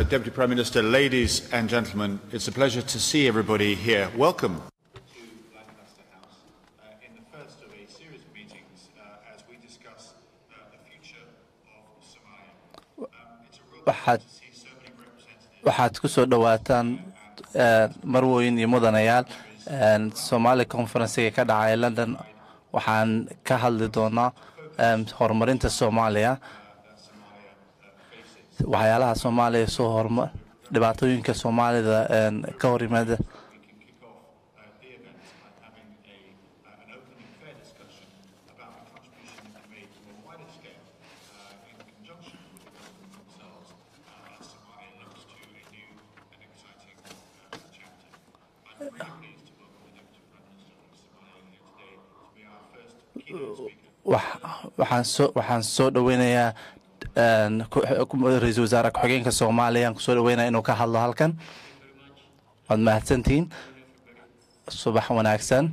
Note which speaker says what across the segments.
Speaker 1: Deputy Prime Minister, ladies and gentlemen, it's a pleasure to see everybody here. Welcome.
Speaker 2: to Lancaster House uh, in the first of a series of meetings uh, as we discuss uh, the future of Somalia. Um, it's a real
Speaker 3: waxaad
Speaker 2: to see so many representatives
Speaker 3: waxaad ku soo dhowaataan eh, marwooyin iyo mudanayaal eh, Somali conferencega ka dhacay London waxaan ka hadli doonaa eh, horumarinta Soomaaliya waxyaalaha Soomaaliya soo horumar dhibaatooyinka Soomaalida eh, ka hor yimaada
Speaker 2: we can kick off uh, the event by having a, uh, an open and fair discussion about the contribution that can be made to a wider scale uh, in conjunction with the government themselves uh, as Somalia looks to a new and exciting uh, chapter. I'm really pleased to welcome the Deputy Prime Minister of Somalia here today to be our first keynote speaker.
Speaker 3: Wax- waxaan soo waxaan soo dhoweynayaa een, ku- ku- ra-iisul wasaare ku-xigeenka Soomaaliya aan kusoo dhoweynayaa inuu ka hadlo halkan waad mahadsantihiin subax wanaagsan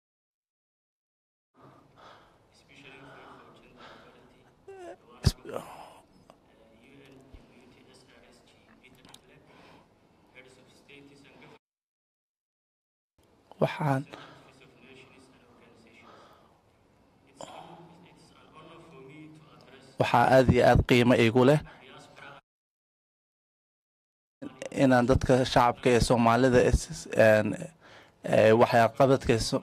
Speaker 3: waxaan waxaa aad iyo aad qiimo igu leh inaan dadka shacabka ee soomaalida is- een, ee, waxqabadka so-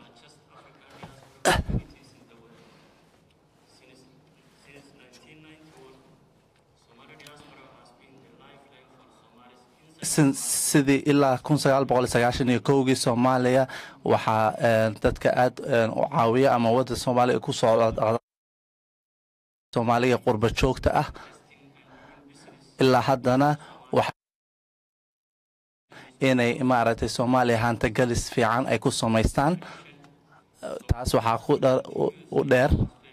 Speaker 3: sin- sidii ilaa kun sagaal boqol sagaashan iyo kowgii soomaaliya waxaa een, dadka aad een, u caawiya ama wadda soomaaliya ku soo soomaaliga qurba joogta ah ilaa haddana wax inay maaragtay soomaaliya hantigalis fiican ay ku samaystaan taas waxaa ku dha- u- u dheer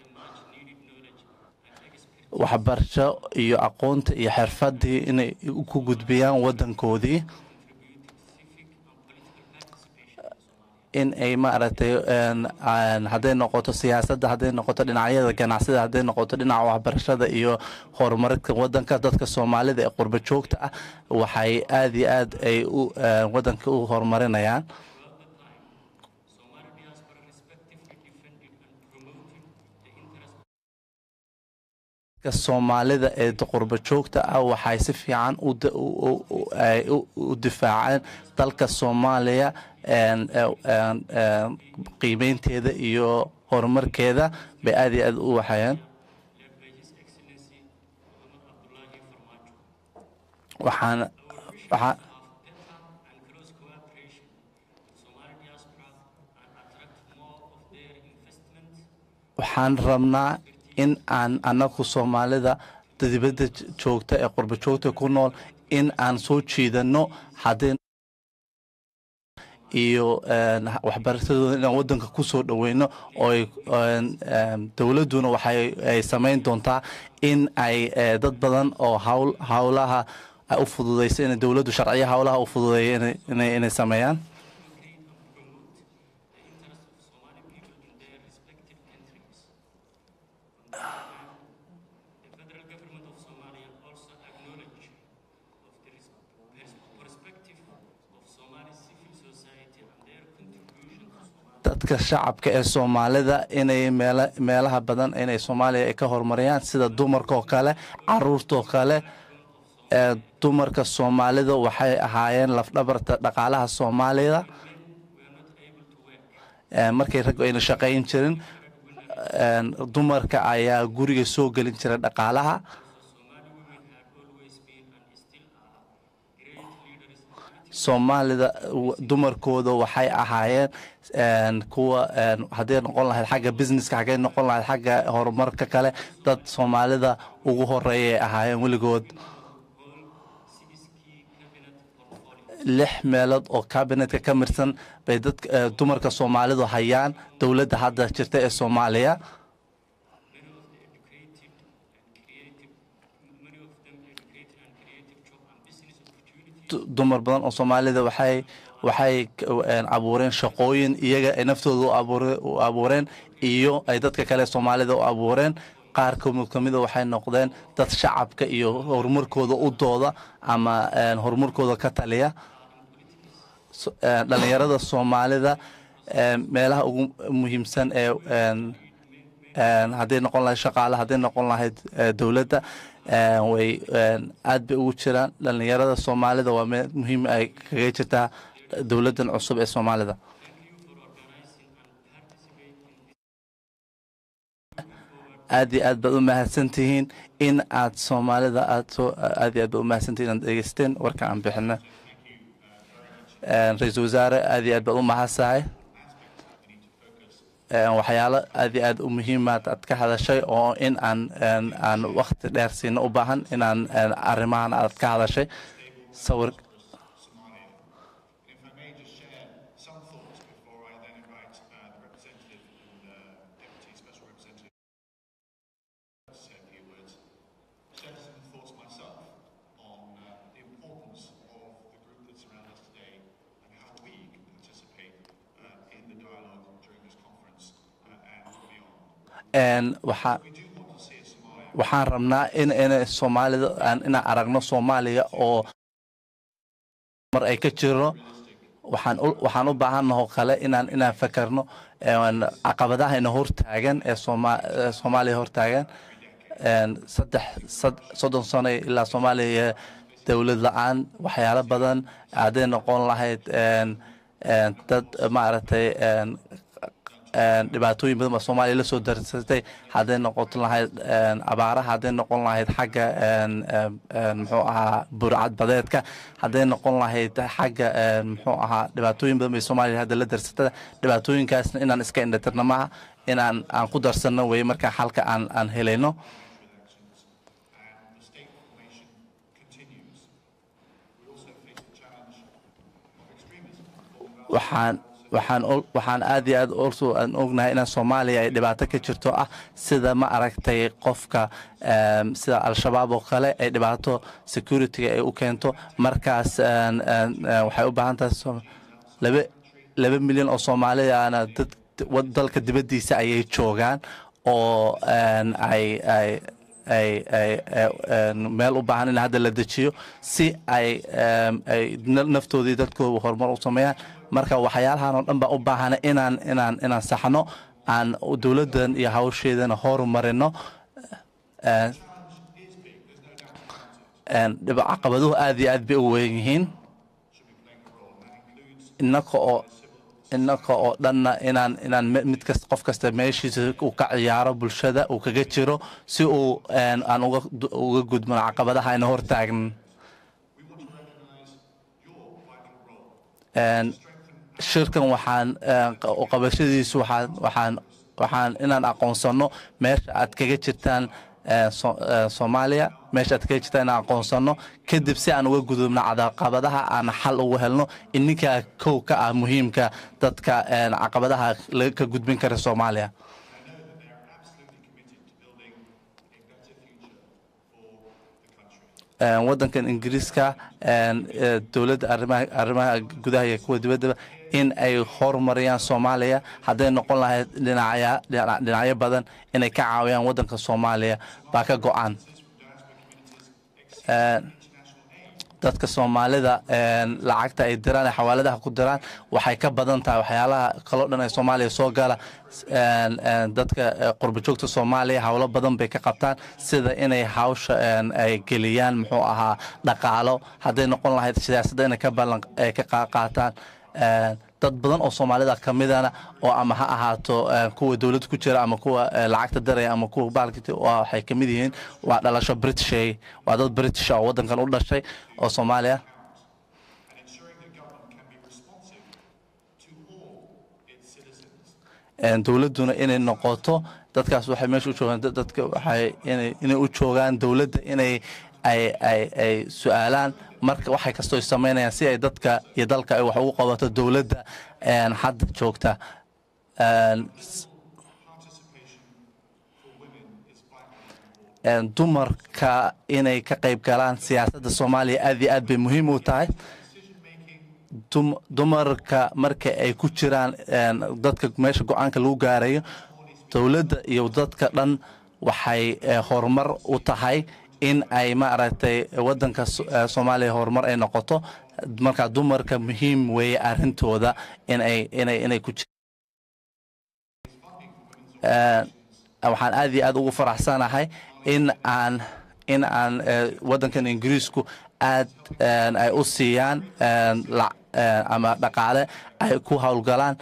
Speaker 3: waxbarasho iyo aqoonta iyo xirfadii inay ku gudbiyaan waddankoodii in ay maaragtay een, aan- hadday noqoto siyaasadda hadday noqoto dhinacyada ganacsida hadday noqoto dhinaca waxbarashada iyo horumarinka waddanka dadka soomaalida ee qurba joogta ah waxay aad iyo aad ay u een, waddanka u horumarinayaan dadka soomaalida ee qurba joogta ah waxay si fiican u da- u- u- u- ay u- u difaaceen dalka soomaaliya een, een, een, qiimeynteeda iyo horumarkeeda bay aad iyo aad u waxayeen waxaan waxaa waxaan rabnaa in aan anagu soomaalida dibadda joogta ee qurba joogta ku nool in aan soo jiidano haddii iyo een, waxbarashadooda inaan waddanka ku soo dhoweyno oo ay een, een, dowladduna waxay ay samayn doontaa in ay eh, dad badan oo hawl hawlaha ay u fududeyso inay dowladdu sharciyo hawlaha u fududeeya inay- inay inay sameeyaan dadka shacabka ee soomaalida inay meela meelaha badan inay soomaaliya ay ka horumariyaan sida dumarkaoo kale caruurtoo kale ee dumarka soomaalida waxay ahaayeen lafdhabarta dhaqaalaha soomaalida Ee, markay raggu ayna shaqayn jirin een, dumarka ayaa guriga soo gelin jiray dhaqaalaha soomaalida w- dumarkooda waxay ahaayeen een, kuwa een, hadday noqon lahayd xagga businesska xaggay noqon lahayd xagga horumarka kale dad soomaalida ugu horeeyay ahaayeen weligood lix meelood oo kabinetka ka mirsan bay dadka eh, dumarka soomaalidu hayaan dowladda hadda jirta ee soomaaliya Du- dumar badan oo soomaalida waxay waxay k- een, abuureen shaqooyin iyaga ay naftooda u abuure- u abuureen iyo ay dadka kale soomaalida u abuureen qaar kamid kamida waxay noqdeen dad shacabka iyo horumarkooda u dooda ama horumarkooda ka taliya dhalinyarada soomaalida meelaha ugu muhiimsan ee hadday noqon lahayd shaqaale hadday noqon lahayd dowladda way aad bay ugu jiraan dhalinyarada soomaalida waa meel muhiim ay kaga jirtaa dowladdan cusub ee soomaalida aad iyo aad baad u mahadsantihiin in aad soomaalida aad soo aad iyo aad baad u mahadsantihiin inaad dhegeysteen warka aan bixina ra-iisul wasaare aad iyo aad baad u mahadsahay waxyaalo aad iyo aad u muhiimaad aad ka hadashay oo in aan aan wakti dheer siina u baahan inaan arrimahan aad ka hadashay sawir waxaa waxaan rabnaa in in soomaalida inaan aragno soomaaliya oo mar ay ka jiro waxaan waxaan u baahannaho kale inaan inaan fakarno caqabadaha ina hortaagan ee soomaaliya hortaagan saddex soddon sano ilaa soomaaliya dowlad la-aan waxyaalo badan hadday noqon lahayd dad maaragtay dhibaatooyin badan baa soomaaliya la soo darsatay hadday noqon lahayd abaaraha hadday noqon lahayd xagga muxuu ahaa burcad badeedka hadday noqon lahayd xagga muxuu ahaa dhibaatooyin badan bay soomaaliya hadda la darsatay dhibaatooyinkaasna inaan iska indhatirno maaha inaan aan ku darsanno weye markaa xalka aan aan helayno waxaan waxaan waxaan aad iyo aad also aan ognahay inaan soomaaliya ay dhibaato ka jirto ah sida ma aragtay qofka sida al-shabaab oo kale ay dhibaato security-ga ay u keento markaas waxay u baahan tahay laba laba milyan oo soomaaliyaana dad dalka dibaddiisa ayay joogaan oo ay ay ay ay meel u baahan in hadda la dejiyo si ay ay naftoodii dadkooda horumar u sameeyaan marka waxyaalahan oo dhan baa u baahana inaan inaan inaan saxno aan dowladdan iyo hawsheedana horumarino caqabaduhu aad iyo aad bay u weyn yihiin innaka oo innaka oo dhanna inaan inaan mid kasta qof kasta meeshiisa uu ka ciyaaro bulshada uu kaga jiro si uu aan uga uga gudbano caqabadaha ayna hortaagnan shirkan waxaan qabashadiisu waxaan waxaan waxaan inaan aqoonsano meesha aad kaga jirtaan soomaaliya meesha aad kaga jirtaan inaan aqoonsano kadib si aan uga gudubno caqabadaha aan xal ugu helno ininkaa kow ka ah muhiimka dadka caqabadaha ka gudbin kara soomaaliya waddankan ingiriiska dowladda arrimaha gudaha iyo kuwa dibaddaba in ay horumariyaan soomaaliya hadday noqon lahayd dhinacyo badan inay ka caawiyaan waddanka soomaaliya baa ka go-an dadka soomaalida lacagta ay diraan ee xawaaladaha ku diraan waxay ka badan tahay waxyaalaha kaloo dhan ee soomaaliya soo gala dadka qurbajoogta soomaaliya howlo badan bay ka qabtaan sida inay hawsha ay geliyaan muxuu ahaa dhaqaalo hadday noqon lahayd siyaasadda inay ka ballan ay ka qaataan dad badan oo soomaalida ka midana oo ama ha ahaato kuwa dowladda ku jira ama kuwa lacagta daraya ama kuwa baalkit waxay ka mid yihiin waa dhalasho britishay waa dad british oo waddankan u dhashay oo soomaaliya dowladduna inay noqoto dadkaas waxay meesha u joogaan dadka waxay inay u joogaan dowladda inay ay ay ay su-aalaan marka waxay kastoo samaynayaan si ay dadka iyo dalka ay wax ugu qabato dowladda hadda joogta dumarka inay ka qayb galaan siyaasadda soomaaliya aad iyo aad bay muhiim u tahay dumarka marka ay ku jiraan dadka meesha go-aanka lagu gaarayo dowladda iyo dadka dhan waxay horumar u tahay in ay maaragtay wadanka soomaaliya horumar ay noqoto markaa dumarka muhiim weeye arrintooda inay inay inay ku waxaan aad iyo aad ugu faraxsanahay in aan in aan waddankan ingiriisku aad ay u siiyaan ama dhaqaale ay ku howlgalaan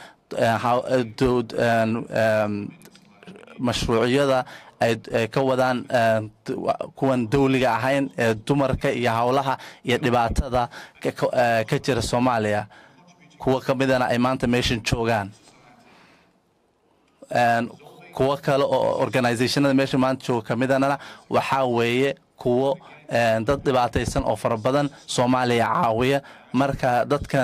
Speaker 3: mashruucyada ay ka wadaan kuwan dawliga ahayn ee dumarka iyo howlaha iyo dhibaatada ka jira soomaaliya kuwa ka midana ay maanta meeshan joogaan kuwo kale oo organizationada meesha maanta jooga ka midana waxaa weeye kuwo dad dhibaataysan oo fara badan soomaaliya caawiya marka dadkan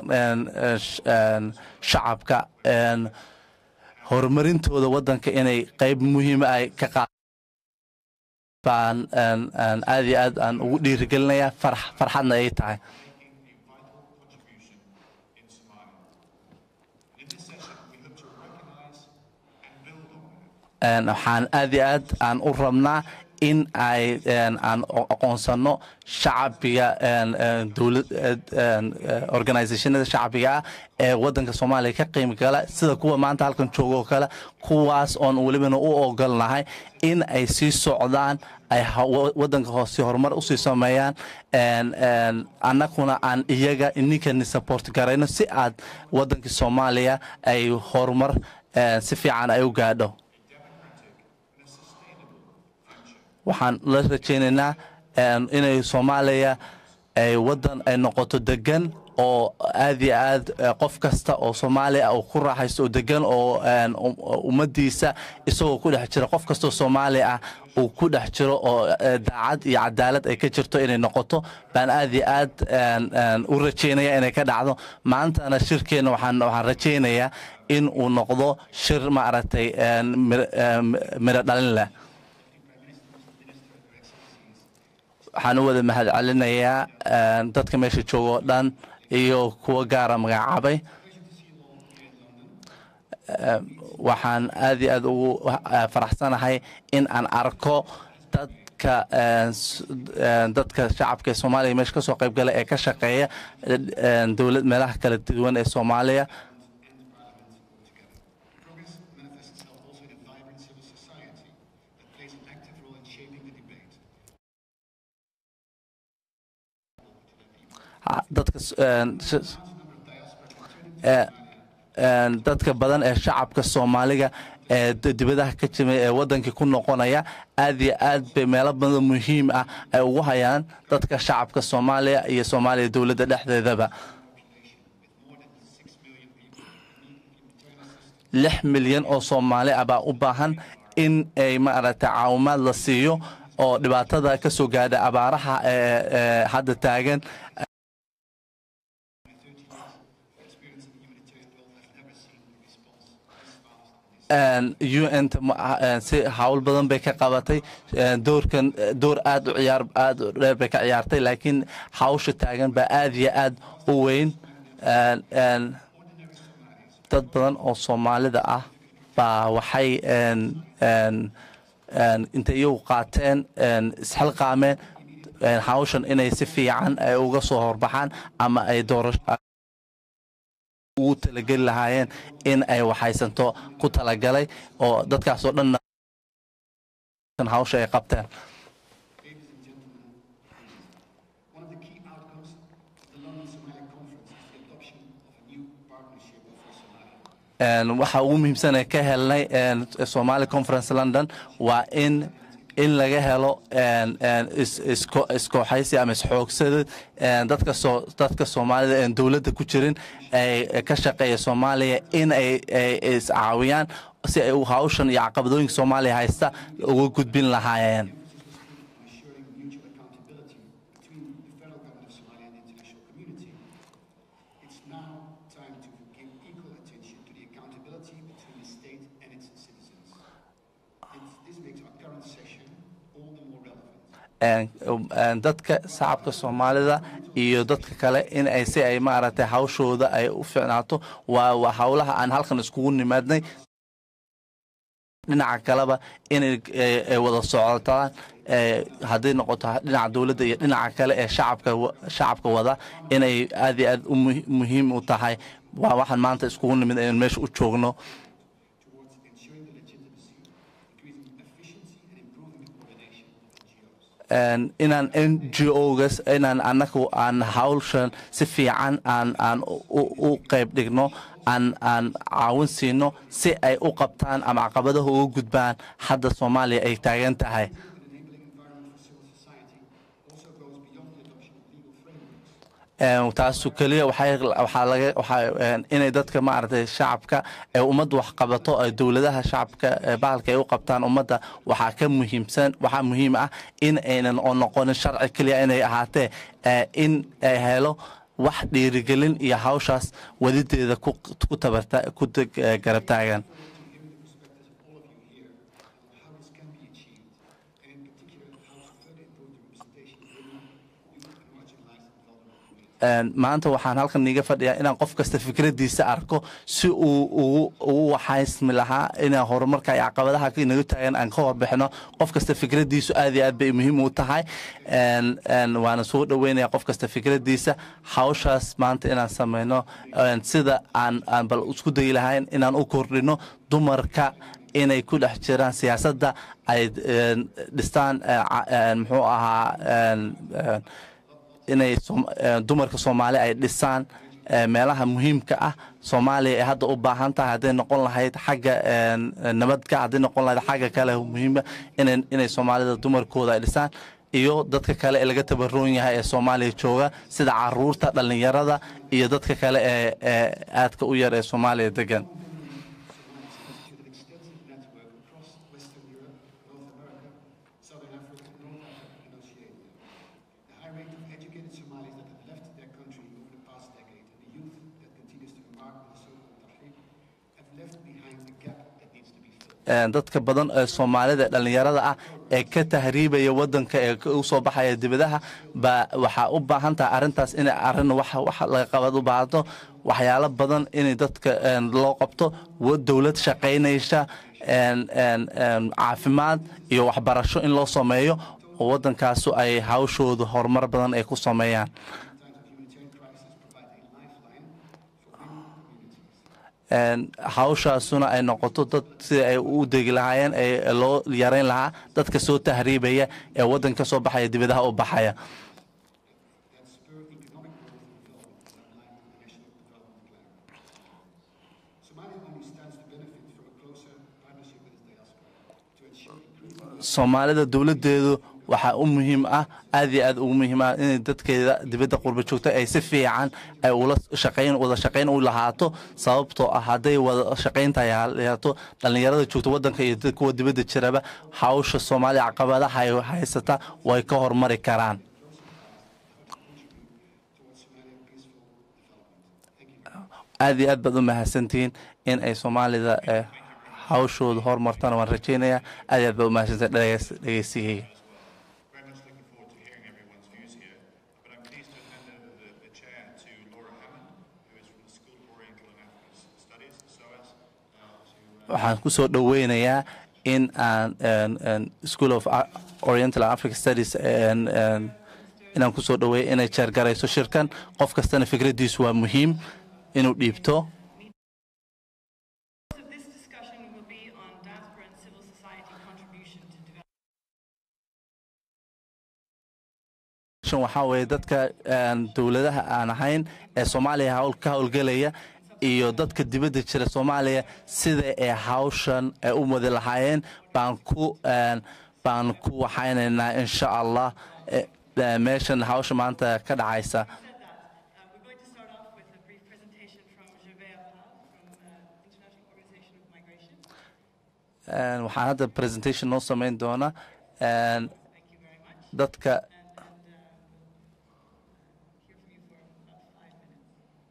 Speaker 3: shacabka horumarintooda waddanka inay qayb muhiima ay ka qaad baan aad iyo aad aan ugu dhiirigelinayaa farxadna ay tahay waxaan aad iyo aad aan u rabnaa in ay aan aqoonsano shacbiga dowlad organizationada shacbiga ah ee waddanka soomaaliya ka qiimi gala sida kuwa maanta halkan jooga oo kale kuwaas oon welibana u ogolnahay in ay sii socdaan ay waddanka hoose horumar usii sameeyaan annaguna aan iyaga ninkani support garayno si aad waddankii soomaaliya ay horumar si fiican ay u gaadho waxaan la rajaynaynaa inay soomaaliya ay waddan ay noqoto degan oo aad iyo aad qof kasta oo soomaaliya uu ku raaxaysto oo degan oo ummaddiisa isagoo ku dhex jira qof kastaoo soomaaliya ah uu ku dhex jiro oo daacad iyo cadaalad ay ka jirto inay noqoto baan aad iyo aad u rajaynaya inay ka dhacdo maantana shirkeenna waxaan waxaan rajaynayaa in uu noqdo shir maaragtay miro dhalin leh waxaan u wada mahad celinayaa dadka meesha jooga oo dhan iyo kuwa gaara magacaabay waxaan aad iyo aad ugu faraxsanahay in aan arko dadka dadka shacabka ee soomaaliya meesha kasoo qayb gala ee ka shaqeeya dowlad meelaha kala duwan ee soomaaliya dadka dadka badan ee shacabka soomaaliga ee dibadaha ka jimay ee waddankii ku noqonaya aad iyo aad bay meelo badan muhiim ah ay ugu hayaan dadka shacabka soomaaliya iyo soomaaliya dowladda dhexdeedaba lix milyan oo soomaali ah baa u baahan in ay maaragtay caawimaad la siiyo oo dhibaatada ka soo gaadha abaaraha ee hadda taagan un si hawl badan bay ka qabatay doorkan door aad u ciyaar aad u dheer bay ka ciyaartay laakiin hawsha taagan baa aad iyo aad u weyn dad badan oo soomaalida ah baa waxay intay iyagu qaateen isxilqaameen hawshan inay si fiican ay uga soo horbaxaan ama ay doorasho ugu talageli lahaayeen in ay waxaysanto ku talagalay oo dadkaasoo dhanna hawsha ay qabteen waxa ugu muhiimsan ee ka helnay somali conference london waa in in laga helo iskooxaysi ama isxoogsada dadka soomaalida en dowladda ku jirin ay ka shaqeeya soomaaliya in ay iscaawiyaan si ay hawshan iyo caqabadooyinka soomaaliya haysta uga gudbin lahaayeen dadka shacabka soomaalida iyo dadka kale in ay si ay maaragtay hawshooda ay u fiicnaato waa howlaha aan halkan iskugu nimaadnay dhinaca kaleba inay ay wada socotaan hadday noqoto dhinaca dowladda iyo dhinaca kale ee shacabka shacabka wada inay aad iyo aad u muhiim u tahay waa waxaan maanta iskugu nimid inaan meesha u joogno inaan n g ogas inaan annagu aan hawshan si fiican aan aan u qayb dhigno aan aan caawin siino si ay u qabtaan ama caqabadaha uga gudbaan hadda soomaaliya ay taagan tahay taasu keliya waxaa laga waxaa inay dadka maaragtay shacabka ee ummadda wax qabato ee dowladaha shacabka bahalka ay u qabtaan ummadda waxaa ka muhiimsan waxaa muhiim ah in aynan oo noqonin sharci keliya inay ahaatee in ay helo wax dhiirigelin iyo hawshaas wadideeda ku tabarta ku garab taagan maanta waxaan halkan iiga fadhiyaa inaan qof kasta fikraddiisa arko si uu ugu waxaysmi lahaa inaan horumarka iyo caqabadaha inaga taagan aan ka horbixino qof kasta fikraddiisu aad iyo aad bay muhiim u tahay waana soo dhoweynaya qof kasta fikraddiisa hawshaas maanta inaan samayno sida aan aan bal isku dayi lahayn inaan u kordhino dumarka inay ku dhex jiraan siyaasadda ay dhistaan muxuu ahaa inay dumarka soomaali ay dhisaan meelaha muhiimka ah soomaaliya ay hadda u baahan tahay hadday noqon lahayd xagga nabadka hadday noqon lahayd xagga kale muhiima inay soomaalida dumarkooda ay dhisaan iyo dadka kale ee laga tabaroon yahay ee soomaaliya jooga sida caruurta dhallinyarada iyo dadka kale ee aadka u yar ee soomaaliya degan dadka badan ee soomaalida dhallinyarada ah ee ka tahriibaya wadanka ee u soo baxaya dibadaha baa waxaa u baahan tahay arrintaas inay arrin wax laga qabad u baahato waxyaalo badan inay dadka loo qabto dowlad shaqaynaysa caafimaad iyo waxbarasho in loo sameeyo oo waddankaasu ay hawshooda horumar badan ay ku sameeyaan hawshaasuna ay noqoto dad sida ay u degi lahaayeen ee loo yarayn lahaa dadka soo tahriibaya ee waddan ka soo baxaya dibadaha u baxaya soomaalida dowladdeedu waxaa u muhiim ah aad iyo aad ugu muhiim ah inay dadkeeda dibadda qurba joogta ay si fiican ay ula shaqayn wada shaqayn u lahaato sababtoo ah hadday wada shaqayntahay lahaato dhallinyarada joogta waddanka iyo kuwa dibadda jiraba hawsha soomaaliya caqabadaha ay haysata way ka hormari karaan aad iyo aad baad u mahadsantihiin in ay soomaalida hawshooda horumartana waan rajaynayaa aad iyo aad baad u mahadsantihiin dhegeysigayga
Speaker 2: Very much looking forward to hearing everyone's views here, but I'm pleased to hand over the, the chair to Laura Hammond, who is from the School of Oriental and African Studies, SOAS, uh, to uh,
Speaker 3: waxaan ku soo dhoweynayaa in aan school of oriental africa studies inaan ku soo dhoweeya inay jeergarayso shirkan qof kastana fikraddiisu waa muhiim inuu dhiibto
Speaker 4: of this discussion will be on diaspora and civil society contribution to development.
Speaker 3: waxaa weeye dadka dowladaha aan ahayn ee soomaaliya hawl ka howlgelaya iyo dadka dibadda jira soomaaliya sida ay hawshan ay u wadi lahaayeen baan ku baan ku waxaynaynaa insha allah Eh, eh, meeshan hawsha maanta ka dhacaysa
Speaker 4: Uh, we're going to start off with a brief presentation from Gervais Appal from uh, International Organization of Migration.
Speaker 3: Eh, waxaan hadda presentation noo samayn doona Eh,
Speaker 4: Thank you very much.
Speaker 3: dadka
Speaker 4: And, and uh, hear from you for about five minutes.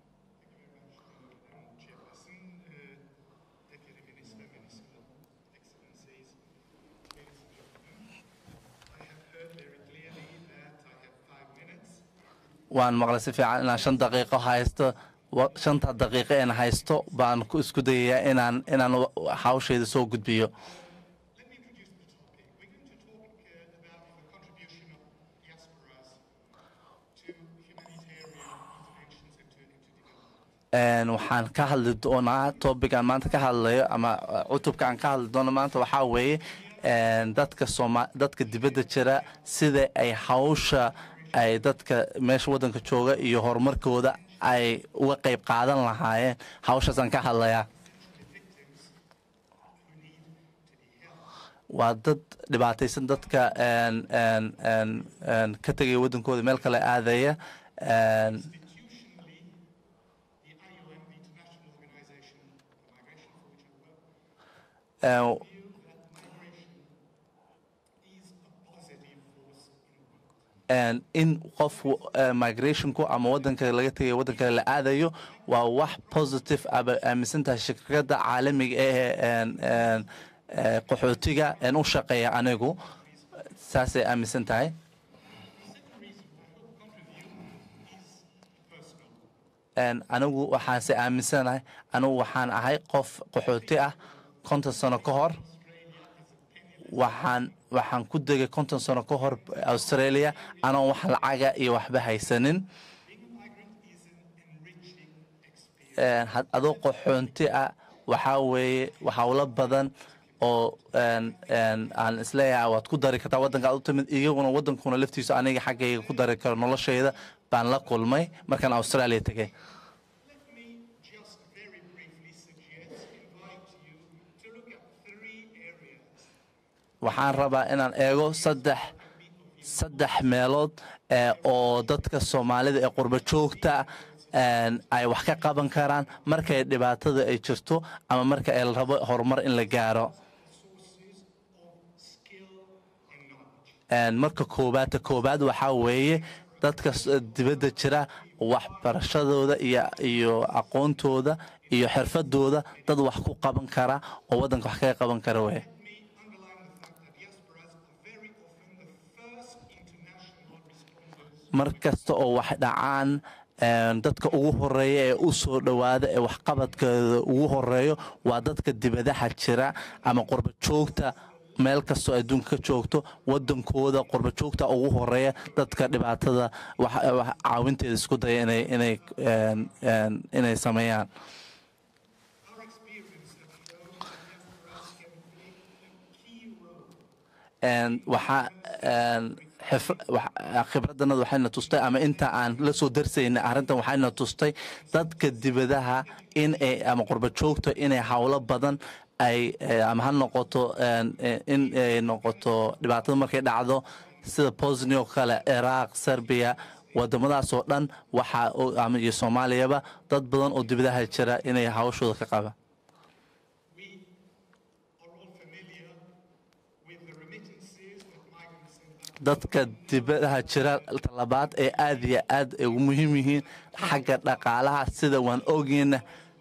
Speaker 2: Chairperson, uh, Deputy Minister, Minister, Excellencies, ladies and gentlemen, I have heard very clearly that I have five minutes.
Speaker 3: waan maqlay si fiican inaan shan daqiiqo haysto wa- shanta daqiiqo een haysto baan ku isku dayayaa inaan inaan wa- hawshayda soo gudbiyo Een, waxaan ka hadli doonaa topic aan maanta ka hadlayo ama uh, cutubka aan ka hadli doono maanta waxaa weeye een, dadka sooma dadka dibadda jira sida ay hawsha ay dadka meesha waddanka jooga iyo horumarkooda ay uga qayb qaadan lahaayeen hawshaasaan ka hadlayaa waa dad dhibaataysan dadka een, een, een, een, ka tegaya waddankooda meel kale aadaya een, een, een, in qof uh, migrationku ama wadanka laga tegayo waddan kale la aadayo waa wax positive aba aaminsan tahay shirkadda caalamiga ee een, een, ee, qaxootiga een u shaqeeya anigu saasay aaminsan tahay Een, anigu waxaanse aaminsanahay anigu waxaan ahay qof qaxooti ah konton sano ka hor waxaan waxaan ku degay konton sano ka hor australia anoon wax lacaga iyo waxba haysanin Een, had- adoo qaxoonti ah waxaa weeye hawlo badan oo een, een, aan isleeyahay waad ku dari kartaa waddanka aad u timid iyaguna waddankuna laftiisa aniga xaggayga ku dari karo noloshayda baan la kulmay markaan australia tegay
Speaker 2: Let me just very briefly suggest, invite you to look at three areas
Speaker 3: waxaan rabaa inaan eego saddex saddex meelood ee oo dadka soomaalida ee qurbo joogta een, ay wax ka qaban karaan markay dhibaatada ay jirto ama marka ay rabo horumar in la gaaro Een, marka koowaad ta koowaad waxaa weeye dadka s- dibadda jira waxbarashadooda iyo iyo aqoontooda iyo xirfadooda dad wax ku qaban kara oo waddanka wax kaga qaban kara weye mar kasta oo wax dhacaan een, dadka ugu horeeya ee u soo dhowaada ee waxqabadkooda ugu horeeyo waa dadka dibadaha jira ama qurbo joogta meel kastoo adduunka ka joogto wadankooda qurbo joogta ugu horeeya dadka dhibaatada wax- wax caawinteeda isku daya inay inay een, een, inay sameeyaan Een, waxaa een, xif- wax- khibraddanada waxayna tustay ama inta aan la soo darsaynay arrintan waxayna tustay dadka dibadaha in ay ama qurbo joogto inay howlo badan ay eh, ama ha noqoto een, eh, in ay noqoto dhibaatada markay dhacdo sida bosnia oo kale ciraaq serbiya wadamadaas oo dhan waxaa oo- ama iyo soomaaliyaba dad badan oo dibadaha jira inay hawshooda ka qabaan
Speaker 2: are all familiar with the remittances that migrants send back
Speaker 3: dadka dibadaha jira talabaad ee aad iyo aad ay ugu muhiim yihiin xagga dhaqaalaha sida waan ogeyna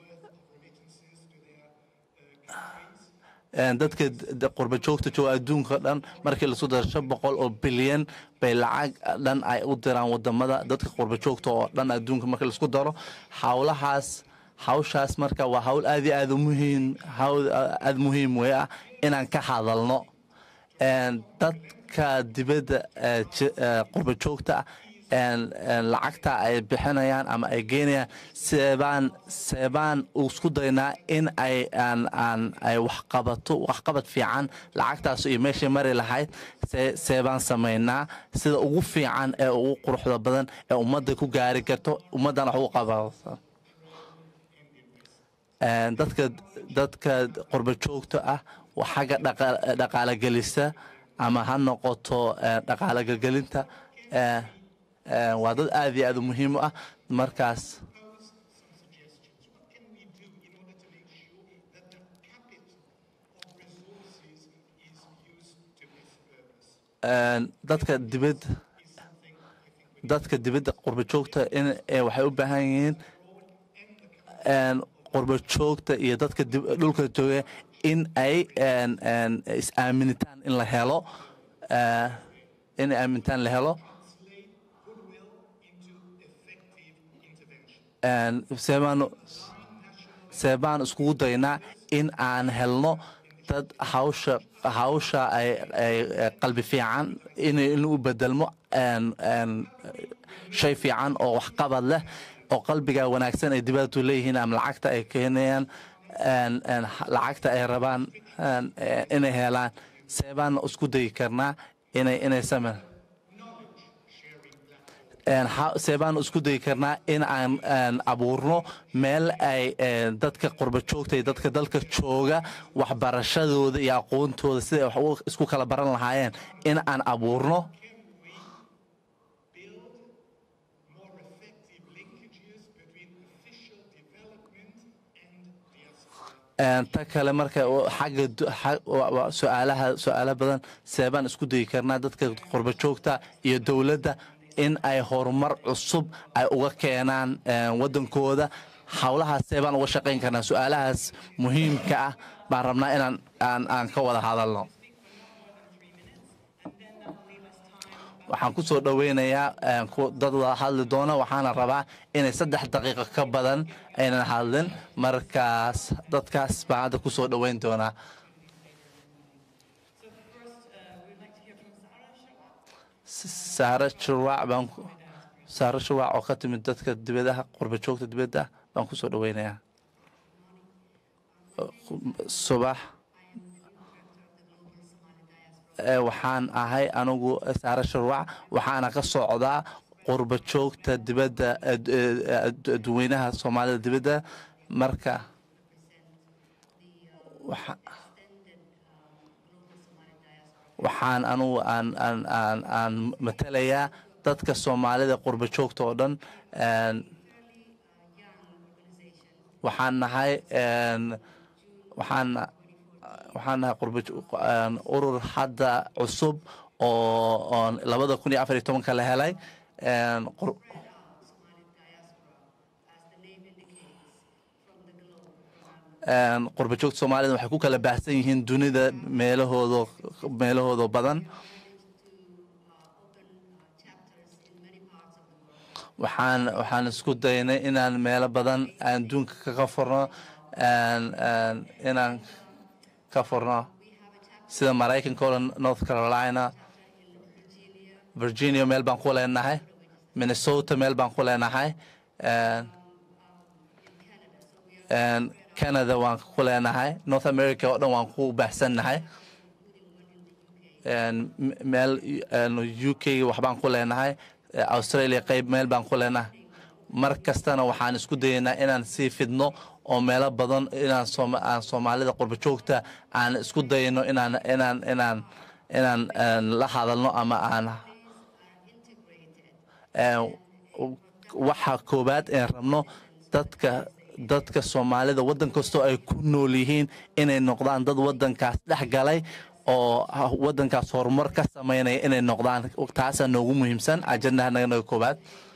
Speaker 3: Een, dadka d- d- qurba joogta jooga adduunka dhan markii lasu daro shan boqol oo bilyan bay lacag dhan ay u diraan wadamada dadka qurba joogta oo dhan adduunka markii laisku daro howlahaas hawshaas marka waa hawl aad iyo aad u muhiim hawl aad muhiim wey ah inaan ka hadalno Een, dadka dibadda ee ji- ee qurba joogta ah een, een, lacagta ay bixinayaan ama ay geynayaan seebaan seebaan isku daynaa in ay aan aan ay waxqabato waxqabad fiican lacagtaas iyo meeshay mari lahayd see seebaan samaynaa sida ugu fiican ee ugu quruxda badan ee ummadda ku gaari karto ummaddan wax ugu qabato Een, dadka dadka qurbo joogta ah waa xagga dhaqa- dhaqaale gelisa ama ha noqoto eh, dhaqaale gelgelinta eh, eh, waa dad aad iyo aad u muhiim u ah markaas Een, dadka dibad dadka dibadda qurbo joogta in eh, waxay u baahan yihiin een, qurbo joogta iyo dadka dib- dhulka jooga in ay een, een, is-aaminitaan in la helo eh, in aamintaan la helo Een, seebaan seebaan iskugu daynaa in aan helno dad hawsha hawsha ay ay ay qalbi fiican in in u bedelmo een een shay fiican oo waxqabad leh oo qalbiga wanaagsan ay dibaddu leeyihiin ama lacagta ay keenayaan een, een, lacagta ay rabaan een, ee, inay helaan see baan isku dayi karnaa inay inay sameyn Een, ha- see baan isku dayi karnaa in aan aan abuurno meel ay een, dadka qurba joogta iyo dadka dalka jooga waxbarashadooda iyo aqoontooda siday wax u- isku kala baran lahaayeen in aan abuurno
Speaker 2: more effective linkages between official development and diaspora
Speaker 3: Een, ta kale marka u- xagga du- xa- wa- wa- su-aalaha su-aalo badan seebaan isku dayi karnaa dadka qurba joogta iyo dowladda in ay horumar cusub ay uga keenaan een, wadankooda howlahaas seebaan uga shaqayn karnaa su-aalahaas muhiimka ah baan rabnaa inaan aan aan ka wada hadalno waxaan ku soo dhoweynayaa een, ku- dad wada hadli doona waxaana rabaa inay saddex daqiiqo ka badan aynan hadlin markaas dadkaas baan hadda ku soo dhoweyn doonaa
Speaker 4: So first, uh, we'd like to hear from Sarah Shawat.
Speaker 3: saare shurwaac baan ku- saare shurwaac oo ka timid dadka dibadaha qurba joogta dibadda baan ku soo dhoweynayaa subax Ee, waxaan ahay anigu saare shurwaac waxaana ka socdaa qurba joogta dibadda ee, ee, dadweynaha soomaalida dibadda marka waxa- waxaan anugu aan aan aan aan matalayaa dadka soomaalida qurba joogta oo dhan een, waxaan nahay een, waxaan waxaan nahay qurba jo- een, urur hadda cusub oo oon labada kun iyo afar iyo tobanka la helay een, qur- een, qurba joogta soomaalida waxay ku kala baahsan yihiin dunida meelahooda meelahooda badan waxaan waxaan isku daynay inaan meelo badan aan adduunka kaga furno een- een inaan ka furno sida maraykanka oo dhan north carolina virginia meel baan ku leenahay minnesota meel baan ku leenahay een- een canada waan ku leenahay north america oo dhan waan ku baahsannahay een m- meel een u k waxbaan ku leenahay ee australia qayb meel baan ku leenahay mar kastana waxaan isku dayaynaa inaan sii fidno oo meelo badan inaan sooma- aan soomaalida qurba joogta aan isku dayno inaan inaan inaan inaan een, la hadalno ama aan een, waxa koobaad een rabno dadka dadka soomaalida waddan kastoo ay ku nool yihiin inay noqdaan dad waddankaas dhex galay oo ha- waddankaas horumar ka sameynaya inay noqdaan taasaa noogu muhiimsan ajandaha naga naga koobaad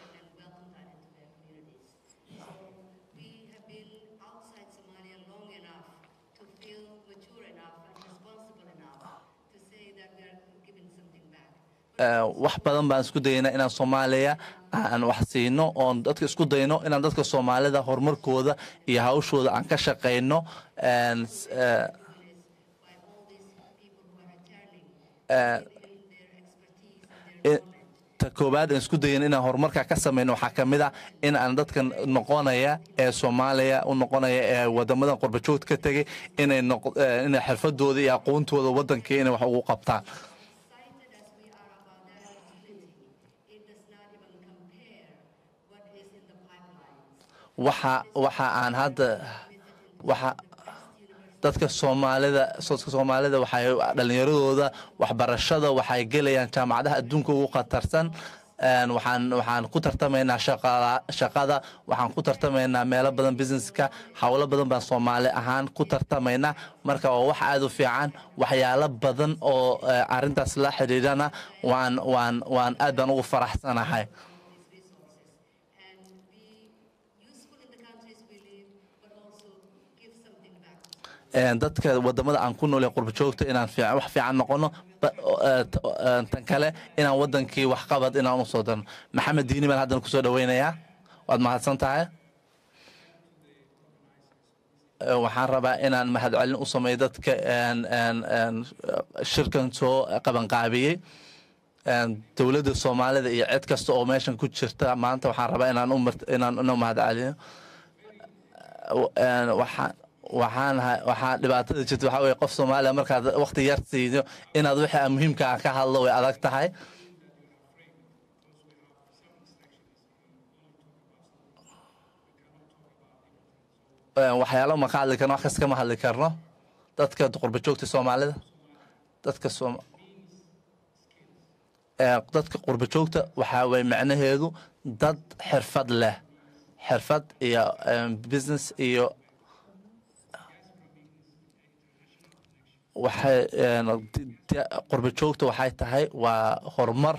Speaker 5: We have been outside Somalia long enough to feel mature enough and responsible enough to say that we are giving something back.
Speaker 3: Ee, wax badan baan isku dayaynaa inaan soomaaliya aan wax siino oon dadka isku dayno inaan dadka soomaalida horumarkooda iyo hawshooda aan ka shaqayno een, s- ee,
Speaker 5: By all these people who are returning,
Speaker 3: ee,
Speaker 5: giving their expertise and their
Speaker 3: i- ta koobaad aan isku dayan inaan horumarka ka samayno waxaa ka mid ah in aan dadka noqonaya ee soomaaliya u noqonaya ee wadamadan qurba joogta ka tegay inay noq- ee, inay xirfadooda iyo aqoontooda wadankii inay wax ugu qabtaan
Speaker 5: excited as we are about that opportunity, it does not even compare what is in the pipelines.
Speaker 3: waxa waxa aan hadda waxa dadka soomaalida dadka soomaalida waxay dhalinyaradooda waxbarashada waxay gelayaan jaamacadaha adduunka ugu khatarsan Een, waxaan waxaan ku tartamaynaa shaqada shaqada waxaan ku tartamaynaa meelo badan businesska howlo badan baan soomaali ahaan ku tartamaynaa marka waa wax aada u fiican waxyaalo badan oo eh, arrintaas la xidhiidhana waan waan waan aad baan ugu faraxsanahay
Speaker 5: these resources and be useful in the countries we live, but also give something back to
Speaker 3: Een, dadka wadamada aan ku nool ee qurba joogta inaan fiican- wax fiican noqono ba- oo, ee, t- oo, ee, tan kale inaan wadankii waxqabad inaan usoo darno maxamed diini baan haddan kusoo dhaweynayaa waad mahadsan tahay Ee, waxaan rabaa inaan mahadcelin u sameeyo dadka een, een, een, shirkan soo qabanqaabiyey dowladda soomaalida iyo cid kasta oo meeshan ku jirta maanta waxaan rabaa inaan u mart- inaan una mahadceliyo Een, waxaan waxaan ha- waxaa dhibaatada jirta waxaa weye qof soomaaliya markaad waqti yar siido inaad wixii muhiimka ah ka hadlo way adag tahay Een, waxyaalo ma ka hadli karno wax kasta kama hadli karno dadka qurba joogta soomaalida dadka soom Ee, dadka qurba joogta waxaa weye macnaheedu dad xirfad leh xirfad iyo em, business iyo waxay een, di- di- qurba joogta waxay tahay waa horumar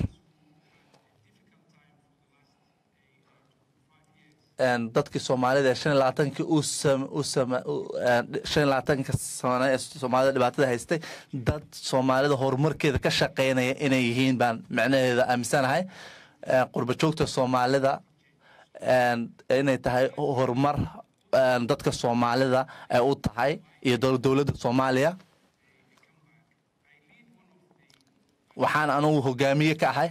Speaker 3: Een, dadkii soomaalida ee shan iyo labaatankii u sam u sama u- een, shan iyo labaatanka sano ee soomaalida dhibaatada haystay dad soomaalida horumarkeeda ka shaqeynaya inay yihiin baan macnaheeda aaminsanahay Een, qurba joogta soomaalida een, inay tahay horumar een, dadka soomaalida ay u tahay iyo dow- dowladda soomaaliya waxaan anugu hogaamiye ka ahay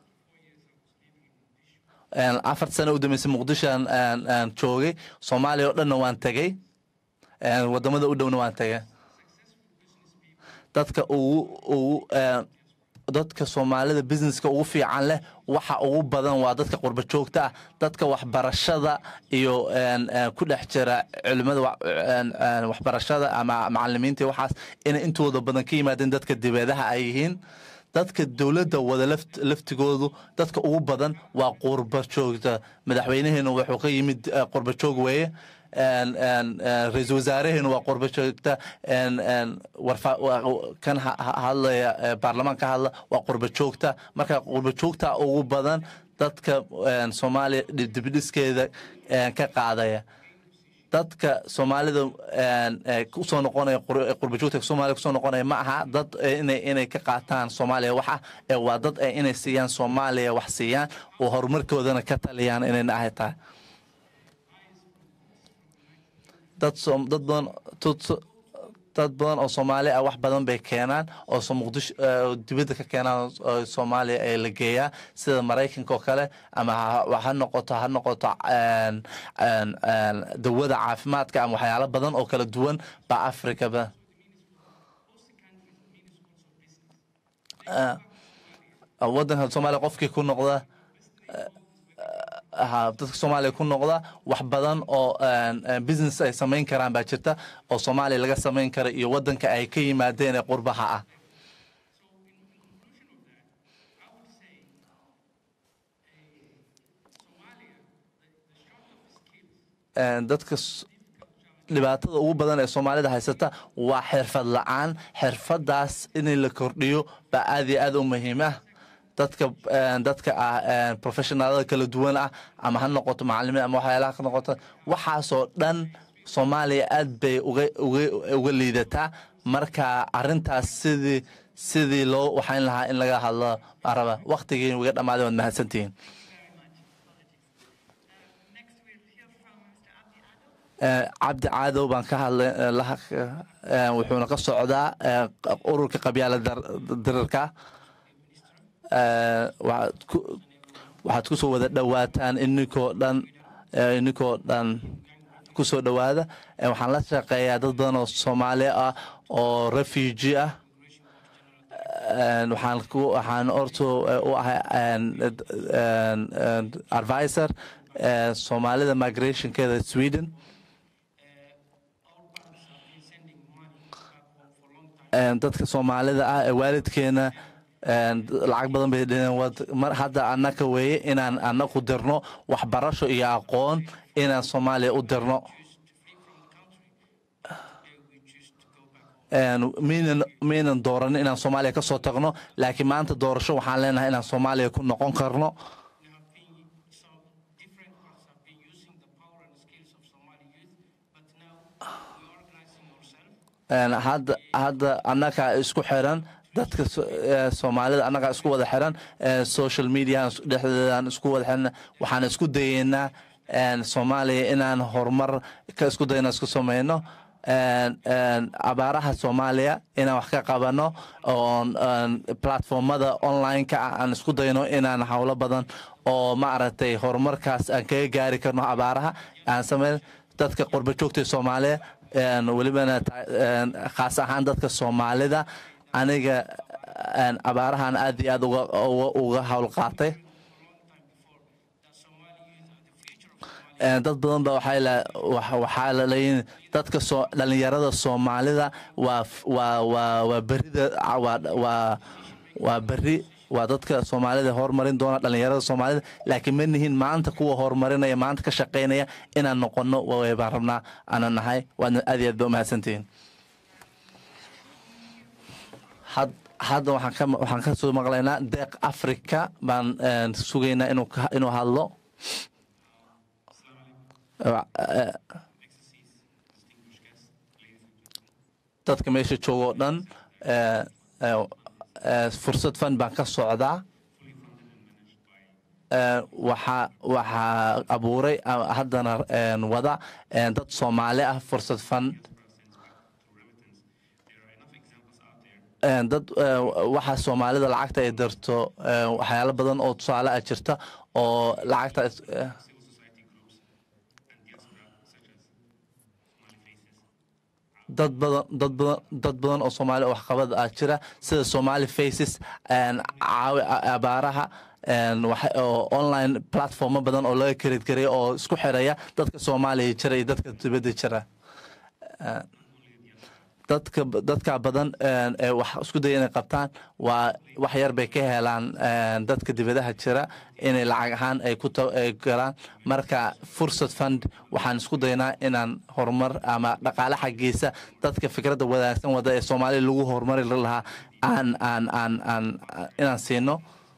Speaker 3: Een, afar sano u dambeysay muqdishoan aan aan joogay soomaaliya oo dhanna waan tegey Een, wadamada u dhowna waan tegay dadka ugu ugu een, dadka soomaalida businesska ugu fiican leh waxa ugu badan waa dadka qurba joogta ah dadka waxbarashada iyo een, een, ku dhex jira culimada wa- een, een, waxbarashada ama macalimiinta iyo waxaas inay intooda badan ka yimaadeen dadka dibeedaha ay yihiin dadka dowladda wada laft- laftigoodu dadka ugu badan waa qurba joogta madaxweynaheenu wuxuu ka yimid eh, qurba joog weeye Een- een, een, ra-iisul wasaareheenu waa qurba joogta een- een, warfa- wa- kan ha- ha- hadlaya eh, baarlamaan ka hadla waa qurba joogta marka qurba joogta ugu badan dadka een, soomaaliya dib- dibidhiskeeda een, ka qaadaya dadka soomaalida een, ee, kusoo noqonaya qur- qurba joogta soomaaliya kusoo noqonaya ma aha dad ee, inay inay ka qaataan soomaaliya waxa ee waa dad ee inay siiyaan soomaaliya wax siiyaan oo horumarkoodana ka taliyaan inayna ahay tahay dad soom- dad badan tut- dad badan oo soomaali ah wax badan bay keenaan oo so- muqdisho eh, oo dibadda ka keenaan oo soomaaliya ee la geeyaa sida maraykanka oo kale ama ha ha noqoto ha noqoto een, een, een, dawada caafimaadka ama waxyaalo badan oo kala duwan baa afrikaba Eh, wadanka soomaaliya qofkii ku noqda ha dadka soomaaliya ku noqda wax badan oo een, een, business ay samayn karaan baa jirta oo soomaaliya laga samayn kara iyo wadanka ay ka yimaadeen ee qurbaha ah Een, dadka s- dhibaatada ugu badan ee soomaalida haysata waa xirfad la-aan xirfadaas in la kordhiyo baa aad iyo aad u muhiim ah dadka een, dadka ah een, professionaalada kala duwan ah ama ha noqoto macalimiin ama waxyaalaha ka noqoto waxaasoo dhan soomaaliya aad bay uga uga uga liidataa marka arintaas sidii sidii loo waxayn lahaa in laga hadlo baan raba waqtigii uga dhammaaday waad mahadsantihiin
Speaker 4: very much. Apologies. Uh, next we'll hear from Mr. Abdi Addo.
Speaker 3: Eh, cabdi caadow baan ka hadlay eh, laha- eh, wuxuuna ka socdaa eh, ururka qabyaala dar- dirarka Eh, waxaad ku- waxaad kusoo wada dhowaataan ininkoo dhan eh, ininkoo dhan kusoo dhowaada Eh, waxaan la shaqeeyaa dad badan oo soomaali ah oo refugee ah Eh, waxaan ku waxaan orto eh, u ahay een, een, een, advisor eh, soomaalida migrationkeeda sweden Een, dadka soomaalida ah ee waalidkeena een, lacag badan bay dheheen wad- mar hadda annaka weeye inaan annaku dirno waxbarasho iyo aqoon inaan soomaaliya u dirno Een, maynan maynan dooranin inaan soomaaliya ka soo tagno laakiin maanta doorasho waxaan leenahay inaan soomaaliya ku noqon karno
Speaker 6: There have been some different parts have been using the power and skills of Somali youth, but now we're organizing ourselves.
Speaker 3: Een, hadda hadda annaga isku xiran dadka so- ee, soomaalida annaga isku wada xiran ee, social media dhexdeedaan isku wada xiran waxaan isku dayeynaa een, soomaaliya inaan horumar ka isku dayna isku sameyno een, een, abaaraha soomaaliya inaan wax ka qabano oon een, platformada online-ka ah aan isku dayno inaan howlo badan oo maaragtay horumarkaas aan kaga gaari karno abaaraha aan sameyn dadka qurba joogta soomaaliya een, welibana ta- een, khaas ahaan dadka soomaalida aniga een, abaarahan aad iyo aad uga uga- uga howl qaatay Een, dad badan ba waxay la- wax- waxaa la leeyihin dadka soo dhalinyarada soomaalida waa f- waa waa waa berida waa waa waa beri waa dadka soomaalida horumarin doona dhalinyarada soomaalida laakiin ma nihin maanta kuwa horumarinaya maanta ka shaqaynaya inaan noqono way baan rabnaa aanan nahay waadna aad iyo aad ba umahadsantihiin had- hadda waxaan ka waxaan ka soo maqlaynaa deeq africa baan een, sugaynaa inuu ka- inuu hadlo dadka meesha jooga oo dhan eh, eh, eh, fursad fan baan ka socdaa Eh, waxaa waxaa abuuray ah, haddana eh, wada eh, dad soomaali ah fursad fan Eh, dad eh, waxa soomaalida lacagta ay darto eh, waxyaalo badan oo tusaale ah jirta oo lacagta is- eh, dad badan dad badan dad badan oo soomaali oo waxqabad ah jira sida somali faces een, caawi a- abaaraha een, waxa- oo online platformo badan oo laga karid garay oo isku xiraya dadka soomaaliya jira iyo dadka dibadda jira Eh, dadka dadka badan een, ee wax isku daya inay qabtaan waa wax yar bay ka helaan een, dadka dibadaha jira inay lacag ahaan ay ku ta- ay galaan marka fursad fund waxaan isku daynaa inaan horumar ama dhaqaale xaggiisa dadka fikradda wadaagsan wada ee soomaaliya lagu horumari lahaa aan aan aan aan inaan siino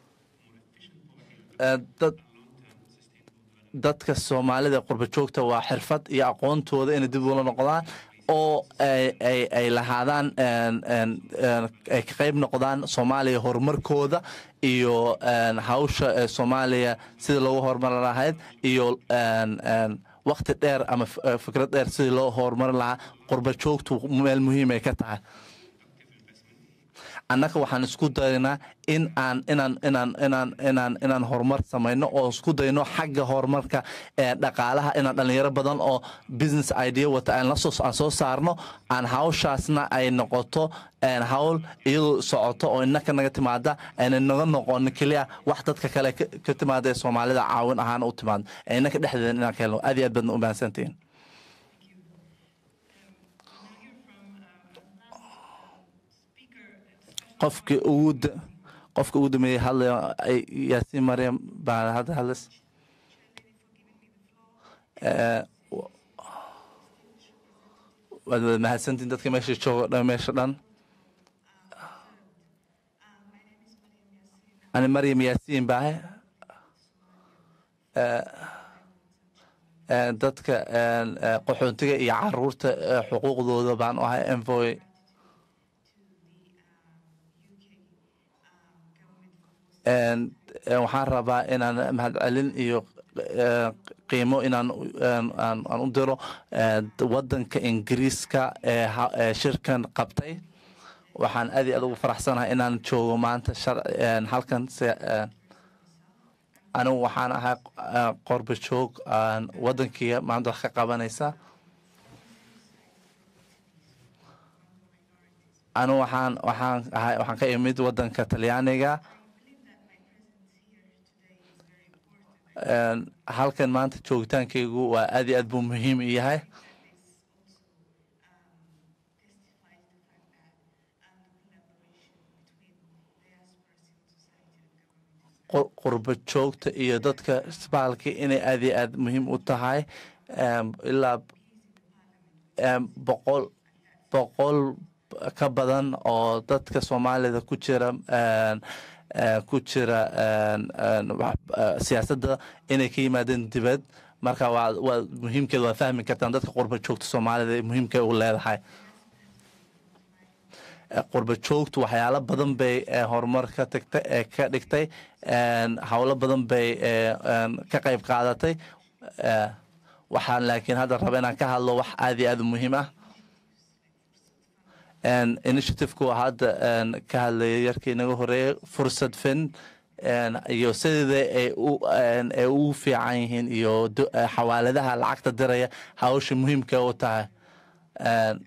Speaker 3: Eh, dad dadka soomaalida qurba joogta waa xirfad iyo aqoontooda inay dib ula noqdaan oo ay ay ay lahaadaan een, een, een, ay ka qayb noqdaan soomaaliya horumarkooda iyo een, hawsha ee soomaaliya sida loogu horumari lahayd iyo een, een, waqti dheer ama f- eh, fikrad dheer sidii loo horumari lahaa qurba joogtu meel muhiim ay ka tahay annaga waxaan isku daynaa in aan inaan inaan inaan inaan inaan horumar samayno oo isku dayno xagga horumarka ee dhaqaalaha inaan dhalinyaro badan oo business idea wata aan la soo aan soo saarno aan hawshaasna ay noqoto een hawl iyadoo socoto oo innaka naga timaada ayna naga noqon keliya wax dadka kale ka- ka timaada ee soomaalida caawin ahaan u timaado ee innaka dhexdeeda inaan ka helno aad iyo aad baadna u mahadsantihiin qofkii ugu da- qofka ugu dambeeyey hadlaya ay- yaasiin maryam baa hadda hadlas Eh, w- waad wada mahadsantiin dadka meesha jooga dhan meesha dhan ani maryam yaasiin baahe Eh, eh, dadka eh, eh, qaxoontiga iyo caruurta eh, xuquuqdooda baan u ahay envoy En- en waxaan rabaa inaan mahadcelin iyo eh, qiimo inaan u- en- aan aan u diro eh, wadanka ingiriiska ee ha- ee shirkan qabtay waxaan aad iyo aad ugu faraxsanahay inaan joogo maanta shar- en, halkan se en, anigu waxaan ahay eh, qorba joog aan wadankii maanta wax ka qabanaysa anigu waxaan waxaan ahay waxaan ka imid wadanka talyaaniga En, halkan maanta joogitaankaygu waa aad iyo aad buu muhiim u yahay qur- qurbo joogta iyo dadka isbaalka inay aad iyo aad muhiim u tahay Em, ilaa em, boqol boqol ka badan oo dadka soomaalida ku jira en, eh, ku jira en, en, wax- eh, siyaasadda inay ka yimaadeen dibad marka waa waa muhiimkeeda waa fahmi kartaan dadka qurbo joogta soomaalida muhiimka u leedahay Eh, qurbo joogtu waxyaalo badan bay eh, horumar ka tagtay ee ka dhigtay en, howlo badan bay eh, en, ka qayb qaadatay Eh, waxaan laakiin hadda raba inaan ka hadlo wax aad iyo aad u muhiim ah En, initiative-ku hadda en, ka hadlaya yarkii inaga horeeyay fursad fin en, iyo sideeda ay u en, ay u fiican yihiin iyo do- eh, xawaaladaha lacagta diraya hawsha muhiimka u tahay En,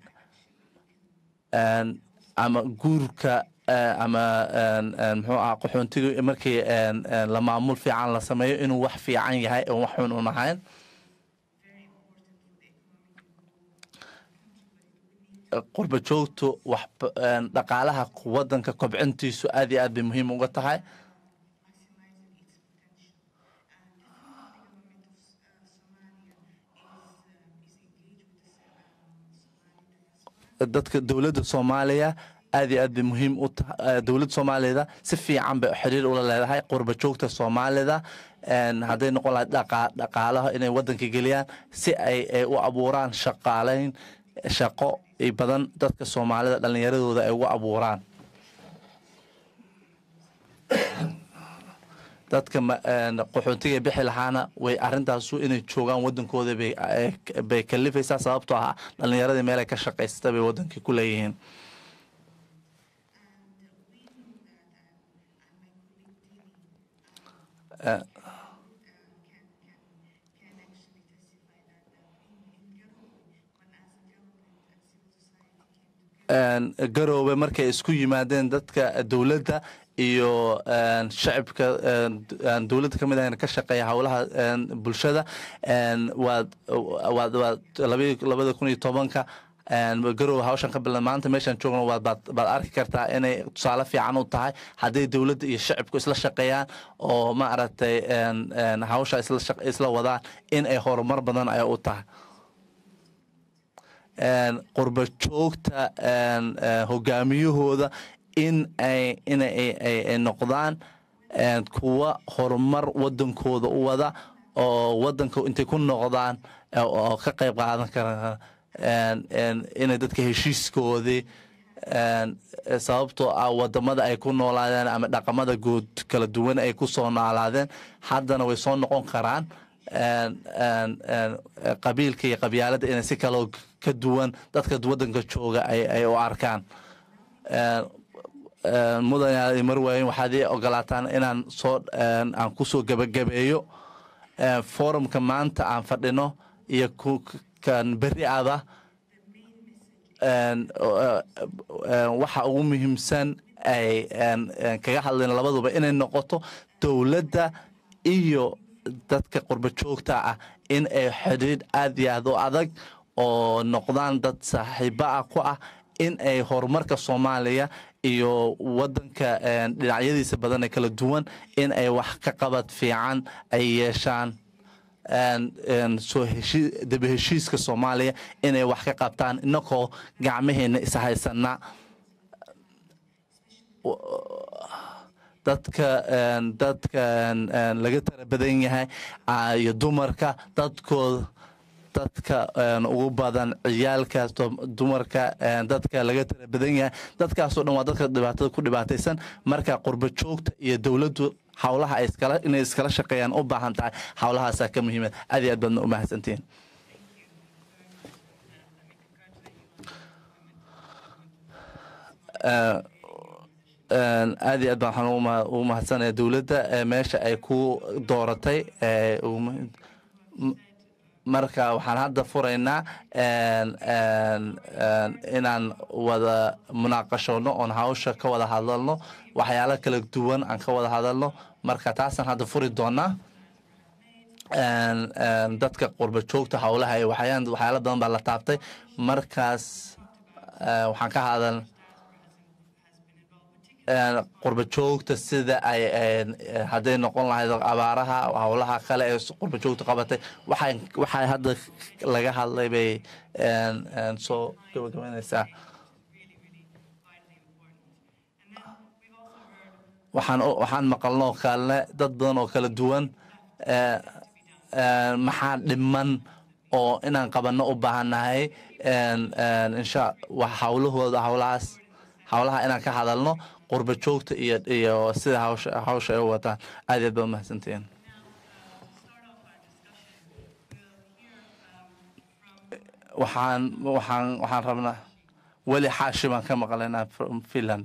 Speaker 3: en, ama guurka eh, ama en, en, muxuu ah qaxoontiga markii en, en, la maamul fiican la sameeyo inuu wax fiican yahay oo wax xun un ahayn qurba joogtu wax en, dhaqaalaha wadanka kobcintiisu aad iyo aad bay muhiim uga tahay dadka dowladda soomaaliya aad iyo aad bay muhiim u tahay dowladda soomaaliyada si fiican bay xiriir ula leedahay qurba joogta soomaalida En, hadday noqon lahayd dhaqa- dhaqaalaha inay wadanka geliyaan si ay ay u abuuraan shaqaaleyn shaqo i badan dadka soomaalida dhallinyaradooda ay ugu abuuraan dadka ma- en, qaxootiga bixi lahaana way arintaasu inay joogaan wadankooda bay ay- bay kalifaysaa sababtoo ah dhallinyaradii meel ay ka shaqaysata bay wadankii ku leeyihiin Eh, en, garoobe markay isku yimaadeen dadka dowladda iyo en, shacibka en, en, dowladda ka mid ahna ka shaqeeya howlaha en, bulshada en, waad waad waad labi- labada kun iyo tobanka en, garoobe hawshan ka bilan maanta meeshaan joogno waad baad baad arki kartaa inay tusaale fiican u tahay hadday dowladda iyo shacibku isla shaqeeyaan oo ma aragtay en, en, hawsha isla shaq- isla wadaan in ay horumar badan ay u tahay en, qurba joogta en, eh, hogaamiyahooda in ay in ay ay- ay noqdaan en, kuwa horumar wadankooda u wada oo wadanka intay ku noqdaan eh, oo ka qayb qaadan kara en, en, inay dadka heshiiskoodii en, eh, sababtoo ah wadamada ay ku noolaadeen ama dhaqamada guud kala duwan ay ku soo noolaadeen haddana way soo noqon karaan en- en- en, eh, qabiilka iyo qabyaaladda inay si kaloo ka duwan dadka wadanka jooga ay ay u arkaan En, en, mudan marwaayin waxaad ii ogolaataan inaan soo en, aan kusoo gebagabeeyo en, forumka maanta aan fadhino iyo ku- kan berri ada en, o- en, waxa ugu muhiimsan ay en, en, kaga hadleen labaduba inay noqoto dowladda iyo dadka qurba joogta ah in ay xidhiidh aad iyo aad u adag oo noqdaan dad saaxiibo ah ku ah in ay horumarka soomaaliya iyo wadanka en, dhinacyadiisa badan ee kala duwan in ay wax ka qabad fiican ay yeeshaan en- en soo heshi daba heshiiska soomaaliya inay wax ka qabtaan inakoo gacmaheena ishaysana dadka en, dadka en, en, laga tara badan yahay ah, iyo dumarka dadkooda dadka en, ugu badan ciyaalka dum- dumarka en, dadka laga tara badan yahay dadkaasoo dhan waa dadka dhibaatada ku dhibaataysan marka qurba joogta iyo dowladdu howlaha ay iskala inay iskala shaqeeyaan u baahan tahay howlahaasaa ka muhiima aad iyo aad baadna u mahadsantihiin Eh, en, aad iyo aad baan waxaan ugu ma- ugu mahadsanaya dowladda eh, meesha ay ku dooratay eh, ugu muhiim- m- marka waxaan hadda furaynaa en, en, en, inaan wada munaaqashoono oon hawsha ka wada hadalno waxyaalo kala duwan aan ka wada hadalno marka taasaan hadda furi doonaa en, en, dadka qurba joogta howlaha iyo waxyaan waxyaalo badan baa la taabtay markaas eh, waxaan ka hadal en, qurba joogta sida ay en, eh, hadday noqon lahayd abaaraha howlaha kale ee s- qurba joogta qabatay waxay waxay hadda laga hadlay bay en, en, soo gabagabaynaysaa waxaan u- waxaan maqalnoo kalne dad badan oo kala duwan eh, eh, maxaa dhiman oo inaan qabanno u baahannahay en- en, insha wax howlahooda howlahaas howlaha inaan ka hadalno qurba joogta iyo iyo sida hawsha hawsha ay u wataan aad iyo aad baa umahadsantihiin waxaan waxaan waxaan rabnaa weli xaashi baan ka maqlaynaa from finland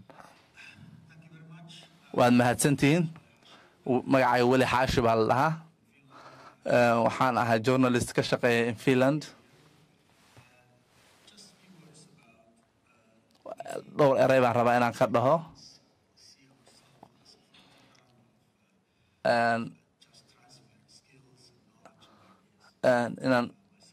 Speaker 3: waad mahadsantihiin W- magacayga weli xaashi baa la dhahaa Eh, waxaan ahaa journalist ka shaqeeya in finland dhowr erey baan rabaa inaan ka dhaho En- en inaan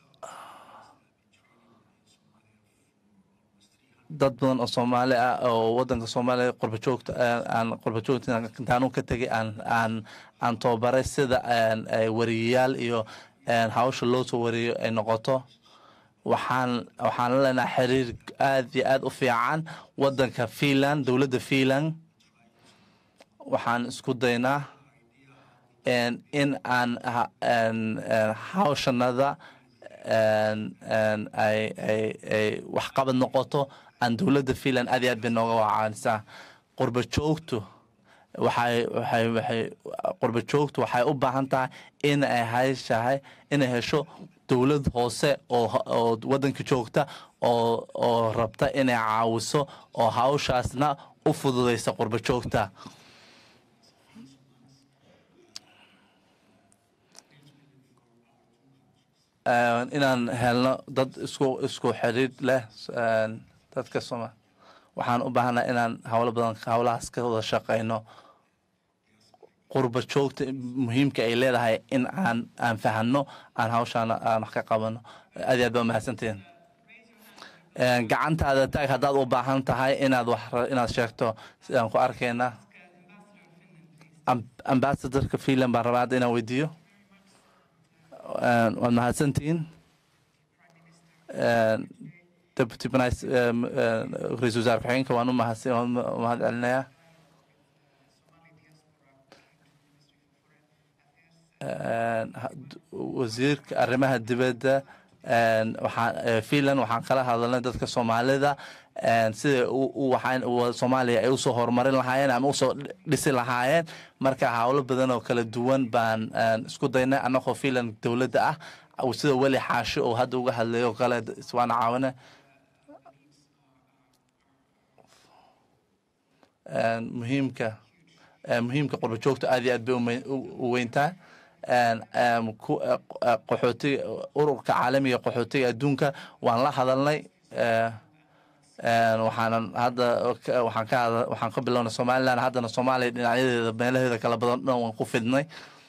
Speaker 3: dad badan oo soomaali ah oo wadanka soomaaliya qurba joogta aan qurba joogta intaanu ka tegay aan aan aan tababaray sida en, ay wariyayaal iyo en, hawsha loo soo wariyo ay noqoto waxaan waxaan la leenahay xiriir aad iyo aad u fiican wadanka finland dowladda finland waxaan isku daynaa en, in aan ha- en, en, hawshanada en, en, ay ay ay waxqabad noqoto aan dowladda finland aad iyo aad bay nooga wacaanisaa qurba joogtu waxay waxay waxay qurba joogtu waxay u baahan tahay in ay heshahay inay hesho dowlad hoose oo oo wadanka joogta oo oo rabta inay caawiso oo hawshaasna u fududeysa qurba joogta En, inaan helno dad isku isku xiriir leh en, dadka soma waxaan u baahanaa inaan howlo badan howlahaas ka wada shaqeyno qurba joogta muhiimka ay leedahay in aan aan fahano aan hawshaana aan wax ka qabano aad iyo aad baa mahadsantihiin En, gacantaada taag haddaad u baahan tahay inaad wax ra- inaad sheegto sidaan ku arkaynaa Am- ambassadorka finland baan rabaa hadda inaan weydiiyo En, waad mahadsantihiin En, deputy Vice- em, em, ra-iisul wasaare ku-xigeenka waan u mahadsan waan u mahad celinayaa En, ha- d- wasiirka arrimaha dibadda en, waxaan eh, finland waxaan kala hadalnay dadka soomaalida en, sida u- u- waxaan u- soomaaliya ay usoo horumarin lahaayeen ama usoo dhi- dhisi lahaayeen marka howlo badan oo kala duwan baan en, isku daynay annagoo finland dowladda ah aw- sida weli xaashi oo hadda uga hadlayo oo kale iswaana caawina En, muhiimka eh, muhiimka qurba joogta aad iyo aad bay u me- u- u weyntaa En, em, ku- eh, eh, qaxootiga ururka caalamiga qaxootiga adduunka waan la hadalnay eh, en, waxaanan hadda ka- waxaan ka hada- waxaan ka bilownay somaliland haddana soomaaliya dhinacyadeeda meelaheeda kala badan dhan waan ku fidnay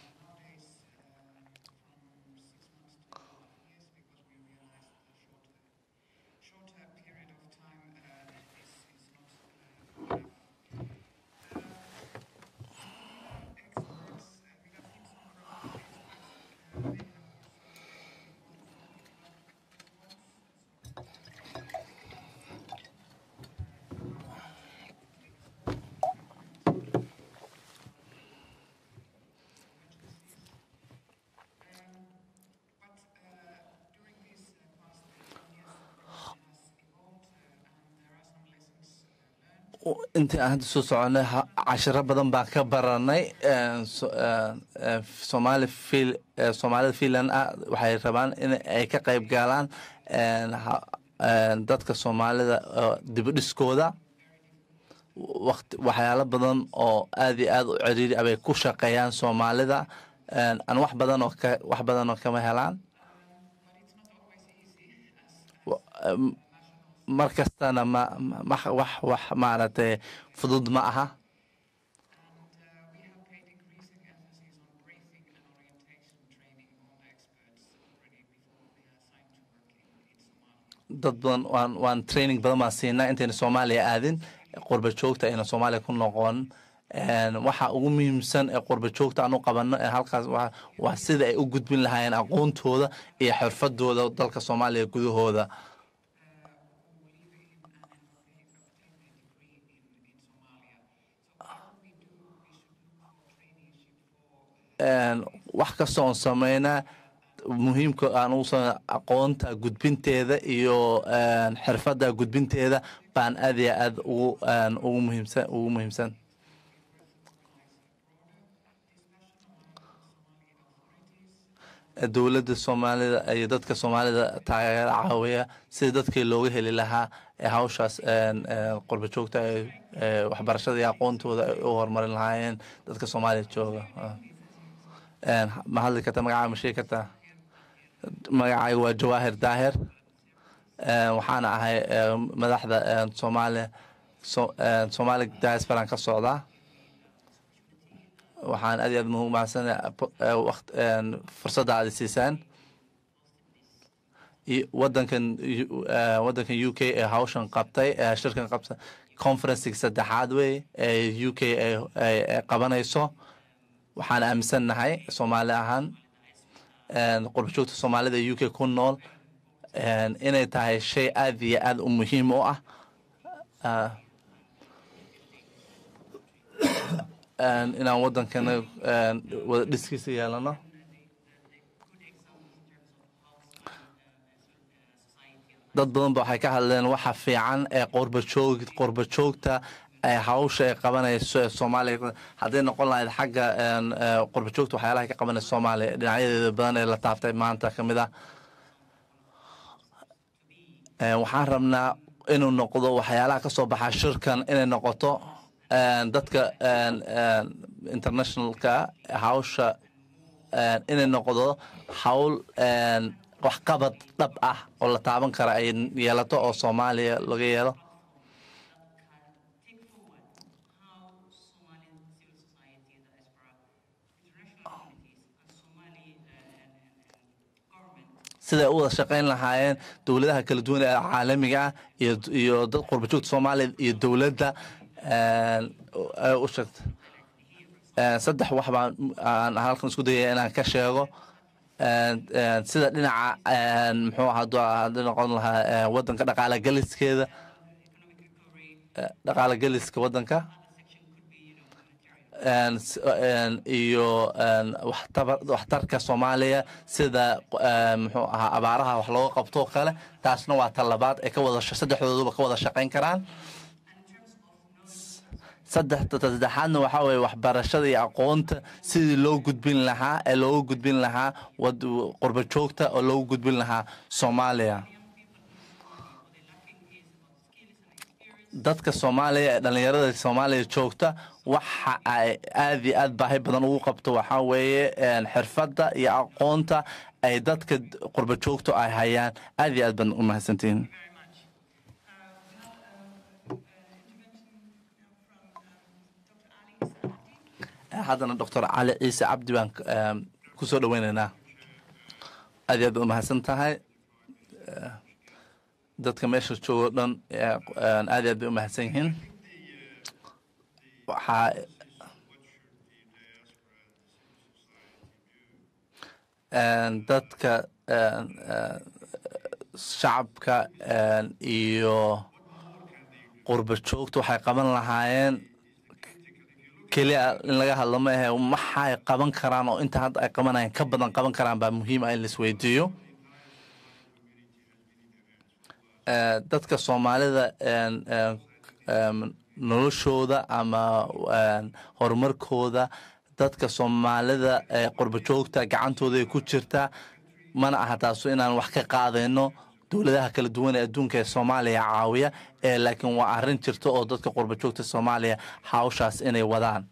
Speaker 6: shorter period of time uh, is, is not enough. Experts, uh, we got tips on from experts, uh, they have But uh, during these uh, past 15 years, the profession has evolved uh, and there are some lessons uh, learned.
Speaker 3: intii aan hadda soo soconay ha- cashiro badan baan ka baranay En, so- en, en, soomaali fil eh, soomaalida finland ah waxay rabaan in ay ka qayb galaan en, ha- en, dadka soomaalida oo dibadhiskooda waqti waxyaalo badan oo aad iyo aad u ciriiri ah bay ku shaqeeyaan soomaalida En, aan wax badan oo ka wax badan oo kama helaan Wa- em, mar kastana ma ma- ma- wax wax maaragtay fudud ma aha
Speaker 6: And uh, we have paid increasing emphasis on briefing and orientation training on experts already before they are assigned to work in, in Somalia.
Speaker 3: dad badan waan waan training badan baan siinaa intayna soomaaliya aadin qurba joogta ayna soomaaliya ku noqon En, waxa ugu muhiimsan ee qurba joogta aan u qabano ee halkaas waa- waa sida ay u gudbin lahaayeen aqoontooda iyo xirfadooda dalka soomaaliya gudahooda En, wax kasta oon sameynaa muhiimka aan usa aqoonta gudbinteeda iyo en, xirfadda gudbinteeda baan aad iyo aad ugu en, ugu muhiimsan ugu muhiimsan dowladda soomaalida iyo dadka soomaalida taageero caawiya sidii dadkii looga heli lahaa ee hawshaas qurba joogta ee waxbarashada iyo aqoontooda ay u horumarin lahaayeen dadka soomaaliya jooga ma hadli karta magacaa ma sheegi kartaa magacayga waa jawaahir daahir waxaana ahay madaxda soomaaliya soomaali diasporan ka socdaa waxaan aad iyo aad mahadsanay fursadda aad siisaan wadankan wadankan u k ee hawshan qabtay ee shirkan qabtay conferencig saddexaad wey ee u k ay qabanayso waxaan aaminsannahay soomaali ahaan qurbajoogta soomaalida u k ku nool inay tahay shay aad iyo aad u muhiim u ah inaan wadankana wada dhiskiisa yeelano dad badan ba waxay ka hadleen waxa fiican ee qorbajoog qorba joogta ee hawsha ay qabanayso ee soomaaliya hadday noqon lahayd xagga qorba joogta waxyaalaha ka qabanaysa soomaaliya dhinacyadeeda badan ee la taaftay maanta ka mid ah waxaan rabnaa inuu noqdo waxyaalaha ka soo baxa shirkan inay noqoto dadka internationalka hawsha inay noqdo hawl waxqabad dhab ah oo la taaban kara ay yeelato oo soomaaliya laga yeelo
Speaker 4: take forward how Somali civil society, diaspora, international communities, and Somali uh, and, and, and government
Speaker 3: siday u wada shaqayn lahaayeen dowladaha kala duwan ee caalamiga ah iyo iyo dad qurbajoogta soomaaliya iyo dowladda u sheegta saddex wax baan aan halkan isku dayaya inaan ka sheego sida dhinaca muxuu haddii noqon lahaa wadanka dhaqaala geliskeeda dhaqaala geliska wadanka iyo waxtarka soomaaliya sida muxuu ahaa abaaraha wax looga qabto kale taasna waa talabaad ay ka wada saddexdooduba ka wada shaqayn karaan saddexda saddexaadna waxaa weeye waxbarashada iyo aqoonta sidii loo gudbin lahaa ee loogu gudbin lahaa qurba joogta oo loogu gudbin lahaa soomaaliya dadka soomaaliya ee dhallinyarada soomaaliya joogta waxa ay aad iyo aad baahi badan ugu qabto waxaa weeye xirfadda iyo aqoonta ay dadka qurba joogta ay hayaan aad iyo aad badan u mahadsantihiin haddana doctor cali ciise cabdi baan ku soo dhoweynaynaa aad iyo aad baad umahadsan tahay dadka meesha joogo dhan aad iyo aad bay u mahadsan yihiin waxaa dadka shacabka iyo qurba joogta waxay qaban lahaayeen keliya in laga hadlo ma ahe maxay qaban karaan oo inta hadda ay qabanayaan ka badan qaban karaan baa muhiim ah in laisweydiiyo dadka soomaalida noloshooda ama horumarkooda dadka soomaalida qurba joogta gacantooda ay ku jirtaa mana aha taasu inaan wax ka qaadayno dowladaha kala duwan ee adduunka ee soomaaliya caawiya ee laakiin waa arrin jirta oo dadka qurba joogta soomaaliya hawshaas inay wadaan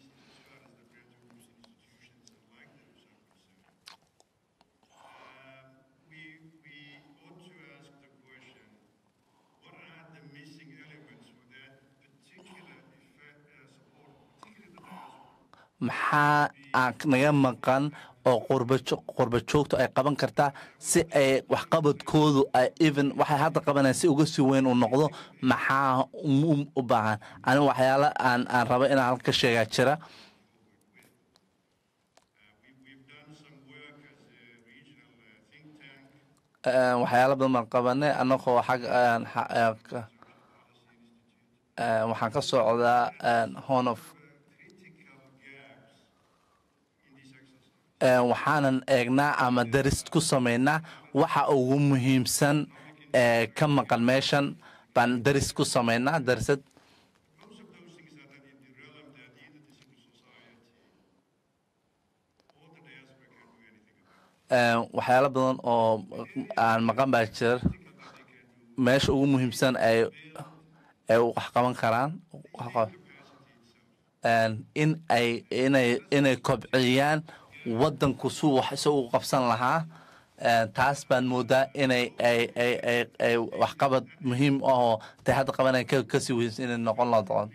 Speaker 2: we, we ought to ask the question, what are the missing elements for that particular effect, uh, support, particularly the diaspora?
Speaker 3: maxaa aan naga maqan oo qurba joogtu ay qaban kartaa si ay waxqabadkoodu ay even waxay hadda qabanayaan si uga sii weyn uu noqdo maxaa u baahan ani waxyaala aan aan rabo inaan halka ka sheegaa jira
Speaker 2: We've done some work as a regional uh, think tank.
Speaker 3: waxyaala badan baan qabanay annagoo xag waxaan ka socdaa horn of waxaanan eegnaa ama daris ku samaynaa waxa ugu muhiimsan ee ka maqan meeshan baan daris ku samaynaa darisad
Speaker 2: Most of those things are that in the realm that either the civil society or the diaspora can do anything about.
Speaker 3: Een, waxyaalo badan oo aan maqan baa jira meesha ugu muhiimsan ay ay wax qaban karaan wax qab- Een, in ay inay inay kobciyaan wadanku suu wax isagu u qabsan lahaa Een, taas baan moodaa inay ay ay ay ay waxqabad muhiim ah oo tay hadda qabanaya ka kasii weynsa inay noqon la doon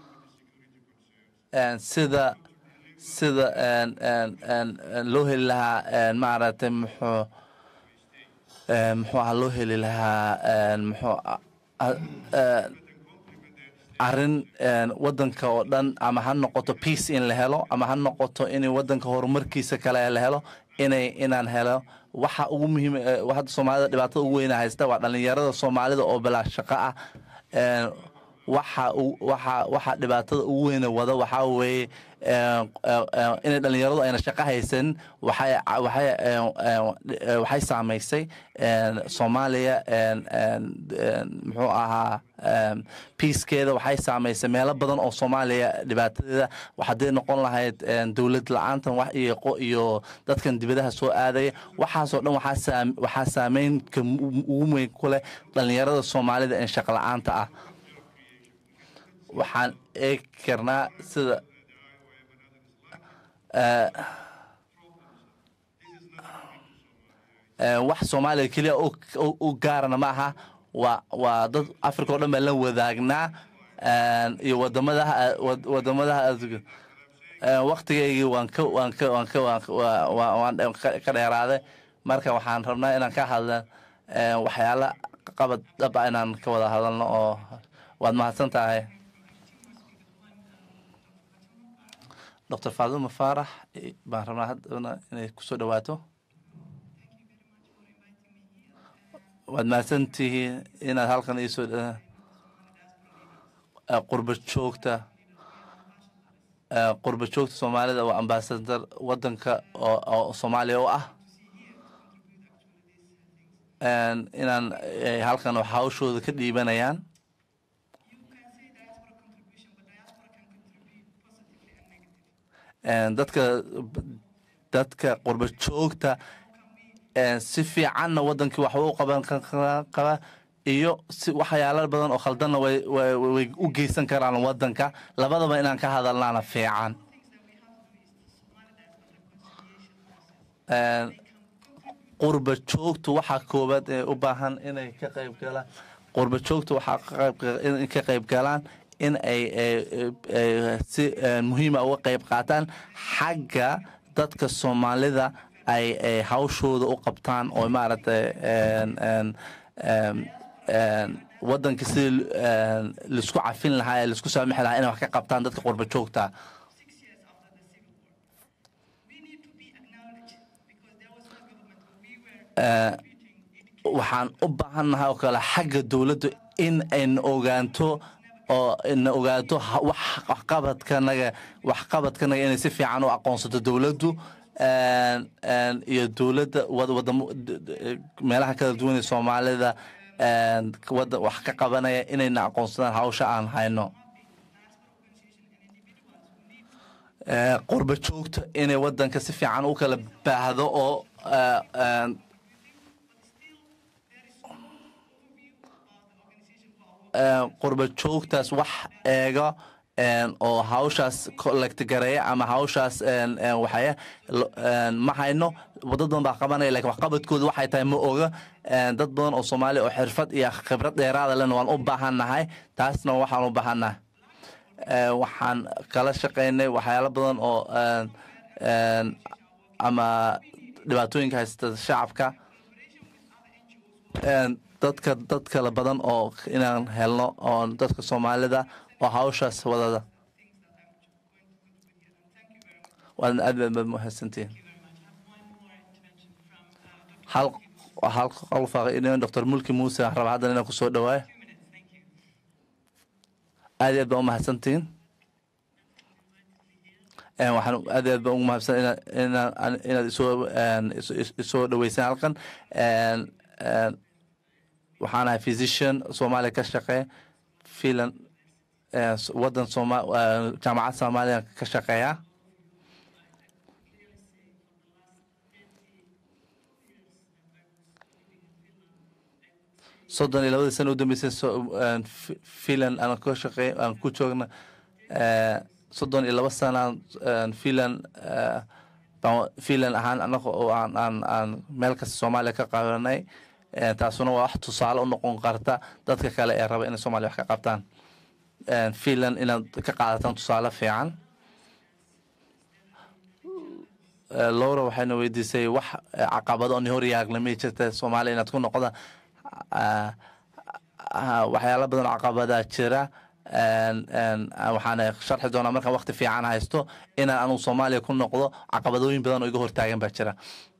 Speaker 3: Een, sida sida een, een, een, een loo heli lahaa een, maaragtay muxuu een, muxuu ahaa loo heli lahaa een, muxuu a- a- een, arrin een, wadanka oo dhan ama ha noqoto peace in la helo ama ha noqoto in wadanka horumarkiisa kale la helo inay inaan helo waxa ugu muhiim eh, hadda soomaalida dhibaatada ugu weyna haysta waa dhalinyarada soomaalida oo bilaa shaqo ah Een, waxa u- waxa waxa dhibaatada ugu weyna wada waxaa weeye een, een, een, inay dhalinyaradu ayna shaqo haysan waxay waxay een, een, eh, waxay saamaysay een, soomaaliya een, een, een, muxuu ahaa een, peacekeeda waxay saamaysay meelo badan oo soomaaliya dhibaatadeeda hadday noqon lahayd een, dowlad la-aantan wax iyo qo- iyo dadkan dibadaha soo aadaya waxaasoo dhan waxaa saam- waxaa saameynka mu- ugu weyn ku leh dhalinyarada soomaalida ee shaqo la-aanta ah waxaan eegi karnaa sida eh, eh, wax soomaaliya keliya u- u- u gaarana ma aha waa waa dad africa oo dhan baan la wadaagnaa een, iyo wadamadaha wad- wadamadaha adduunka Een, waqtigaygii waan ka waan ka waan ka waan ka- waa- waa- waan dhe- ka ka dheeraaday marka waxaan rabnaa inaan ka hadla een, waxyaala qabad dhab ah inaan ka wada hadalno oo waad mahadsan tahay dr faaduma faarax eh, baan rabnaa haddana inay kusoo dhawaato waad mahadsan tihiin inaad halkan iisoo dha- eh, qurba joogta eh, qurba joogta soomaalida waa ambaasadar wadanka oo oo soomaaliya u ah Een, inaan eh, halkan wax hawshooda ka dhiibanayaan Een, dadka dadka qurba joogta een, si fiicanna wadankii waxba u qaban ka- qaba iyo si waxyaalo badan oo khaldanna way way way u geysan karaan wadanka labadaba inaan ka hadalnaana fiican Een, qurba joogtu waxaa koowaad ee u baahan inay ka qayb galaan qurba joogtu waxaa ka qayb in ka qayb galaan in ay ay- ay si eh, muhiima uga qayb qaataan xagga dadka soomaalida ay ay hawshooda u qabtaan oo maaragtay een- een- een- een wadanka sidii een, laisku cafin lahaa ee laisku saamixi lahaa inay wax ka qabtaan dadka qurba joogta
Speaker 6: six years after the civil war. We need to be acknowledged because there was no government when we were treating
Speaker 3: waxaan u baahannahay oo kale xagga dowladdu in ayna ogaanto oo ina ogaato ha- wax waxqabadkanaga waxqabadkanaga inay si fiican u aqoonsato dowladdu een, een, iyo dowladda wad- wadamo d- d- meelaha kala duwan ee soomaalida een, wada wax ka qabanaya inayna aqoonsadaan hawsha aan hayno Ee, qurba joogta inay wadanka si fiican u kala baahdo oo ee, een, een, qurba joogtaas wax eega een, oo hawshaas collectgareeya ama hawshaas een, een, waxaya lo- een, ma hayno dad badan baa qabanaya lakin waxqabadkooda waxay tahay ma oga Een, dad badan oo soomaaliya oo xirfad iyo khibrad dheeraada lena waan u baahannahay taasna waxaan u baahannahay Ee, waxaan kala shaqaynay waxyaalo badan oo een, een, ama dhibaatooyinka haysta shacabka Een, dadka dad kale badan oo inaan helno oo dadka soomaalida oo hawshaas wadada waadna aad baad mahadsantihiin hal hal qof dr mulki muuse aan raba haddana inaan kusoo dhawaayo aad iyo aad baan u mahadsantihiin Een, waxaan aad iyo aad baan ugu mahadsan inaad inaad inaad isoo een, iso- is- isoo dhaweysaan halkan Een, een, waxaan ahay physician soomaaliya ka shaqeeya filan ee, s- wadan sooma ee, jaamacad soomaaliya ka shaqeeya soddon iyo labadii sana u dambeysay finland aan ka shaqey aan ku joogna soddon iyo laba sanaan finland finland ahaan anaga oo aan aan aan meel kasta soomaaliya ka qabanay taasuna waa wax tusaale u noqon karta dadka kale ee raba inay soomaaliya wax ka qabtaan finland inaad ka qaadataan tusaale fiican lowra waxayna weydiisay wax caqabado on hor yaaglamay jirta soomaaliya inaad ku noqda waxyaala badan oo caqabadaa jira waxaana sharxi doonaa markaan wakti fiican haysto inaan anugu soomaaliya ku noqdo caqabadooyin badan oo iga hortaagan baa jira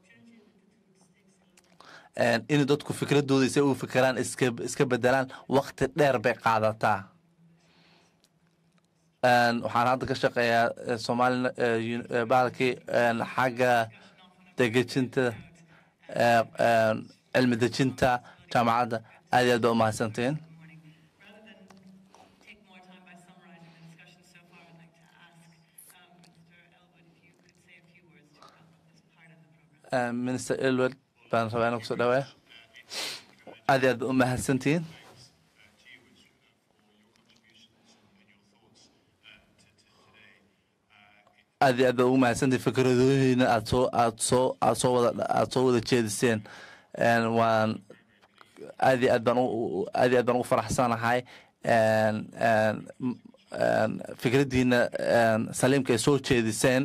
Speaker 3: in dadku fikradooda se u fikiraan iska iska bedelaan wakti dheer bay qaadataa waxaan hadda ka shaqeeyaa somaali bahalkii xagga degejinta cilmi dejinta jaamacadda aad iyo aad baa umahadsantiin
Speaker 4: Rather than take more time by summarizing the discussion so far, I'd like to ask um, Mr. Elwood if you could say a few words to wrap up this part of the program.
Speaker 3: minister elwood baan rabaa inaan kusoo dhawaaya aad iyo aad baa umahadsantiin aad iyo aad baa ugu mahadsantiin fikradooyina aad soo aad soo aad soo wada aad soo wada jeediseen waan aad iyo aad baan aad iyo aad baan ugu faraxsanahay fikraddiina saliimka ay soo jeediseen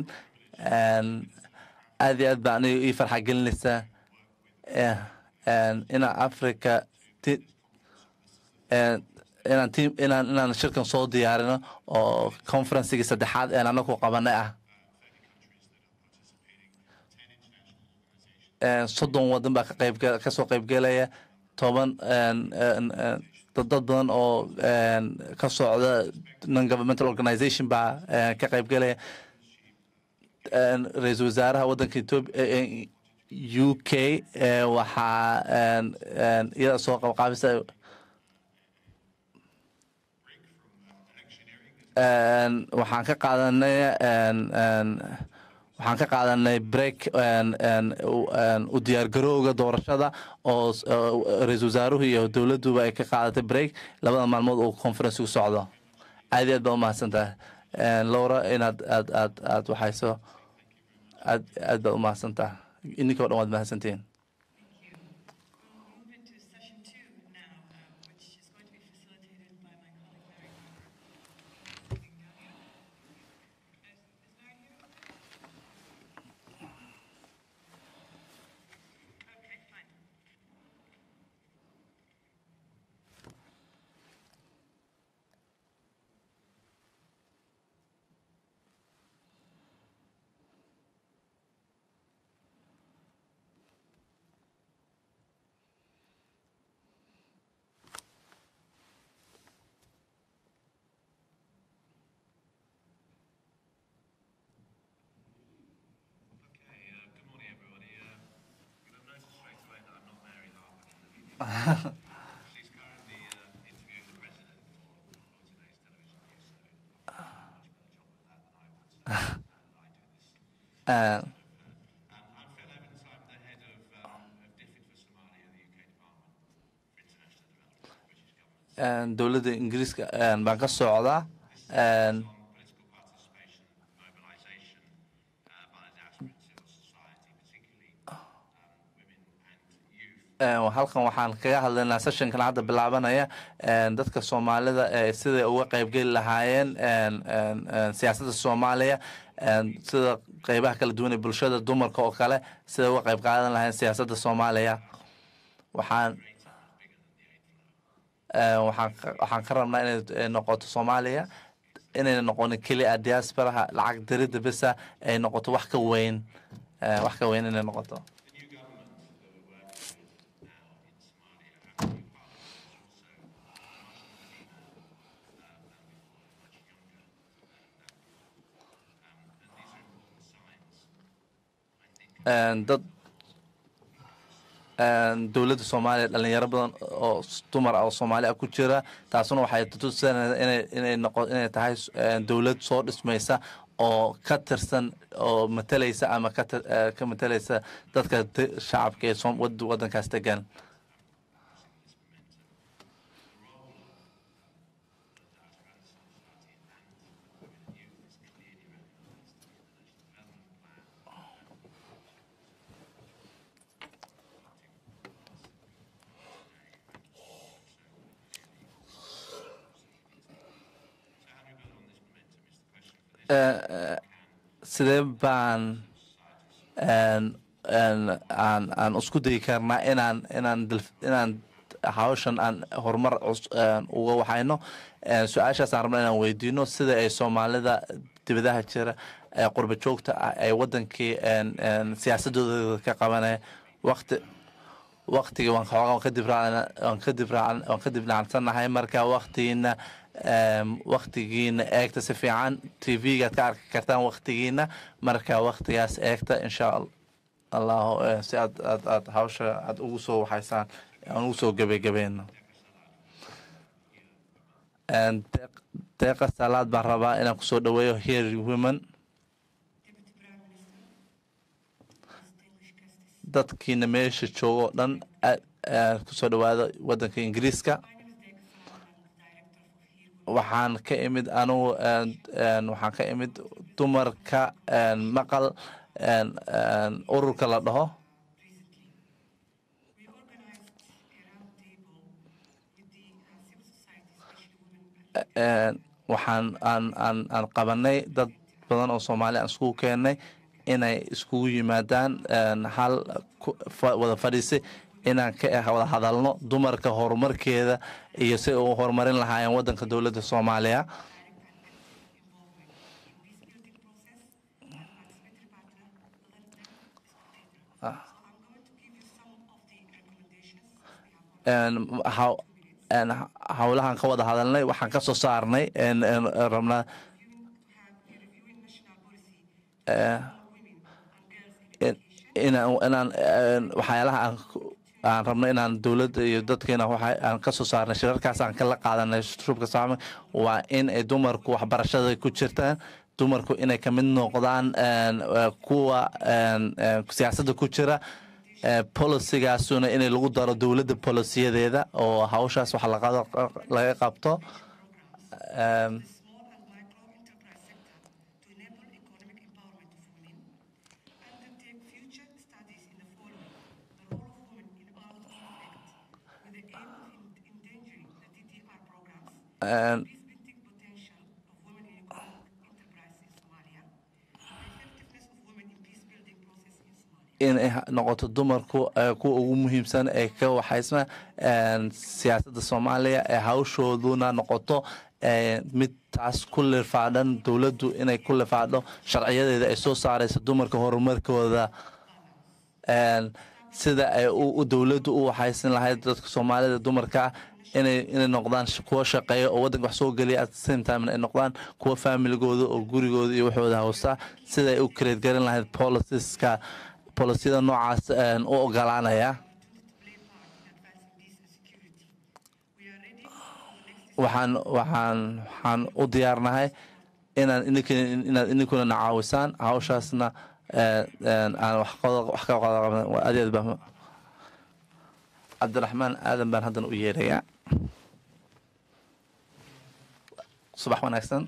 Speaker 3: aad iyo aad baa aniga ii farxa gelinaysaa inaan africa inaan tim inaan inaan shirkan soo diyaarino oo conferencigii saddexaad een anagu qabanay ah soddon waddan baa ka qayb kasoo qaybgelaya toban dad badan oo ka socda non governmental organization baa ka qaybgelaya ra-iisul wasaaraha waddanka ethiopia u k waxaa iyada soo qabqaabisa waxaan ka qaadanay waxaan ka qaadanay break u diyaargarowga doorashada oo ra-iisul wasaaruhu iyo dowladduba ay ka qaadatay break labada maalmood uu conference u socdo aad iyo aad baa umahadsan tahay lowra inaad aad aad aad waxayso aad aad baad umahadsan tahay ininka o dhan waad mahadsantihiin
Speaker 4: We'll move into session two now, uh, which is going to be facilitated by my colleague Mary. Sitting down here. Is, is Mary here? Okay, fine.
Speaker 2: Okay, uh, good morning, everybody. Uh, you'll have noticed straight away that I'm not Mary Harper in the meeting. She's currently uh, interviewing the president for, for today's television news, so I've done a much better job of that than I would. So, uh, I do this.
Speaker 3: Uh,
Speaker 2: Um, I'm Phil Evans. I'm the head of, um, of DFID for Somalia, the UK Department for International Development, British government.
Speaker 3: dowladda ingiriiska baan ka socdaa
Speaker 2: on political participation, mobilisation uh, by the diaspora and civil society, particularly um, women and youth.
Speaker 3: halkan waxaan kaga hadlaynaa sessionkan hadda bilaabanaya dadka soomaalida ee siday uga qaybgeli lahaayeen siyaasadda soomaaliya sida qeybaha kala duwan ee bulshada dumarka oo kale siday uga qayb qaadan lahaayeen siyaasadda soomaaliya waxaan waxaan waxaan ka rabnaa inay noqoto soomaaliya inayna noqonin keliya diasporaha lacag diridda besa ay noqoto wax ka weyn wax ka weyn inay noqoto dad dowladda soomaaliya dhalinyaro badan oo dumar ah oo soomaali ah ku jira taasuna waxay tutusanaysaa inay inay noqo inay tahay dowlad soo dhismaysa oo ka tirsan oo matalaysa ama ka ka matalaysa dadka shacabka ee waddankaas degan sidee baan een- een- aan aan isku dayi karnaa inaan inaan dil- inaan hawshan aan horumar cus- een, uga waxayno Een, su-aashaasaan rabna inaan weydiino sida ay soomaalida dibadaha jira ee qurba joogta ah ay wadankii een- een siyaasadooda ka qabanaya waqti waqtigii waan xoogaa waan kadib raacan waan kadib raacan waan kadib dhacsannahay marka waqtigiina em, waqtigiina eegta si fiican tv-gaad ka arki kartaan waqtigiina marka waqtigaas eegta insha al- allahu eh, si aad aad aad hawsha aad ugu soo waxaysaan aan ugu soo gebagabeeno En deeq- deeqa salaad baan rabaa inaan kusoo dhaweeyo here women
Speaker 4: Deputy Prime Minister, distinguished guests.
Speaker 3: dadkiina meesha joogo o dhan aad- aad kusoo dhawaado wadanka ingiriiska
Speaker 4: My name is Deka Salam, I'm the director of Here Women.
Speaker 3: waxaan ka imid anugu een, een, waxaan ka imid dumarka een, maqal een, een, ururka la dhaho
Speaker 4: recently. We organized a round table with the uh, civil society, especially women and
Speaker 3: Een, waxaan aan aan aan qabanay dad badan oo soomaali aan iskugu keenay inay iskugu yimaadaan een, hal ku- fa- wada fadhiisi inaan ka eh, wada hadalno dumarka horumarkeeda iyo si u horumarin lahaayeen wadanka dowladda soomaaliya
Speaker 4: involvement in peace-building process and participatory partner, other than spectator. So I'm going to give you some of the recommendations. We have
Speaker 3: een, haw- een, howlahan ka wada hadalnay waxaan ka soo saarnay een, een, rabnaa
Speaker 4: reviewing to have a reviewing national policy
Speaker 3: eh,
Speaker 4: for women and girls in
Speaker 3: in- inaan inaan een, waxyaalaha aan ku- aan rabno inaan dowladda iyo dadkeena waxa aan ka soo saarnay shirarkaas aan kala qaadanay shubka saame waa in ay dumarku waxbarashada ku jirtaan dumarku inay kamid noqdaan een, eh, kuwa een, een, siyaasadda ku jira eh, policigaasuna inay lagu daro dowladda policiyadeeda oo hawshaas wax laga laga qabto Em,
Speaker 4: small and micro enterprise sector to enable economic empowerment of women, undertake future studies in the following: the role of women in armed conflict, with the aim of en- endangering the DDR programs,
Speaker 3: en,
Speaker 4: peace-building potential of women in economic enterprise in Somalia, the effectiveness of women in peace-building process in Somalia.
Speaker 3: inay ha- noqoto dumarku eh, kuwa ugu muhiimsan ee ka waxaysna een, siyaasadda soomaaliya ee hawshooduna noqoto eh, mid taas ku lifaadhan dowladdu inay ku lifaadho sharciyadeeda ay soo saarayso dumarka horumarkooda een, sida ay u u dowladdu u waxaysan lahayd dadka soomaalida dumarka ah inay inay noqdaan sh- kuwa shaqeeya oo waddanka wax soo geliya at the same time ay noqdaan kuwa familigooda oo gurigooda iyo waxooda hawsta sida ay u create garin lahayd policies-ka polisiyada noocaas een, u ogolaanaya
Speaker 4: play part in advancing peace and security. We are ready for the next
Speaker 3: waxaan waxaan waxaan u diyaarnahay inaan ininka inaad ininkuna na caawisaan hawshaasna eh, een, aan wax qodo- wax ka qodo qaban adeed ba cabdiraxmaan aadan baan haddana u yeerayaa subax wanaagsan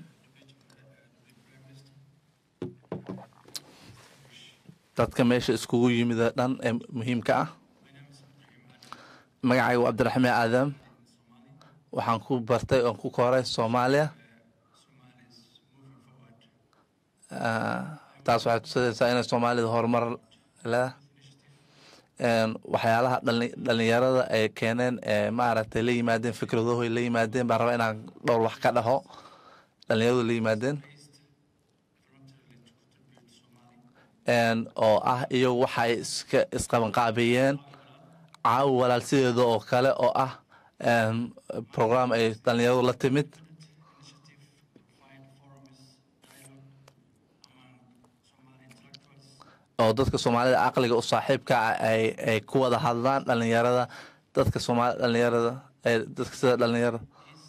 Speaker 3: dadka meesha iskugu yimid oo dhan ee muhiimka ah magacayga waa cabdiraxmaan aadam waxaan ku bartay oon ku koray soomaaliya Ah, taas waxay tusinaysaa inay soomaalida horumar leedahay Een, waxyaalaha dhalin- dhalinyarada ay keeneen ee maaragtay la yimaadeen fikradaho la yimaadeen baan rabaa inaan dhowr wax ka dhaho dhalinyaradu la yimaadeen Een, oo ah iyagu waxay iska isqabanqaabiyeen caawi walaal sideeda oo kale oo ah een, program ay dhalinyaradu la timid oo dadka soomaalida caqliga u saaxiibka ah ay ay ku wada hadlaan dhalinyarada dadka soomaali dhalinyarada ee dadka sida dhalinyarada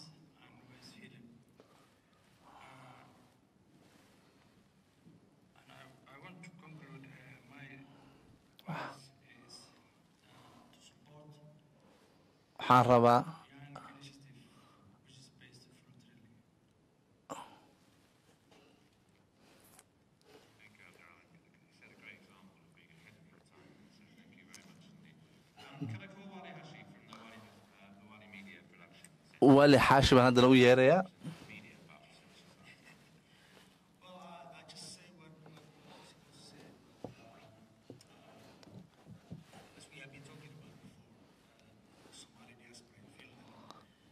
Speaker 7: And I, I want to conclude uh, my advice is uh, to support
Speaker 3: waxaan rabaa
Speaker 7: young initiative which is based voluntarily.
Speaker 2: Thank you, Abdul. You set a great example of being ahead of your time. So thank you very much indeed. Um, can I call Wali Hashi from the Wali, uh, the Wali Media Production
Speaker 3: wali xaashi baan haddana u yeerayaa
Speaker 2: Media about civil society?
Speaker 7: Well, I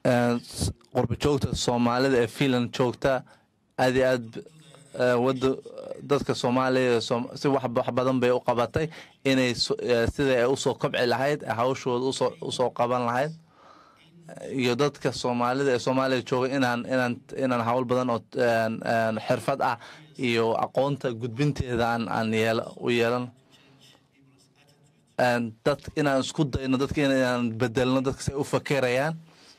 Speaker 3: qurba joogta soomaalida ee finland joogta aad iyo aad eh, wada dadka soomaaliya ee Soom- si wax wax badan bay u qabatay inay so- eh, sida ay usoo kobci lahayd eh, hawshooda usoo usoo qaban lahayd iyo dadka soomaalida ee soomaaliya jooga inaan inaan inaan hawl badan oo een, een, xirfad ah iyo aqoonta gudbinteeda aan aan yeel u yeelan Een, dad inaan isku dayno dadka inaan bedelno dadka si ay u fakerayaan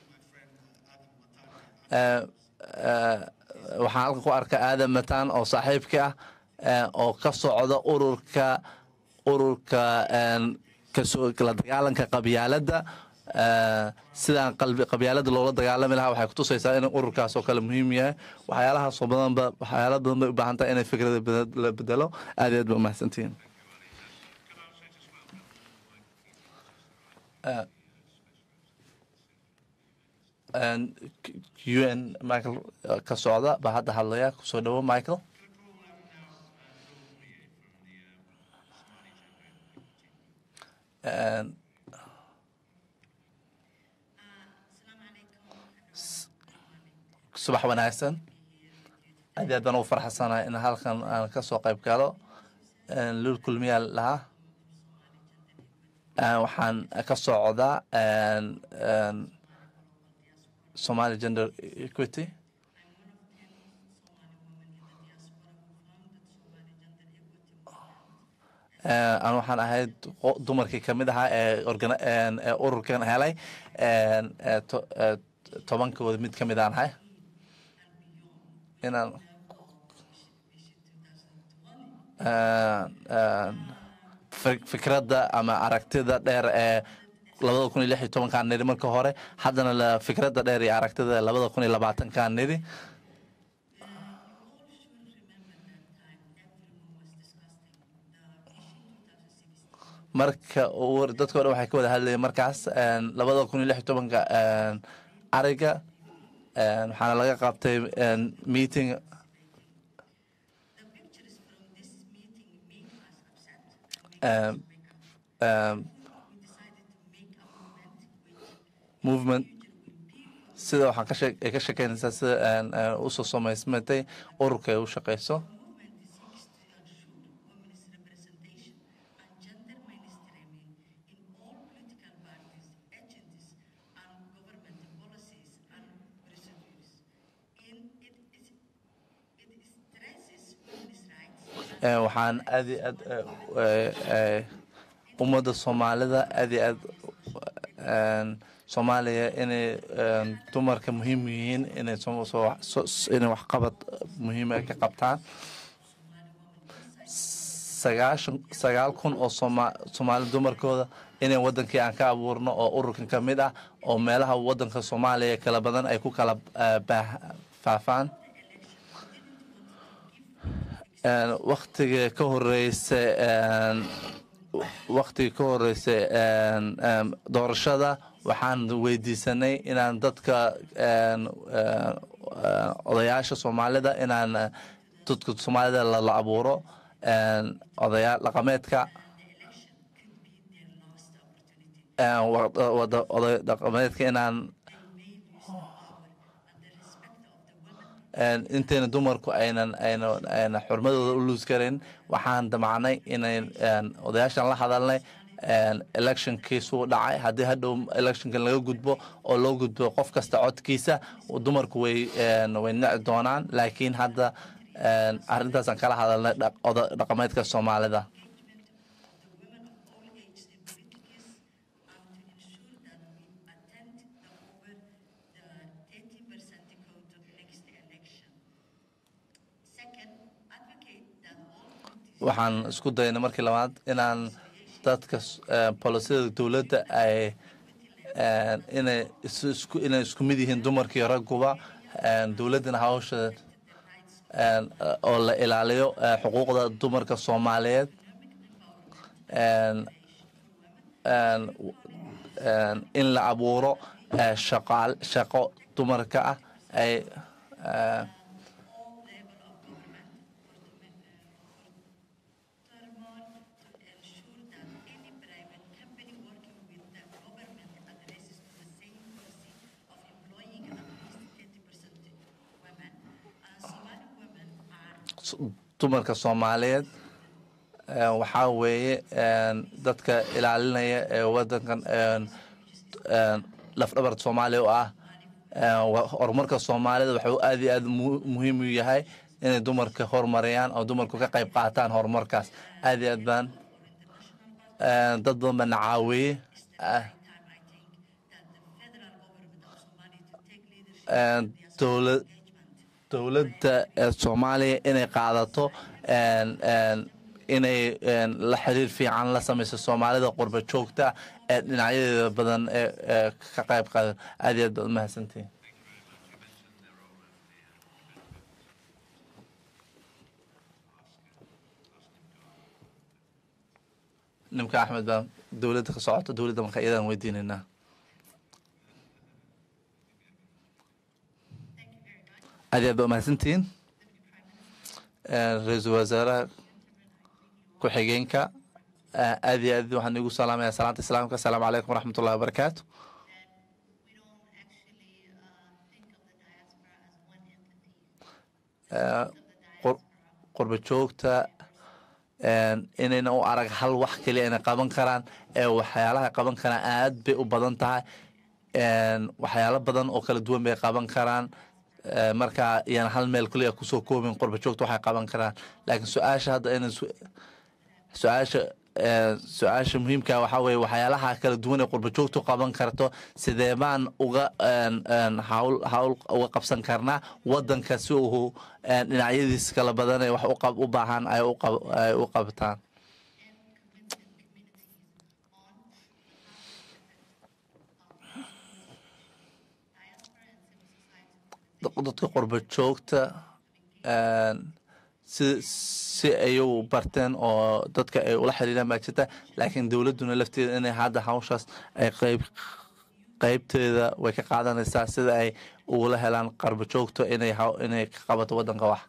Speaker 3: Eh, eh, waxaan halkan ku arkaa aadan mataan oo saaxiibka ah eh, oo ka socda ururka ururka een, kasoo la dagaalanka qabyaaladda Eh, sidaan qalbi qabyaaladda loola dagaalami lahaa waxay kutusaysaa in ururkaas oo kale muhiim yahay waxyaalahaasoo badanba waxyaala badan bay u baahan tahay inay fikrada bede- la bedelo aad iyo aad ba umahadsantihiin Eh, een, K- un michael eh, ka socda baa hadda hadlaya kusoo dhawo michael Een, subax wanaagsan aad iyo aad baan ugu farxasanahay in halkan aan ka soo qayb galo Een, lul kulmiyaa lahaa Een, waxaan ka socdaa een, een, Somali Gender Equity Een, aan waxaan ahayd qo- dumarkii ka mid ahaa ee organa- een, ee ururkan helay Een, ee to- ee tobankooda mid ka mid aan ahay inaan Een, een, fik- fikradda ama aragtida dheer ee labada kun iyo lix iyo tobankaan nidhi marka hore haddana la fikradda dheer iyo aragtida labada kun iyo labaatankaan nidhi marka uu dadka o dhan waxay ka wada hadlayeen markaas een, labada kun iyo lix iyo tobanka een, ariga een, waxaana laga qabtay een, meeting um, um, movement sida waxaan ka shee- ay ka sheekeynaysaa sida een, een, usoo samaysmatay ururka ay u shaqeyso Een, waxaan aad iyo aad eh, eh, eh, ummadda soomaalida aad iyo aad een, soomaaliya inay een, dumarka muhiim yihiin inay soo- soo- soo- inay waxqabad muhiima ka qabtaan sagaashan sagaal kun oo sooma soomaali dumarkooda inay wadankii aan ka abuurno oo ururkan ka mid ah oo meelaha wadanka soomaaliya kala badan ay ku kala eh, baah- faafaan Een, waktiga ka horeysa een, waktiga ka horeysa een, een, doorashada waxaan weydiisanay inaan dadka een, een, een, odayaasha soomaalida inaan eh, dadka soomaalida la, la abuuro een, odayaa dhaqameedka een, wa- wada oday dhaqameedka inaan een, intayna dumarku aynan aynan aynan xurmadooda u luus karin waxaan damacnay inay een, odayaashan la hadalnay een, electionkiisuu dhacay haddii hadhow electionkan laga gudbo oo loo gudbo qof kasta codkiisa dumarku way een, way nici doonaan laakiin hadda een, arrintaasaan kala hadalnay dhaq- oda- dhaqameedka soomaalida waxaan isku daynay markii labaad inaan dadka eh, polisiyada dowladda ay eh, inay is- isku inay isku mid yihiin dumarkii ragguba eh, dowladdana hawsha eh, oo la ilaaliyo eh, xuquuqda dumarka soomaaliyeed En, en, en, in la abuuro eh, shaqaal shaqo dumarka ah ay eh,
Speaker 5: company working with the government addresses to the same policy of employing
Speaker 3: s- dumarka soomaaliyeed een, waxaa weeye een, dadka ilaalinaya ee wadankan een, een, lafdhabarta soomaaliya u ah een, wa- horumarka soomaalida waxuu aad iyo aad mu- muhiim u yahay inay dumarka horumariyaan oo dumarku ka qayb qaataan horumarkaas aad iyo aad baan een, dad badan baa na caawiyey ah, een, dowlad dowladda ee soomaaliya inay qaadato een, een, inay een, la xiriir fiican la samayso soomaalida qurba joogta ee dhinacyadeeda badan ee ee ka qayb qaadan aad iyo aad baad umahadsantihin nimka axmed baa dowladda ka socota dowladda marka iyadaan weydiinaynaa aad iyo aad baa umahadsantihiin Een, ra-iisul wasaaraha ku-xigeenka ah, aad iyo aad waxaan igu salaamaya salaanta islaamka asalaamu calaykum waraxmat ullahi wabarakaatu Eh, qur- qurba joogta een, inayna u arag hal wax keliya inay qaban karaan ee waxyaalaha qaban karaan aad bay u badan tahay Een, waxyaalo badan oo kala duwan bay qaban karaan Eh, marka iyana hal meel keliya kusoo koobin qurba joogta waxay qaban karaan laakiin su-aasha hadda inay su- su-aasha eh, su-aasha muhiimka waxaa weeye waxyaalaha kala duwan ee qurba joogtu qaban karto sidee baan uga een, een, hawl hawl uga qabsan karnaa wadanka si uu een, dhinacyadiis kala badan ee wax u qab- u baahan ay u qab- ay u qabtaan dadka qurba joogta een, si si ay u barteen oo dadka ay ula xiriiraan baa jirta laakiin dowladduna lafteeda inay hadda hawshaas ay qayb qaybteeda way ka qaadanaysaa sida ay ugula helaan qarba joogto inay haw- inay ka qabato waddanka wax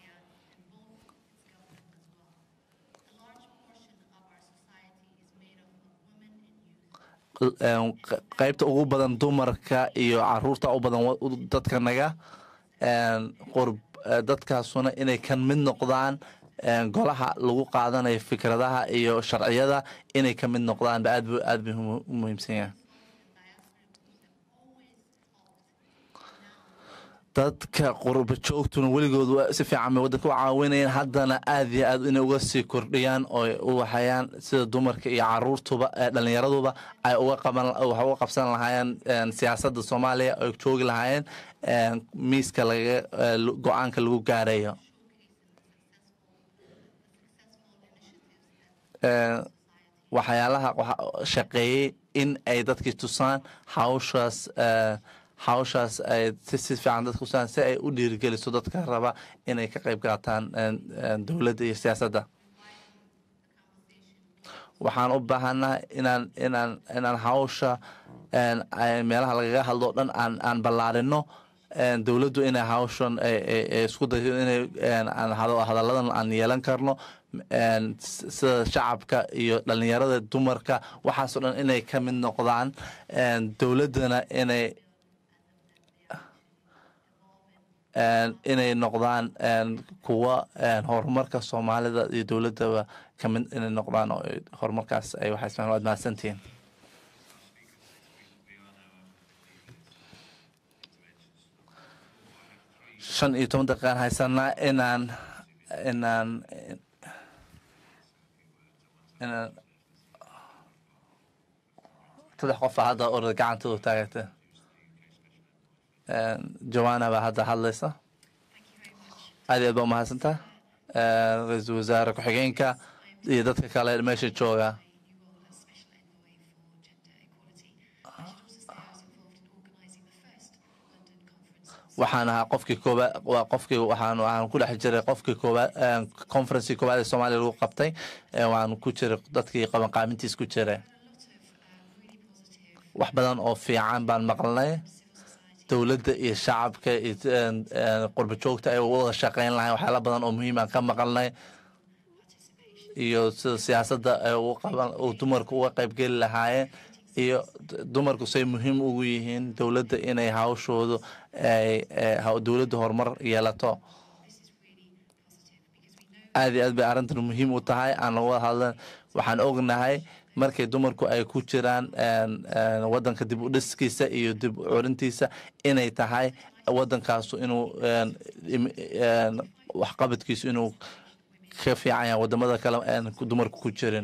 Speaker 3: een, q- qaybta ugu badan dumarka iyo caruurta u badan wa- u- dadka naga een, qurb eh, dadkaasuna inay kan mid noqdaan een, golaha lagu qaadanayo fikradaha iyo sharciyada inay ka mid noqdaan ba aad bu aad bay u muhiimsan yahay dadka qurba joogtuna weligood waa si fiican bay waddanka u caawinayaan haddana aad iyo aad inay uga sii kordhiyaan oo ay u waxayaan sida dumarka iyo caruurtuba ee dhallinyaraduba ay uga qaban wax uga qabsan lahaayeen een, siyaasadda soomaaliya ay joogi lahaayeen een, miiska laga ee, lu- go-aanka lagu gaarayo Een, waxyaalaha waxa- shaqeeyey in ay dadkii tusaan hawshaas ee, hawshaas ay si si fiican dadka tusaan si ay u dhiirigeliso dadka raba inay ka qayb qaataan een, een, dowladda iyo siyaasadda waxaan u baahanahay inaan inaan inaan hawsha een, ay meelaha lagaga hadlo o dhan aan aan ballaarino een, dowladdu inay hawshan ay ay- ay isku dayo inay een, aan hado- hadalladan aan yeelan karno een, s- sida shacabka iyo dhallinyarada dumarka waxaasoo dhan inay ka mid noqdaan een, dowladdana inay een, inay noqdaan een, kuwa een, horumarka soomaalida iyo dowladdaba ka mid inay noqdaan oo ay horumarkaas ay waxay ismaan waad mahadsantihiin shan iyo toban daqiiqaan haysanaa inaan inaan inaan saddex qofa hadda orda gacantooda taagata joanna baa hadda hadlaysa aad iyo aad baa umahadsantaa ra-iisul wasaare ku-xigeenka iyo dadka kale meesha jooga waxaan ahaa qofkii koobaad waa qofkii waxaan waxaan ku dhex jiray qofkii koobaad conferencii koobaad ee soomaaliya lagu qabtay ee waan ku jiray dadkii qabanqaamintiis ku jiray wax badan oo fiican baan maqlnay dowladda iyo shacabka iyo qurba joogta ay wada shaqeyn lahayn waxyaala badan oo muhiim aan ka maqalnay iyo sida siyaasadda ay u qaban uu dumarku uga qaybgeli lahaayeen iyo dumarku say muhiim ugu yihiin dowladda inay hawshoodu ay dowladda horumar yeelato aad iyo aad bay arrintan muhiim u tahay aan laga wada hadlan waxaan ognahay markay dumarku ay ku jiraan wadanka dib u dhiskiisa iyo dib u curintiisa inay tahay wadankaasu inuu waxqabadkiisu inuu ka fiican yahay wadamada kale aan dumarku ku jirin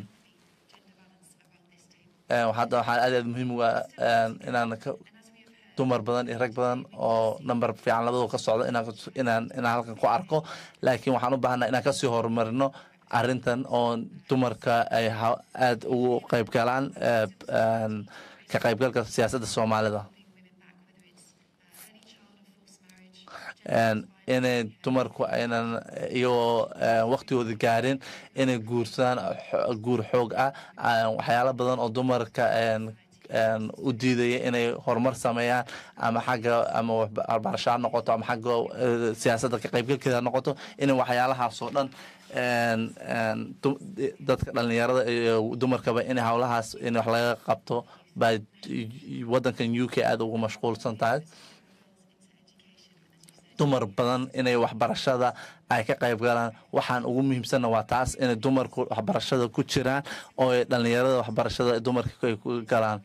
Speaker 3: hadda waxaa aad aad muhiim uga inaan dumar badan iyo rag badan oo number fiican labadoo ka socda inaan inaan halkan ku arko laakiin waxaan u baahanaa inaan kasii horumarino arrintan oo dumarka ay aada ugu qayb galaan ka qaybgalka siyaasadda soomaalida inay dumarku aynan iyagoo waktigooda gaarin inay guursadaan guur xoog ah waxyaalo badan oo dumarka u diidaya inay horumar sameeyaan ama xagga ama waxbarasho ha noqoto ama xagga siyaasadda ka qaybgalkeeda ha noqoto inay waxyaalahaas oo dhan dadka dhalinyarada iyo dumarkaba in howlahaas in wax laga qabto baa wadankan u k aada ugu mashquulsan tahay dumar badan inay waxbarashada ay ka qayb galaan waxaan ugu muhiimsanna waa taas inay dumarku waxbarashada ku jiraan oo ay dhalinyarada waxbarashada dumarka ay ku galaan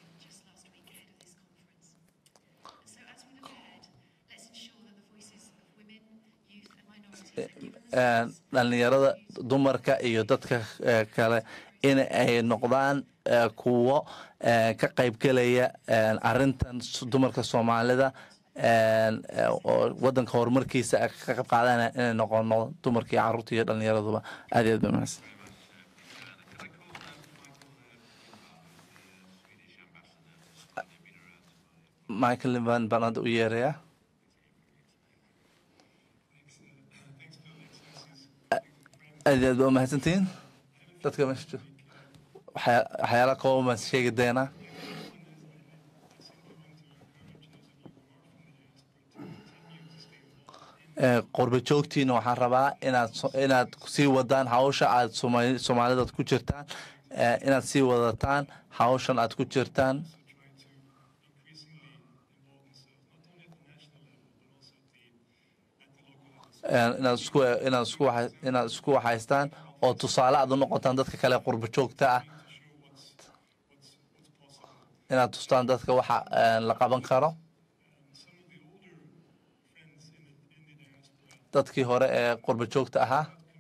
Speaker 3: dhalinyarada dumarka iyo dadka kale in ay noqdaan kuwo ka qaybgelaya arintan dumarka soomaalida oo wadanka horumarkiisa ka qayb qaadanaya inay noqono dumarkii caruurta iyo dhalinyaraduba aad iyo aad ba mahadsan michael liban baan hadda u yeerayaa aad iyo aad ba umahadsantihiin dadka meesha jooga waxyaala kooban baan sheegi doonaa qorba joogtiina waxaan rabaa inaad inaad sii wadaan hawsha aad soomaalidaad ku jirtaan inaad sii wadataan hawshan aad ku jirtaan inaad isku inaad isku inaad isku waxaystaan oo tusaale aad u noqotaan dadka kale qurba joogta ah inaad tustaan dadka waxa la qaban karo dadkii hore ee qurba joogta ahaa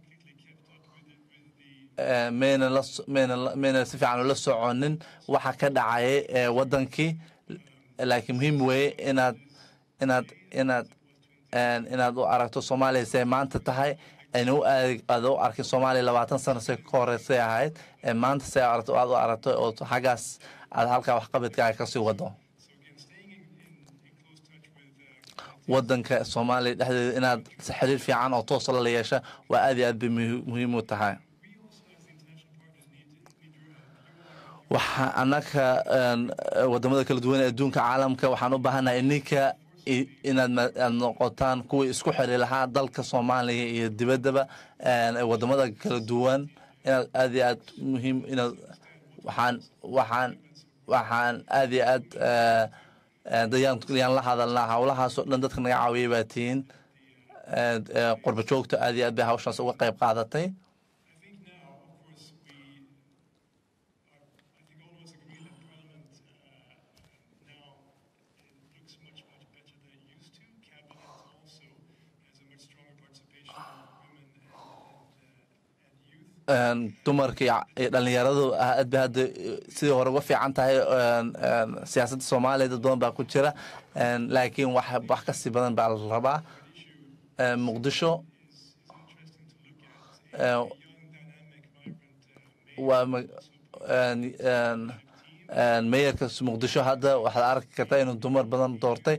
Speaker 3: mayna la mayna mayna si fiican ula soconin waxa ka dhacayay ee wadankii laakiin muhiim weeye inaad inaad inaad inaad u aragto soomaaliya say maanta tahay ayna u aad u arkin soomaaliya labaatan sano say ka horeysay ahayd maanta say aragto aad u aragto oo xaggaas aad halkaa waxqabadkaaga kasii wado wadanka soomaaliya dhexdeeda inaad xiriir fiican oo toosa la yeesha waa aad iyo aad bay muhiim u tahay waxa annaka wadamada kala duwan ee adduunka caalamka waxaan u baahanahay ninka inaad aad noqotaan kuwii isku xiri lahaa dalka soomaaliya iyo dibaddaba wadamada kala duwan inaad aad iyo aad muhiim inaad waxaan waxaan waxaan aad iyo aad dayaan yaan la hadalnaa howlahaasoo dhan dadka naga caawiyay baa tihiin qurba joogta aad iyo aad bay hawshaas uga qayb qaadatay dumarka iyo dhalinyaradu aad bay hadda sidii hore uga fiican tahay siyaasadda soomaaliya dad badan baa ku jira laakiin wax wax kasii badan baa la rabaa muqdisho waa meeyarka muqdisho hadda waxaad arki kartaa inuu dumar badan doortay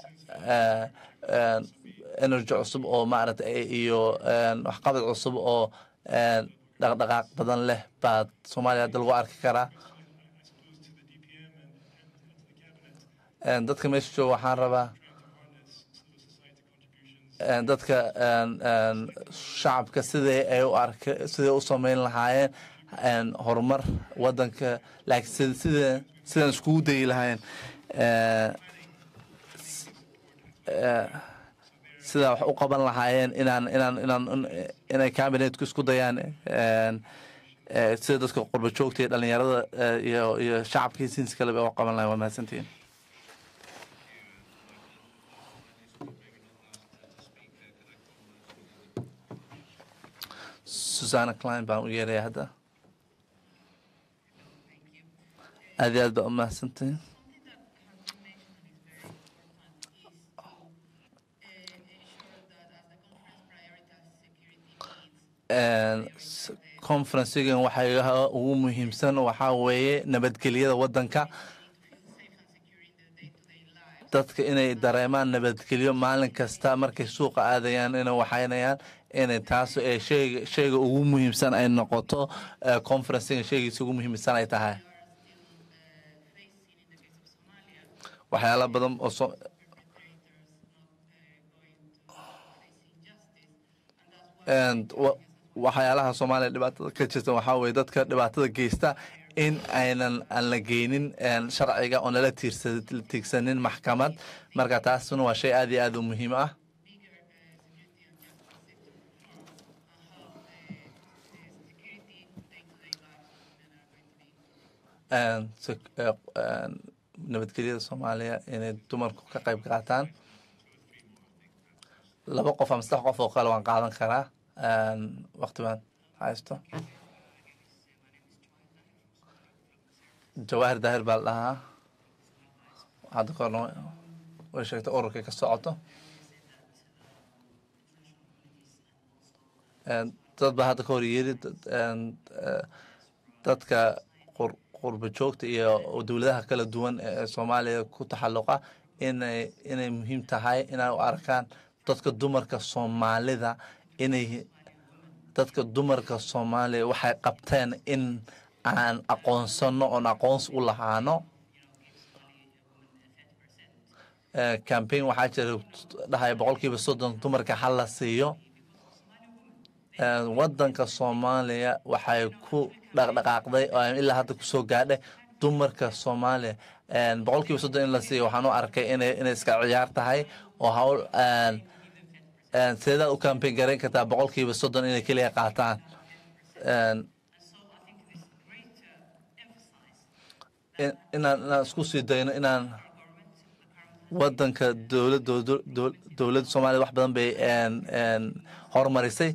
Speaker 3: energy cusub oo maaragtay iyo waxqabad cusub oo dhaqdhaqaaq badan leh baa soomaaliya hadda lagu arki karaa dadka meesha jooga waxaan rabaa dadka shacabka siday ay u arka siday u sameyn lahaayeen horumar wadanka laakiin sida sidaan iskugu dayi lahaayeen sida wax u qaban lahaayeen inaan inaan inaan inay cabinetku isku dayaan een, ee, sida dadka qurba joogta iyo dhalinyarada ee, iyo iyo shacabkii sinsi kaleba u qaban lahayen waa mahadsantihiin susana klein baan u yeeraya hadda aad iyo aad baa u mahadsantihiin Een, s- conferencigan waxaa ugu muhiimsan waxaa weeye nabadgelyada wadanka dadka inay dareemaan nabadgelyo maalin kasta markay suuqa aadayaan inay waxaynayaan inay taas ee sheyga sheyga ugu muhiimsan ay noqoto ee conferenciga sheygiisa ugu muhiimsan ay tahay waxyaala badan oo so And wa- waxyaalaha soomaaliya dhibaatada ka jirta waxaa weye dadka dhibaatada geysta in aynan aan la geynin een, sharciga oon lala tiirsa- tiigsanin maxkamad marka taasuna waa shay aad iyo aad u muhiim ah Een, sek- ee, een, nabadgelyada soomaaliya inay dumarku ka qayb qaataan laba qof ama saddex qof oo kale waan qaadan karaa Een, waqti baan haysto jawaahir daahir baa la dhahaa hadda korna way sheegtay ururkay ka socoto Een, dad baa hadda ka hor yiri dad- een, eh, dadka qur- qurba joogta iyo dowladaha kala duwan ee soomaaliya ku taxalluqa inay inay muhiim tahay inay u arkaan dadka dumarka soomaalida inay dadka dumarka soomaaliya waxay qabteen in aan aqoonsano oon aqoonsi u lahaano Eh, campaign waxaa jira dhahaya boqolkiiba soddon dumarka hal la siiyo Eh, wadanka soomaaliya waxay ku dhaqdhaqaaqday oo ilaa hadda kusoo gaadhay dumarka soomaaliya een, boqolkiiba soddon in la siiyo waxaan u arkay inay inay iska ciyaar tahay oo hawl een, een, sideedaad u campaign garayn kartaa boqolkiiba soddon inay keliya qaataan Een, in- inaan inaan isku sii dayno inaan wadanka dowladda dowladda soomaaliya wax badan bay een, een, horumarisay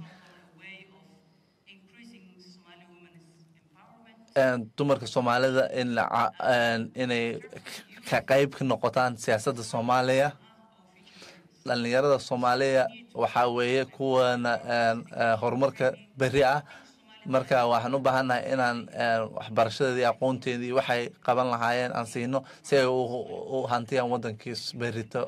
Speaker 3: een, dumarka soomaalida in la ca- een, inay ka qayb ka noqotaan siyaasadda soomaaliya dhalinyarada soomaaliya waxaa weeye kuwana een, eh, horumarka beri ah marka waxaan u baahannahay inaan een, waxbarashadeedii aqoonteedii waxay qaban lahaayeen aan siino si ay u u hantiyaan wadankiis berito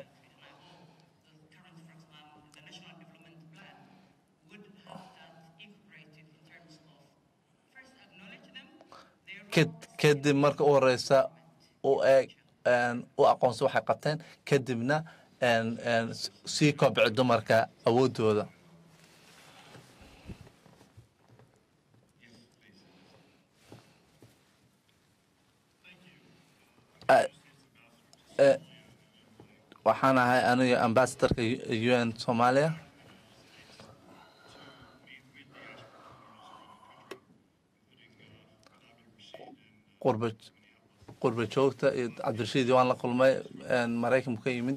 Speaker 3: Kad- kadib marka u horeysa u eeg een, u aqoonsa waxay qabteen kadibna een, een, s- sii kobci dumarka awoodooda Ah, eh, waxaan ahay aniga ambasadorka u n soomaaliya qurba qurba joogta iyo cabdirashiid waan la kulmay een, maraykanku ka yimid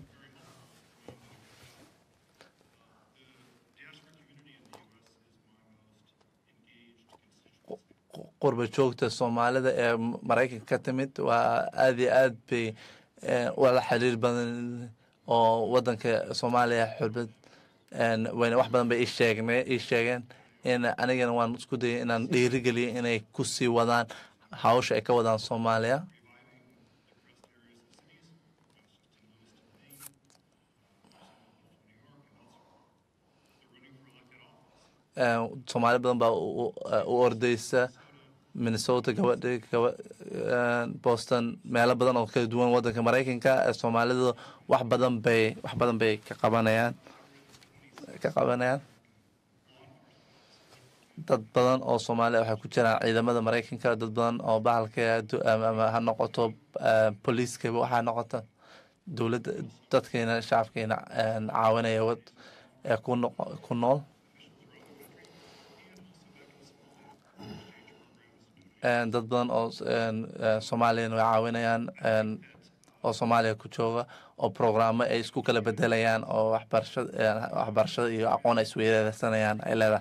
Speaker 3: Qu- qurba joogta soomaalida ee maraykanka ka timid waa aad iyo aad bay eh, wala xiriir badan oo wadanka soomaaliya xulbad een, wayna wax badan bay ii sheegne ii sheegeen in anigana waan isku dayay inaan dhiirigeliyo inay ku sii wadaan hawsha ay ka wadaan soomaaliya Een, soomaali badan baa u u- u ordeysa minnesota gabadhi gaba een, boston meelo badan oo kala duwan wadanka maraykanka ee soomaalidu wax badan bay wax badan bay ka qabanayaan ka qabanayaan dad badan oo soomaaliya waxay ku jiraan ciidamada maraykanka dad badan oo bahalka adu- ama ama ha noqoto eh, booliiska waxaa noqota dowladda dadkeena shacabkeena een, caawinaya wad ee ku noq- ku nool Een, dad badan oo s- een, eh, soomaaliyana way caawinayaan een, oo soomaaliya ku jooga oo programmo ay isku kala bedelayaan oo waxbarashada een, waxbarashada iyo aqoon ay isweydaarsanayaan ay leedahay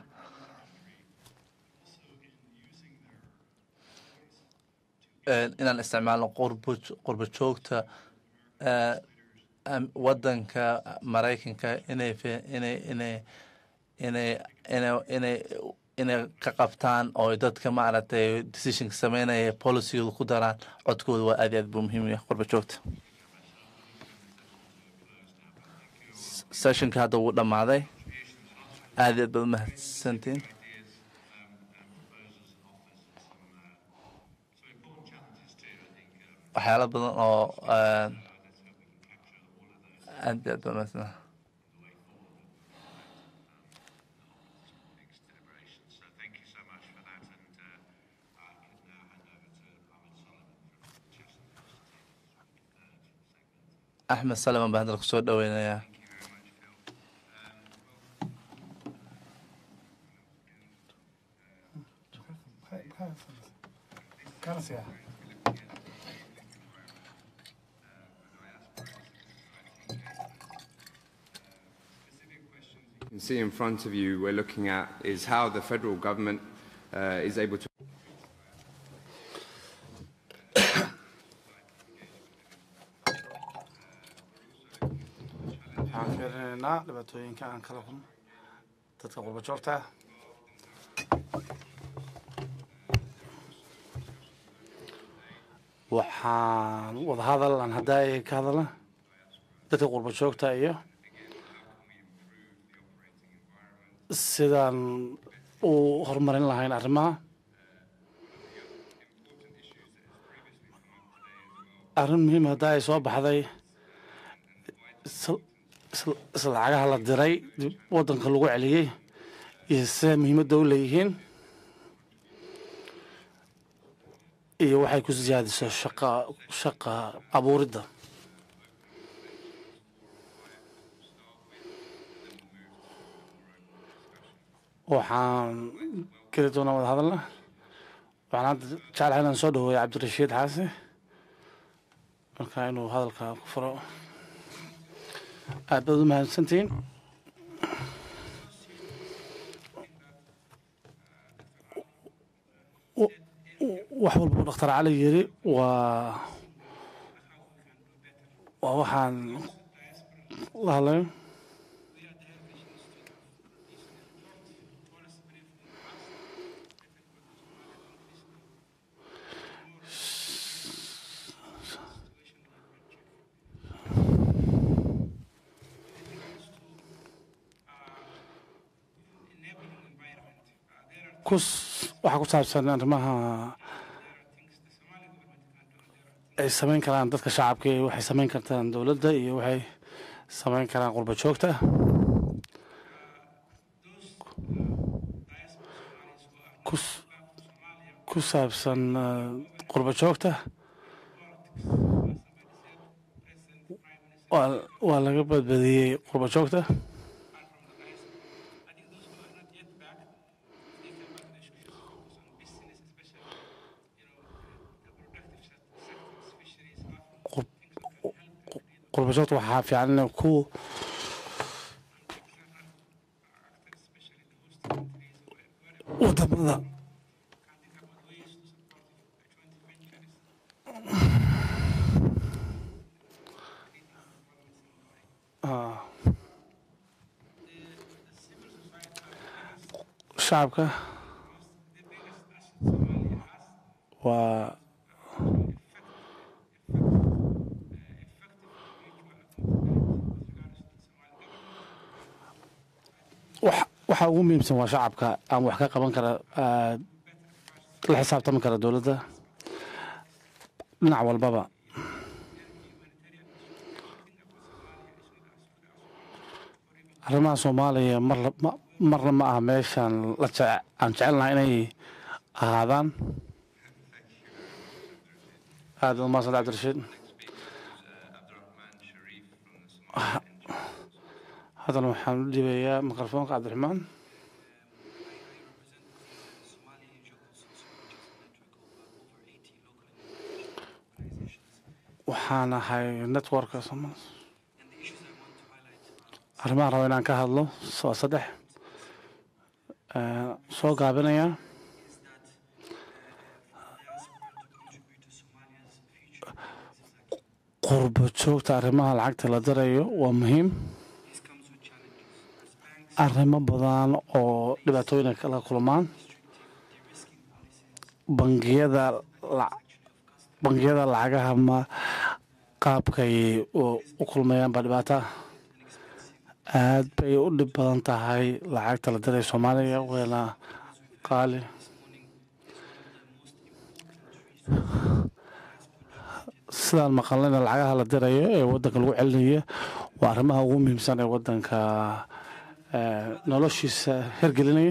Speaker 3: Een, inaan isticmaalno qurbo qurbo joogta eh, am- wadanka maraykanka inay fi- inay inay inay inay inay inay ka qabtaan oo dadka maaragtay decisionka sameynaya policygooda ku daraan codkooda waa aad iyo aad buu muhiim u yahay qurbo joogta S- sessionka hadda wuu dhammaaday aad iyo aad baad umahadsantiin waxyaalo badan oo eh, aad iyo aad baad umahadsantahay
Speaker 2: So thank you so much for that, and uh, I can now hand over to Ahmed Solomon from Chestnut to take us through the third segment.
Speaker 3: axmed salaman baa hadal kusoo dhaweynayaa
Speaker 8: You can see in front of you, we're looking at is how the federal government uh, is able to
Speaker 9: waxaan fiirinaynaa dhibaatooyinka aan kala kulno dadka qurba joogta ah waxaan wadahadal aan haddaay ka hadalna dadka qurba joogta iyo sidaan u horumarin lahayn arrimaha arrin muhiim hadda ay soo baxday isla- isla- isla lacagaha la diray dib waddanka lagu celiyey iyo sida muhiimadda u leeyihiin iyo waxay ku siyaadiso shaqa shaqa abuuridda waxaan geli doonaa wada hadalna waxaan hadda jeclahay inaan soo dhaweeyo cabdirashiid xaasi marka inuu hadalka ku furo aad baad u mahadsantihiin W- w- wax walba uu dhakhtar cali yiri waa waa waxaan la hadlayo kus waxaa ku saabsan arrimaha ay samayn karaan dadka shacabka iyo waxay samayn kartaan dowladda iyo waxay samayn karaan qurba joogta kus ku saabsan eh, qurba joogta waa waa laga badbadiyey qurba joogta qurba joogta waxaa fiican inay ku wadamada Ah. shacabka waa wax- waxa ugu muhiimsan waa shacabka aan wax ka qaban kara ah, la xisaabtami kara dowladda dhinac walbaba arrimaha soomaaliya mar la- ma- marna ma aha meeshaan la jece- aan jecelnahay inay ahaadaan aad baad umahadsan cabdirashiid haddana waxaan u dhiibayaa mikrofoonka cabdiraxmaan waxaan ahay networka Soomaali arrimaha rabo inaan ka hadlo waa saddex Eh, soo gaabinaya qurbo joogta arrimaha lacagta la darayo waa muhiim arrimo badan oo dhibaatooyin ay kala kulmaan bangiyada la- bangiyada lacagaha ma qaabkay u u kulmayaan baa dhibaata aad bay u dhib badan tahay lacagta la diray soomaaliya wayna qaali sidaan maqalnayna lacagaha la dirayo ee wadanka lagu celinayo waa arrimaha ugu muhiimsan ee wadanka eh, noloshiisa hergelinaya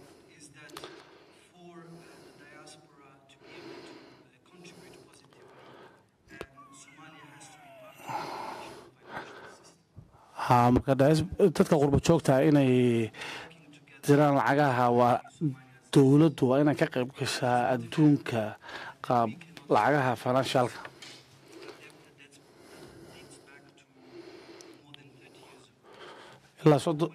Speaker 9: ha marka daas- dadka qurbo joogta inay diraan lacagaha waa dowladdu waa inay ka qayb gashaa adduunka qaab lacagaha financialka ilaa soddon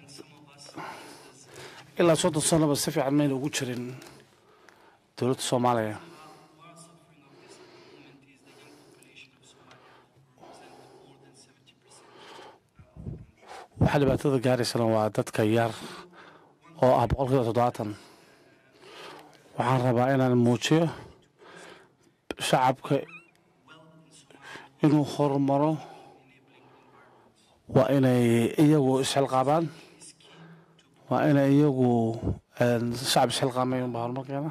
Speaker 9: ilaa soddon sanoba si fiican mayna ugu jirin dowladda soomaaliya waxaa dhibaatada gaaraysana waa dadka yar oo ah boqolkiiba toddobaatan waxaan rabaa inaan muujiyo shacabka inuu horumaro waa inay iyagu isxilqaabaan waa inay iyagu een, shacab isxilqaamay unbaa horumar keena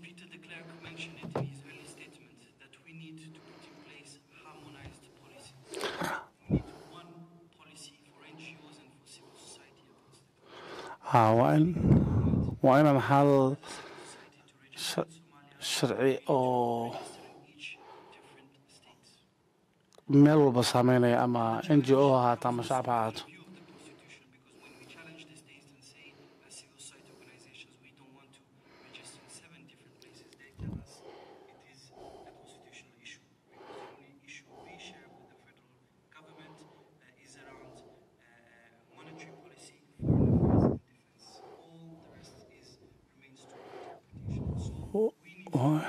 Speaker 9: ha waa in waa inaan hal sha- sharci oo meel walba saameynaya ama n g o ha ahaato ama shacab ha ahaato Waa-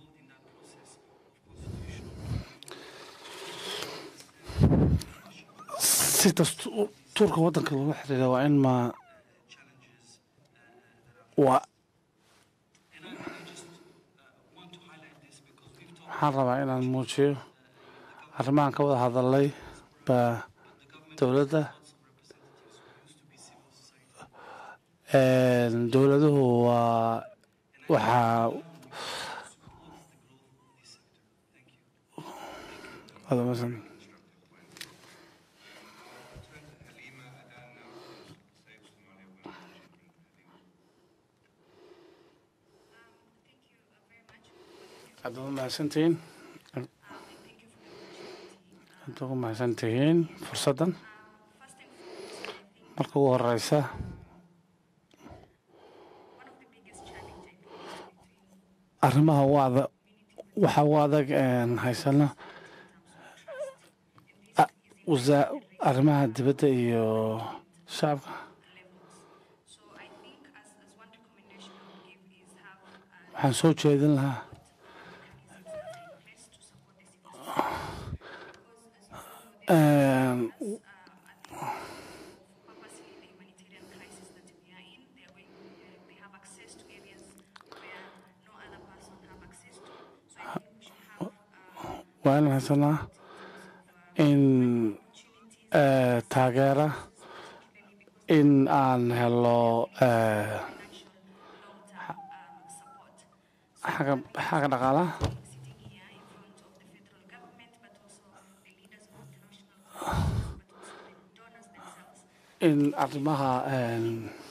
Speaker 9: si dastuurka wadanka loola xiriira waa in ma waa waxaan rabaa inaan muujiyo arrimahan ka wada hadalay baa dowladda Een, dowladuhu waa waxaa Wada masan. aad ugu mahadsantihiin aad ugu mahadsantihiin fursaddan marka ugu horeysa arrimaha ugu adag waxa ugu adag een, haysano a- wasa- arrimaha dibadda iyo shacabka waxaan soo jeedin lahaa Een, waa inaan haysanaa in eh, taageera in aan helo eh, xagga xagga dhaqaalaha in arrimaha een,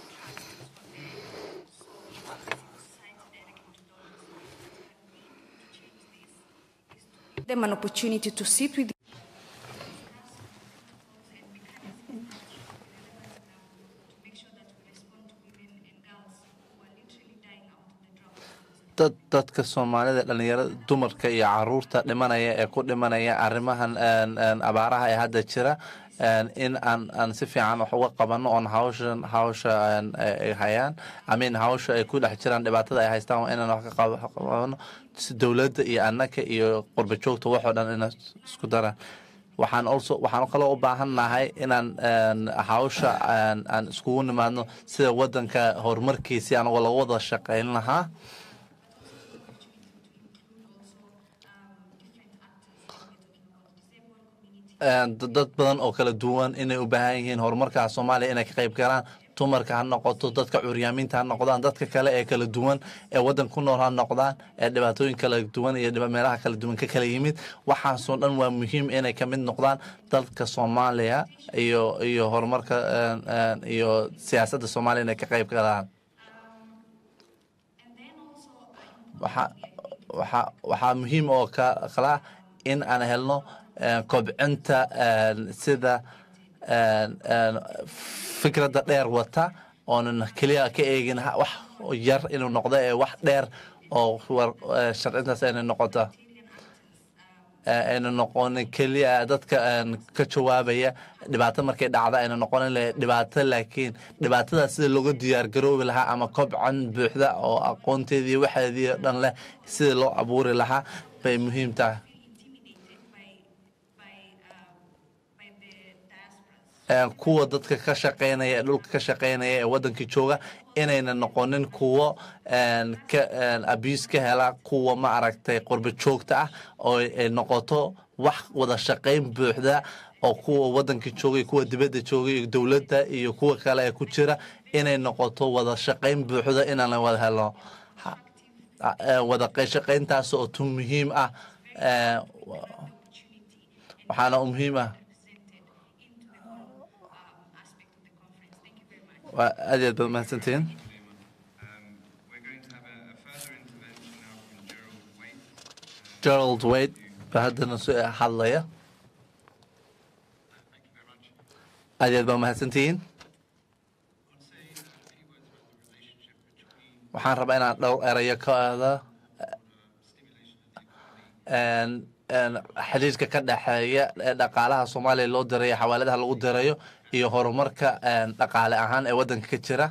Speaker 10: them an opportunity to sit with
Speaker 3: dad dadka soomaalida dhalinyarada dumarka iyo caruurta dhimanaya ee ku dhimanaya arrimahan een, een, abaaraha ee hadda jira een, in aan aan si fiican wax uga qabano oon hawshan hawsha een, ay ay hayaan amin hawsha ay ku dhex jiraan dhibaatada ay haystaan waa inaan wax ka qab- qabano si dowladda iyo annaka iyo qurba joogta waxoo dhan ina isku daraan waxaan also waxaan kaloo u baahan nahay inaan een, hawsha aan aan iskugu nimaadno sida wadanka horumarkiisii anagoo laga wada shaqayn lahaa Een, dad dad badan oo kala duwan inay u baahan yihiin horumarka soomaaliya inay ka qayb galaan dumarka ha noqoto dadka curyaamiinta ha noqdaan dadka kale ee kala duwan ee wadan ku nool ha noqdaan ee dhibaatooyin kala duwan iyo dhiba- meelaha kala duwan ka kala yimid waxaasoo dhan waa muhiim inay ka mid noqdaan dalka soomaaliya iyo iyo horumarka een, een, iyo siyaasadda soomaaliya inay ka qayb galaan waxaa waxaa waxaa muhiim oo ka kala ah in aan helno een, kobcinta een, sida een, een, fikradda dheer wata oonan keliya ka eegin ha- wax yar inuu noqdo ee wax dheer oo war- ee, sharcintaas ayna noqota ee, ayna noqonin keliya dadka een, ka jawaabaya dhibaato markay dhacda ayna noqonin le- dhibaato laakiin dhibaatada sida looga diyaar garoobi lahaa ama kobcan buuxda oo aqoonteedii waxeedii oo dhan leh sida loo abuuri lahaa bay muhiim tahay Een, kuwa dadka ka shaqeynaya ee dhulka ka shaqeynaya ee wadankii jooga inayna noqonin kuwo een, ka een, abuse ka hela kuwa ma aragtay qurba joogta ah oo ay noqoto wax wada shaqeyn buuxda oo kuwa wadankii jooga iyo kuwa dibadda jooga iyo dowladda iyo kuwa kale ee ku jira inay noqoto wada shaqeyn buuxda inaan wada helno Ha- a- ee, wada qey- shaqeyntaas oo tu muhiim ah ee, wa- waxaana u muhiim ah waa aad iyo aad baad mahadsantihiin gerald wade baa haddana su hadlaya aad iyo aad baa mahadsantihiin waxaan rabaa inaan dhowr erayo ka aada een, een, xiriirka ka dhexeeya ee dhaqaalaha soomaaliya loo dirayo xawaaladaha lagu dirayo iyo horumarka een, dhaqaale ahaan ee wadanka ka jira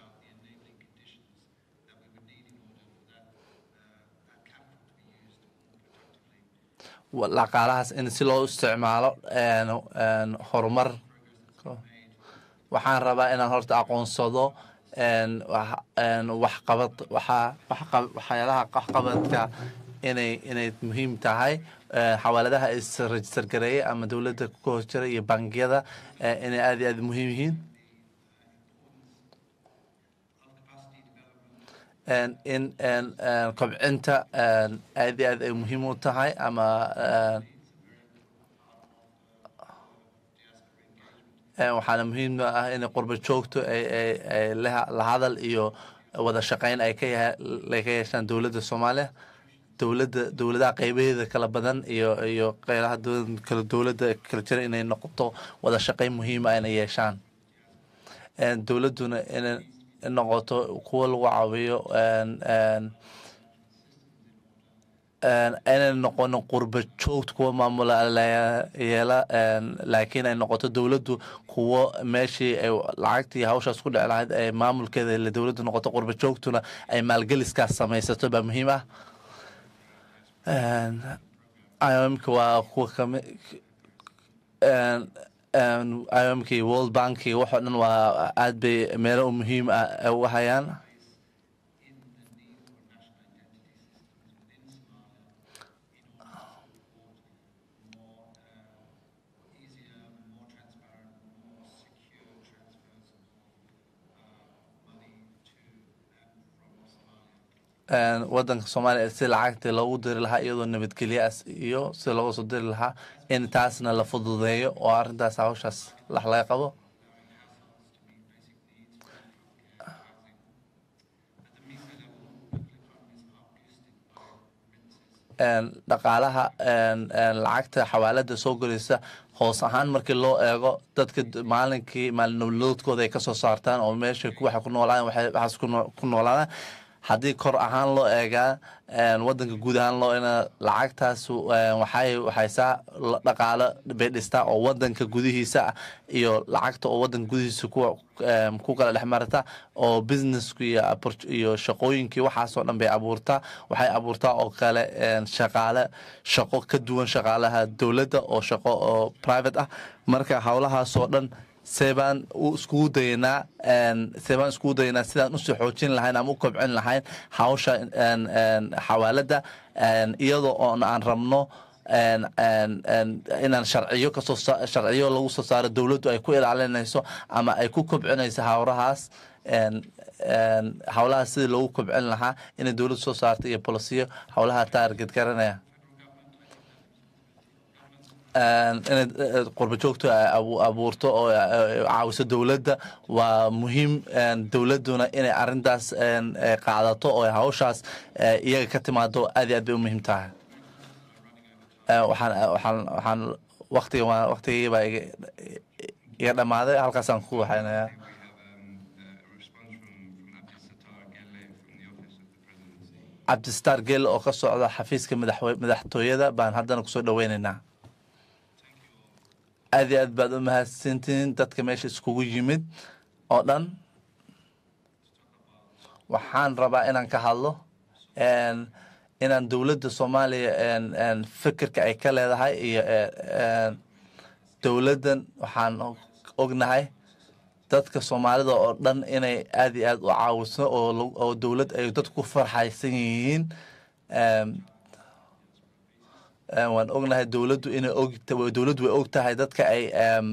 Speaker 3: Wa- dhaqaalahaas in si loo isticmaalo een, een, horumar waxaan rabaa inaan horta aqoonsado een, wax- een, waxqabad waxaa waxqa- waxyaalaha waxqabadka inay inay muhiim tahay ee, xawaaladaha is register gareeya ama dowladda ku hoos jira iyo bangiyada ee, inay aad iyo aad muhiim yihiin En in en en kobcinta en aad iyo aad ay muhiim u tahay ama en en waxaana muhiim ah in qurba joogto ay ay ay la la hadal iyo wada shaqeyn ay ka yaha- ay ka yeeshaan dowladda soomaaliya dowladda dowladaha qeybaheeda kala badan iyo iyo qeybaha dowlad- kala dowladda kala jira inay noqoto wada shaqeyn muhiim ah inay yeeshaan En dowladduna inay noqoto kuwo lagu caawiyo en en en inay noqonin qurba joogta kuwa maamula la- yeela en laakiin ay noqoto dowladdu kuwo meeshii ay lacagtii hawshaas ku dhici lahayd ay maamulkeeda la dowladdu noqoto qurba joogtuna ay maalgeliskaas samaysato baa muhiim ah En IOM-ka waa kuwa kami en en IOM-ka iyo World Bank iyo waxoo dhan waa aad bay meelo u muhiim ah u hayaan En wadanka soomaaliya si lacagta loogu diri lahaa iyadoo nabadgelyaas iyo si looga soo diri lahaa in taasna la fududeeyo oo arrintaas hawshaas wax laga qabo En dhaqaalaha en en lacagta xawaalada soo gelaysa hoos ahaan markii loo eego dadka d- maalinkii maalin nololoodkooda ay kasoo saartaan oo meesha ku- waxay ku noolaadaan waxay waxaas ku noo- ku noolaadaan haddii kor ahaan loo eegaa wadanka guud ahaan loo ina lacagtaas waxay waxaysaa dhaqaalo bay dhistaa oo wadanka gudihiisa ah iyo lacagta oo wadanka gudihiisa kuwa ku kala dhex marata oo businesska iyo iyo shaqooyinkii waxaasoo dhan bay abuurtaa waxay abuurtaa oo kale shaqaale shaqo ka duwan shaqaalaha dowladda oo shaqo oo private ah marka howlahaasoo dhan seebaan iskugu dayanaa seebaan iskugu dayanaa sidaan usii xoojin lahayn ama u kobcin lahayn hawsha xawaaladda iyadoo oon aan rabno inaan sharciyo kasoo sharciyo lagu soo saaro dowladdu ay ku ilaalinayso ama ay ku kobcinayso hawrahaas howlahaas sidii loogu kobcin lahaa inay dowladdu soo saarto iyo bolosiyo howlaha taarget garanaya inay qurba joogto abuurto oo caawiso dowladda waa muhiim dowladduna inay arintaas qaadato oo hawshaas iyaga ka timaado aad iyo aad bay u muhiim tahay waxaan waxaan waxaan waqtiga waqtigii baa iga dhammaaday halkaasaan ku waxaynayaa cabdistaar gel oo ka socda xafiiska madaxtooyada baan haddana kusoo dhoweynaynaa aad iyo aad baad u mahadsantihiin dadka meesha iskugu yimid oo dhan waxaan rabaa inaan ka hadlo inaan dowladda soomaaliya fikirka ay ka leedahay iyo dowladdan waxaan ognahay dadka soomaalida oo dhan inay aad iyo aad u caawiso oo dowlad ay dadku ku farxaysan yihiin waan ognahay dowladdu inay og dowladdu way og tahay dadka ay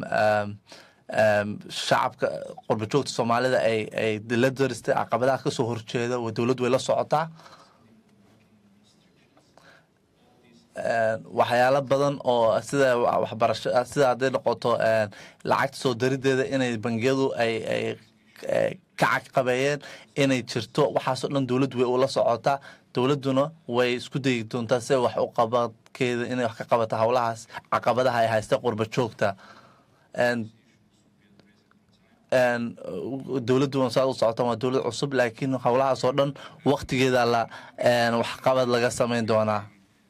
Speaker 3: shacabka qurbajoogta soomaalida ay ay la daristay caqabadaha kasoo horjeeda dowladdu way la socotaa waxyaalo badan oo sida waxbarasho sida hadday noqoto lacagta soo darideeda inay bangiyadu ay ay ka caqabeeyeen inay jirto waxaasoo dhan dowladdu way ula socotaa dowladduna way isku dayi doontaa si wax u qabadkeeda inay wax ka qabato howlahaas caqabadaha ay haysta qurba joogta dowladdu saa u socota waa dowlad cusub laakiin howlahaasoo dhan waktigeeda la waxqabad laga samayn doonaa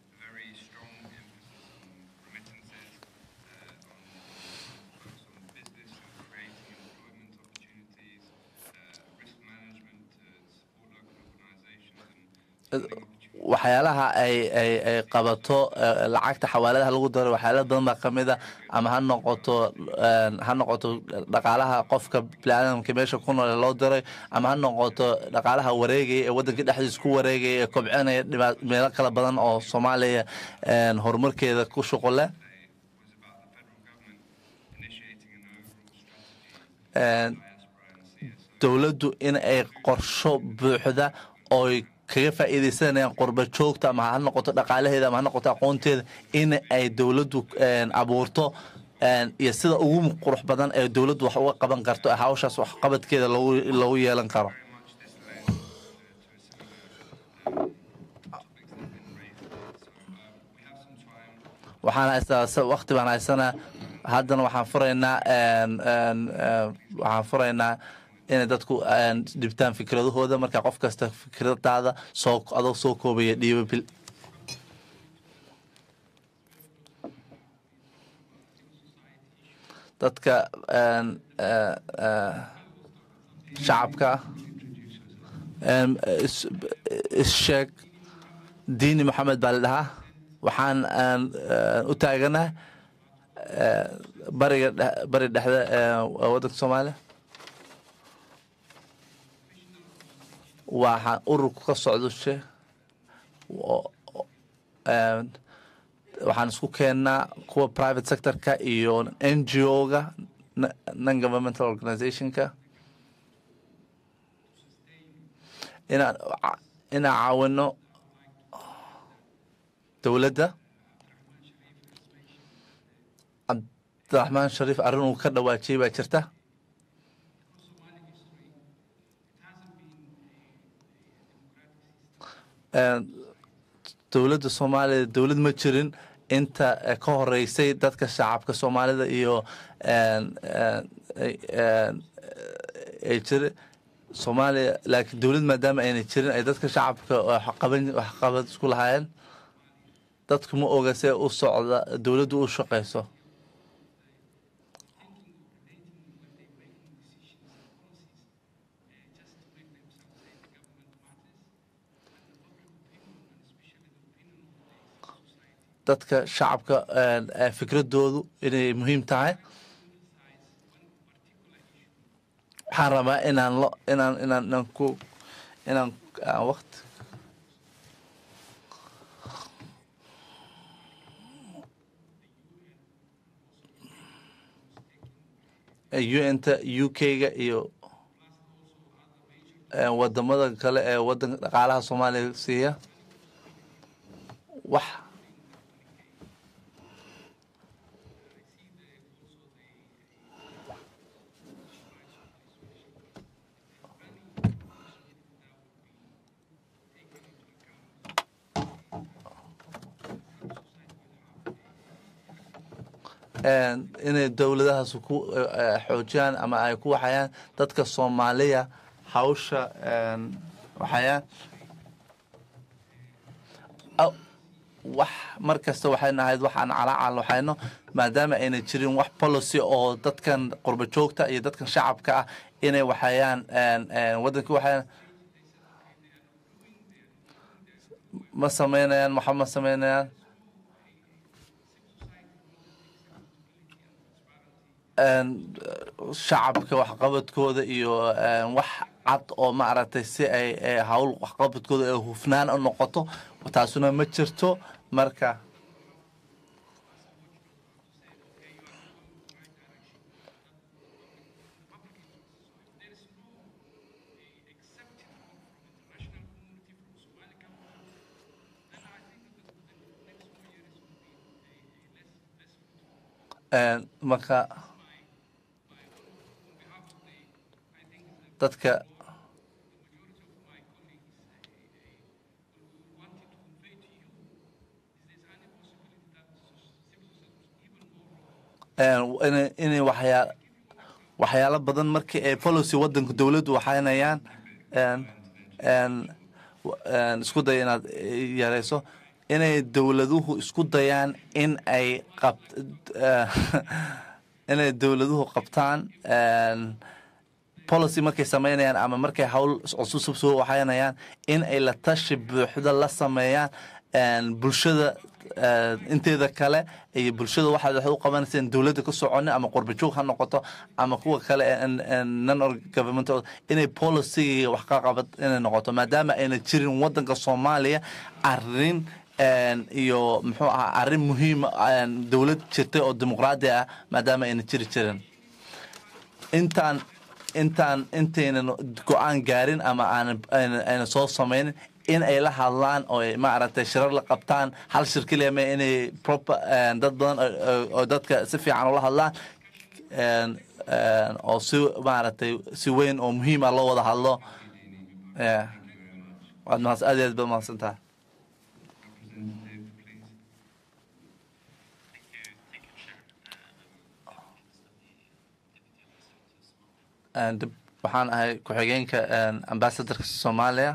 Speaker 3: waxyaalaha ay ay ay qabato lacagta xawaaladaha lagu daro waxyaala badan baa kamid a ama ha noqoto ha noqoto dhaqaalaha qofka biniaadamka meesha ku noole loo diray ama ha noqoto dhaqaalaha wareegaya ee waddanka dhexdiisa ku wareegaya ee kobcinaya meelo kala badan oo soomaaliya horumarkeeda ku shuqul leh dowladdu in ay qorsho buuxda ooy kaga faa'iidaysanayaan qurba joogta ama ha noqoto dhaqaalaheeda ama ha noqoto aqoonteeda in ay dowladdu abuurto iyo sida ugu qurux badan ee dowladdu wax uga qaban karto hawshaas waxqabadkeeda loogu yeelan karo waxaan haystaa waqti baan haysanaa haddana waxaan furaynaa waxaan furaynaa inay dadku dhibtaan fikradahooda marka qof kasta fikradaada soo adoo soo koobaya dhiiba bil dadka shacabka issheeg diini maxamed baa la dhahaa waxaan u taaganahay bariga bari dhexda waddanka soomaaliya waxaan ururku ka socdo she waxaan isku keennaa kuwa private sectorka iyo n g o-ga non governmental organizationka inaan inaan caawino dowladda cabdiraxmaan shariif arrin uu ka dhawaajiyey baa jirta dowladda soomaaliya dowlad ma jirin inta ka horeysay dadka shacabka soomaalida iyo ay jira soomaaliya laakiin dowlad maadaama ayna jirin ay dadka shacabka waxqaban waxqabad isku lahaayeen dadku ma oga see u socda dowladdu u shaqayso dadka shacabka fikradoodu inay muhiim tahay waxaan rabaa inaan lo inaan inaan inaan ku inaan aan waqti un-ta u k-ga iyo wadamada kale ee wadanka dhaqaalaha soomaaliya siiya wax inay dowladahaas ku xoojiyaan ama ay ku waxayaan dadka soomaaliya hawsha waxayaan wax mar kasta waxayna ahayd waxaan calaacal waxayno maadaama ayna jirin wax policy oo dadkan qurba joogta iyo dadkan shacabka ah inay waxayaan waddanka waxayaan ma samaynayaan waxa ma samaynayaan shacabka waxqabadkooda iyo wax cad oo maaragtay si ay hawl waxqabadkooda ee hufnaan u noqoto taasuna ma jirto marka marka dadka inay waxyaa waxyaalo badan markii ay policy wadanka dowladdu waxaynayaan isku day inaad yarayso inay dowladuhu isku dayaan in ay qab inay dowladuhu qabtaan policy markay samaynayaan ama markay hawl cusub soo waxaynayaan in ay la tashi buuxda la sameeyaan bulshada inteeda kale iyo bulshada waxaad wax u qabanaysa in dowladda ka soconin ama qurbajoog ha noqoto ama kuwa kale non governmental inay policy wax ka qabad inay noqoto maadaama ayna jirin wadanka soomaaliya arrin iyo muxuu ahaa arrin muhiima dowlad jirtay oo dimuqraadi ah maadaama ayna jiri jirin intaan intaan intaynan go-aan gaarin ama aanayna soo samaynin in ay la hadlaan oo maaragtay shirar la qabtaan hal shir keliya ma inay proper dad badan oo dadka si fiican ula hadlaan oo si maaragtay si weyn oo muhiim ah loo wada hadlo waad mahadsan aad iyo aad baad mahadsan tahay dib waxaan ahay ku-xigeenka ambasadorka soomaaliya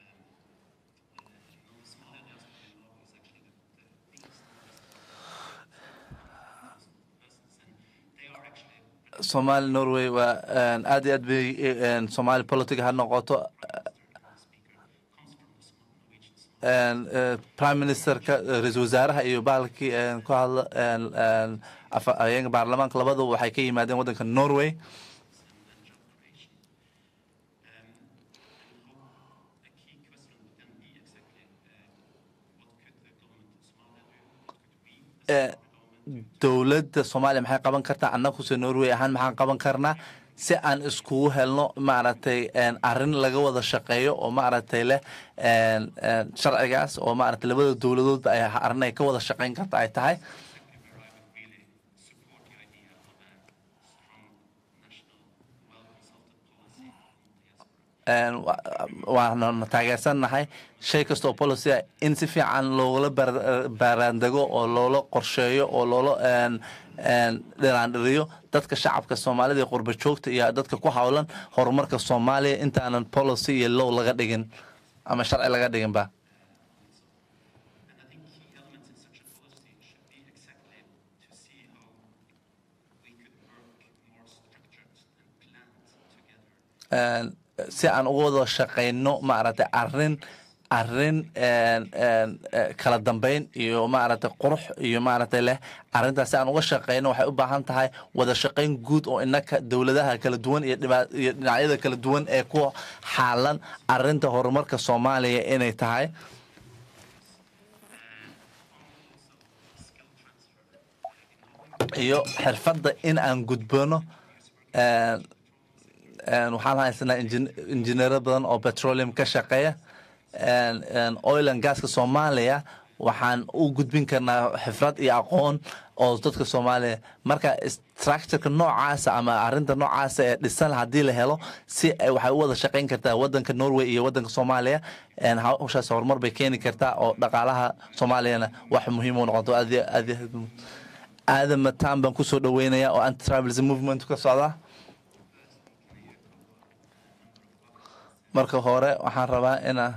Speaker 3: somali norway waa aad iyo aad bay somali politic ha noqoto prime ministerka ra-iisul wasaaraha iyo bahalkii ku hadla afhayeenka baarlamaanka labadaba waxay ka yimaadeen waddanka norway dowladda soomaaliya maxay qaban kartaa annaguse norway ahaan maxaan qaban karnaa si aan iskugu helno maaragtay arrin laga wada shaqeeyo oo maaragtay leh sharcigaas oo maaragtay labada dowladoodba ay arrin ay ka wada shaqeyn karta ay tahay een, wa- waana taageersannahay shay kasta oo policy ah in si fiican loogula baar- baaraandego oo loola qorsheeyo oo loola een, een, dhiraandhiriyo dadka shacabka soomaalida ee qurba joogta iyo dadka ku howlan horumarka soomaaliya intaanan policy iyo low laga dhigin ama sharci laga dhiginba een, si aan uga wada shaqayno maaragtay arrin arrin een, een, eh, kala dambeyn iyo maaragtay qurux iyo maaragtay leh arrintaas si aan uga shaqayno waxay u baahan tahay wada shaqayn guud oo inaka dowladaha kala duwan iyo dhiba- iyo dhinacyada kala duwan ee ku xaalan arrinta horumarka soomaaliya inay tahay iyo xirfadda in aan gudbano een, een, waxaan haysanaa injin- injineero badan oo petroleum ka shaqeeya een, een, oil and gaska soomaaliya waxaan u gudbin karnaa xifrad iyo aqoon oo dadka soomaaliya marka structureka noocaasa ama arrinta noocaasa ee dhisan haddii la helo si ay waxay u wada shaqayn kartaa wadanka norway iyo wadanka soomaaliya een, hawshaas horumar bay keeni kartaa oo dhaqaalaha soomaaliyana wax muhiim u noqoto aad iyo- aad iyo- aadan mataan baan kusoo dhaweynaya oo anti tribalism movement ka socda marka hore waxaan rabaa inaan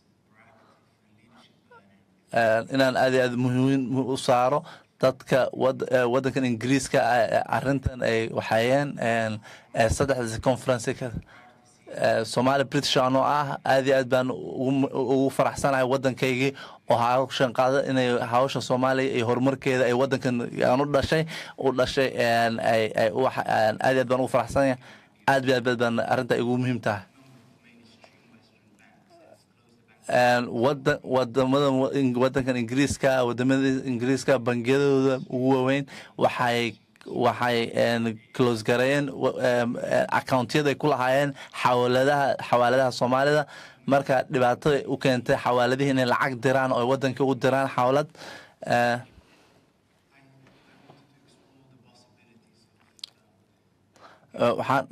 Speaker 3: een, inaan aad iyo aad muhiim u saaro dadka wad- eh, wadankan ingiriiska ah, eh, arrintan ay waxayeen een, eh, saddexdaasi conference ka eh, Somali British anoo ah aad iyo aad baan ugu ugu faraxsanahay wadankaygii oo hawshan qaada inay hawsha Soomaaliya iyo horumarkeeda ay wadankan aan u dhashay u dhashay een, ay ay u wax- een, aad iyo aad baan ugu faraxsanahay aad iyo aad baan arrinta igu muhiim tahay een, wadan wadamada wadankan ingiriiska wadamada ingiriiska bangiyadooda ugu waaweyn waxay waxay een, close gareeyeen wa- em, eh, accountyada ku lahaayeen xawaaladaha xawaaladaha soomaalida marka dhibaato u keentay xawaaladihii inay lacag diraan oo ay wadanka u diraan xawlad eh, eh, waxaan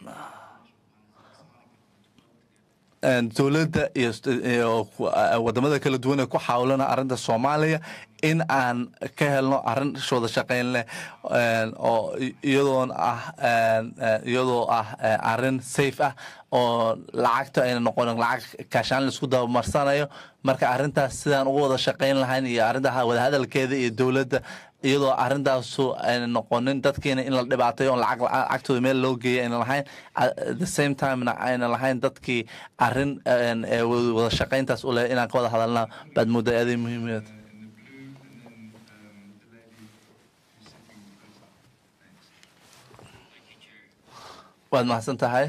Speaker 3: een, dowladda iyo iyo ku- eh, wadamada kala duwan ee ku xawlana arrinta soomaaliya in aan ka helno arrin wada shaqayn leh een, oo i- iyadoon ah een, eh, iyadoo ah eh, arrin safe ah oo lacagta ayna noqonin lacag kaashaan laisku dabamarsanayo marka arrintaas sidaan uga wada shaqayn lahayn iyo arrinta wadahadalkeeda iyo dowladda iyadoo arrintaasu ayna noqonin dadkiina in la dhibaatayo oon lacag lacagtooda meel loo geeya ayna lahayn at the same timena ayna lahayn dadkii arrin een, ee wada shaqayntaas u leh inaan ka wada hadalna baad moodaa aaday muhiimad waad mahadsan tahay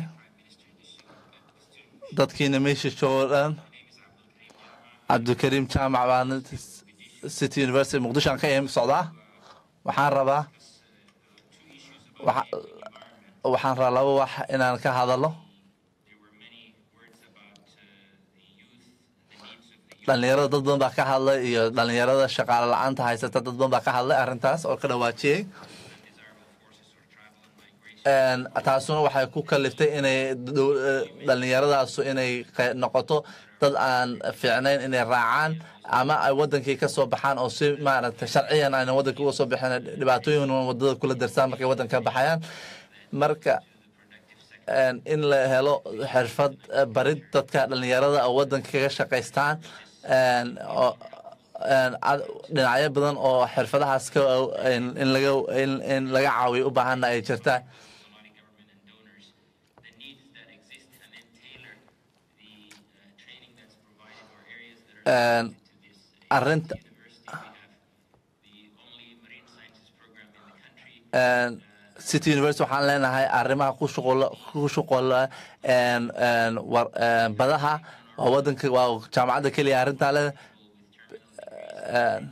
Speaker 3: dadkiina meesha joogo dhan cabdikariim jaamac baan city university muqdisho aan ka im socdaa waxaan rabaa waxa- waxaan rabaa laba wax inaan ka hadalo dhalinyarada dad badan baa ka hadlay iyo dhalinyarada shaqaale la-aanta haysata dad badan baa ka hadlay arrintaas oo ka dhawaajiyey Een, taasuna waxay ku kaliftay inay dow- eh, dhallinyaradaasu inay qe- noqoto dad aan fiicnayn inay raacaan ama ay wadankii ka soo baxaan oo si maaragtay sharciyan ayna wadanka uga soo bixin dhibaatooyin wadada kula darsaan markay wadanka ka baxayaan marka een, in la helo xirfad eh, barid dadka dhallinyarada oo wadanka kaga shaqaystaan een, oo een, ad- dhinacyo badan oo xirfadahaas ka in in laga in in laga caawiyo u baahana ay jirtaan Een, arrinta Een, city university waxaan leenahay arrimaha ku shuqul ku shuqula een, een, war een, badaha waa wadanka waa jaamacadda keliya arrintaa leh Een,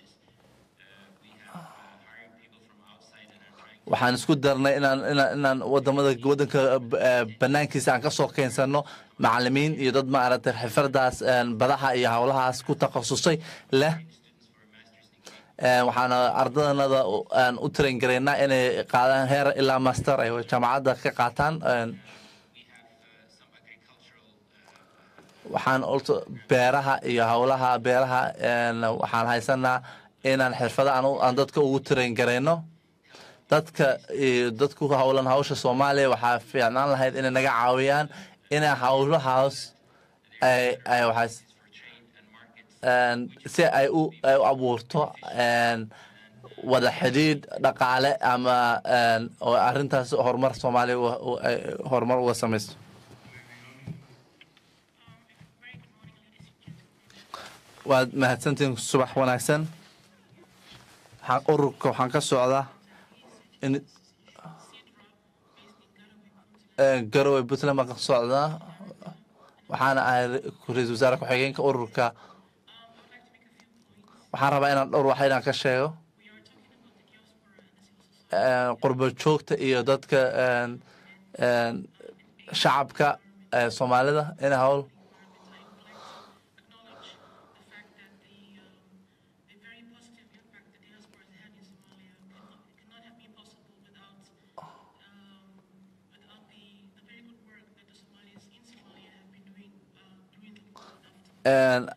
Speaker 3: waxaan isku darnay inaan inaan inaan wadamada wadanka eh, banaankiisa aan ka soo keensano macalimiin iyo dad maaragtay xirfadaas een, badaha iyo howlahaas ku takhasusay leh Een, waxaana ardadanada u- aan u train garaynaa inay qaadaan heer ilaa master ay jaamacadda ka qaataan Een, waxaan olto beeraha iyo howlaha beeraha een, waxaan haysanaa inaan xirfada aan u- aan dadka ugu tirayn garayno dadka iyo dadku howlan hawsha soomaaliya waxaa fiicnaan lahayd inay naga caawiyaan inay howlahaas ay ay waxaas een, si ay u ay u abuurto een, wada xidhiidh dhaqaale ama een, oo arrintaas horumar soomaaliya u- u- ay horumar uga samaysto waad mahadsantihiin subax wanaagsan waxaan ururka waxaan ka socdaa in Ee, garowe puntland baan ka socdaa waxaana ahay ra-iisul wasaare ku-xigeenka ururka waxaan rabaa inaan dhowr wax inaan ka sheego Ee, qurbo joogta iyo dadka een, een, shacabka ee soomaalida in howl En,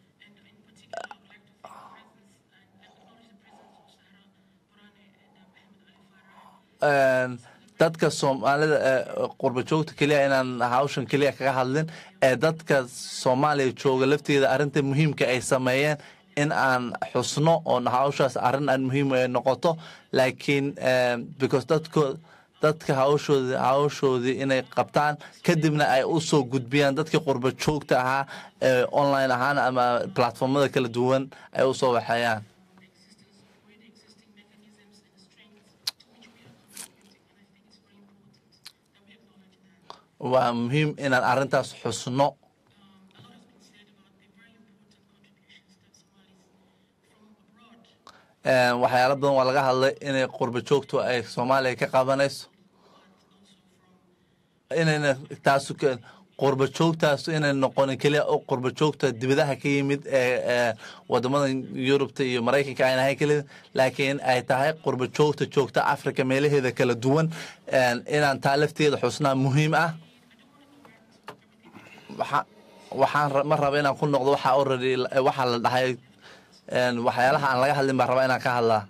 Speaker 3: en, dadka soomaalida ee qurba joogta keliya inaan hawshan keliya kaga hadlin ee dadka soomaaliya jooga lafteeda arrinta muhiimka ay sameeyeen in aan xusno oo hawshaas arrin aan muhiim ay noqoto laakiin em, because dadko dadka hawshoodi hawshoodii inay qabtaan kadibna ay u soo gudbiyaan dadkii qurba joogta ahaa ee online ahaan ama platformada kala duwan ay u soo waxeeyaan waa muhiim inaan arrintaas xusno Een, waxyaalo badan waa laga hadlay inay qurba joogtu ay soomaaliya ka qabanayso inayna taasu ka qurba joogtaas inay noqonin keliya oo qurba joogta dibadaha ka yimid ee ee wadamada yurubta iyo maraykanka ayna ahayn keliya laakiin ay tahay qurba joogta joogta africa meelaheeda kala duwan een, inaan taa lafteeda xusnaa muhiim ah waxa- waxaan ra- ma raba inaan ku noqdo waxa already waxaa la dhahay een, waxyaalaha aan laga hadlin baan rabaa inaan ka hadlaa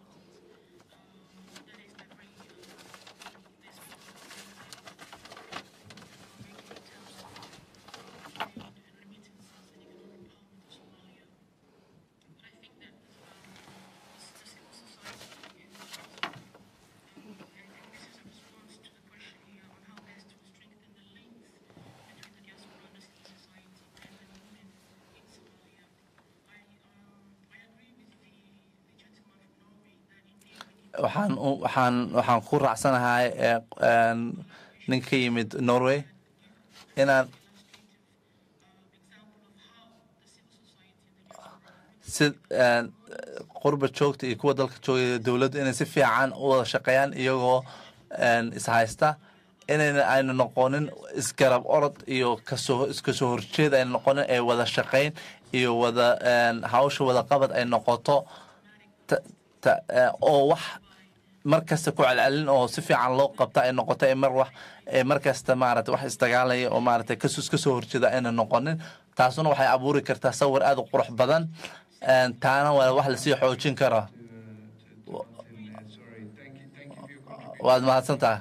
Speaker 3: waxaan u- waxaan waxaan ku raacsanahay ee, een, nin ka yimid norway inaan si een, qurba joogta iyo kuwa dalka jooga dowladda inay si fiican u wada shaqeeyaan iyagoo een, ishaysta inayna ayna noqonin isgarab orod iyo kasoo iskasoo horjeed ayna noqonin ee wada shaqeyn iyo wada een, hawsha wada qabad ay noqoto ta- ta- eh, oo wax mar kasta ku celcelin oo si fiican loo qabta ay noqoto ee mar wax ee mar kasta maarata wax isdagaalaya oo maarata kasus kasoo horjeeda ayna noqonin taasuna waxay abuuri kartaa sawir aad u qurux badan Een, taana waa wax lasii xoojin karo waad mahadsan tahay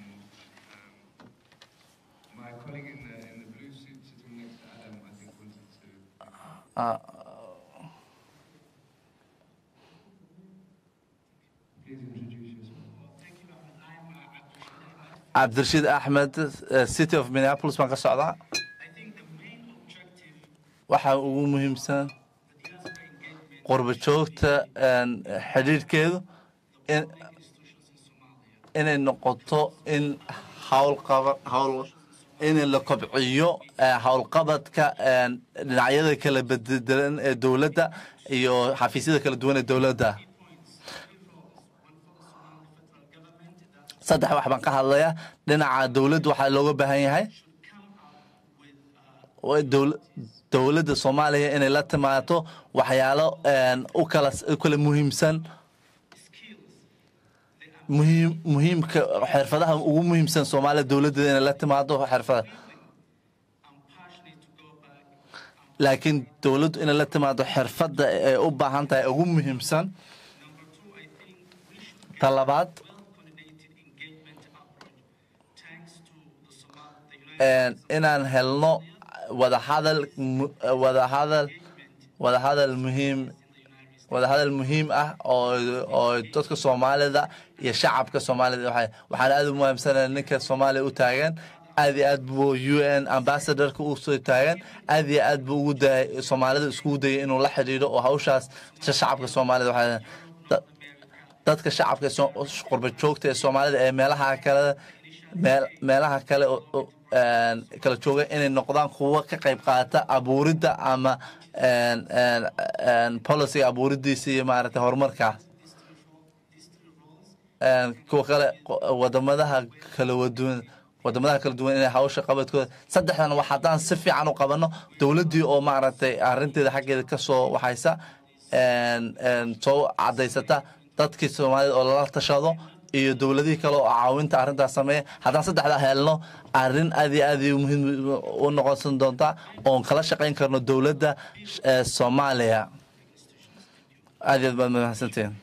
Speaker 8: My colleague in the, in the blue suit sitting next to Adam, I think, wanted to.
Speaker 3: Ah,
Speaker 8: Please introduce yourself.
Speaker 3: cabdirashiid axmed eh, city of minneapolis baan ka socdaa waxa ugu muhiimsan qurba joogta een, xidhiidhkeedu in inay noqoto in howlqaba howl in la kobciyo eh, howlqabadka een, dhinacyada kala bedelan ee dowladda iyo xafiisyada kala duwan ee dowladda saddex wax baan ka hadlayaa dhinaca dowladda waxaa looga baahan yahay waa dowl- dowladda soomaaliya inay la timaado waxyaalo een, u kala u kala muhiimsan muhiim muhiimka xirfadaha ugu muhiimsan soomaaliya dowladdeeda inay la timaado xirfada laakiin dowladdu inay la timaado xirfadda ay u baahan tahay ugu muhiimsan ta labaad inaan helno wadahadal wadahadal wadahadal muhiim wadahadal muhiim ah oo oo dadka soomaalida iyo shacabka soomaalida waxay waxaan aad u muhiimsanaya ninka soomaaliya u taagan aad iyo aad buu u n ambassadorka u soo taagan aad iyo aad buu ugu dayay soomaalida iskugu dayay inuu la xidhiidho oo hawshaas shacabka soomaalida waxay dadka shacabka qurba joogta ee soomaalida ee meelaha kale meel meelaha kale kala jooga inay noqdaan kuwo ka qayb qaata abuuridda ama policyga abuuridiisa iyo maaragtay horumarkaas kuwa kale wadamadaha kala waduwan wadamadaha kala duwan inay hawsha qabadkooda saddexdan wax haddaan si fiican u qabano dowladdii oo maaragtay arrinteeda xaggeeda ka soo waxaysa soo cadaysata dadkii soomaalida oo lala tashado iyo dowladihii kale oo caawinta arrintaas sameeya haddaan saddexdaa helno arrin aad iyo aad muhiim u noqonsan doontaa oon kala shaqayn karno dowladda soomaaliya aad iyo aad baad mahadsantihin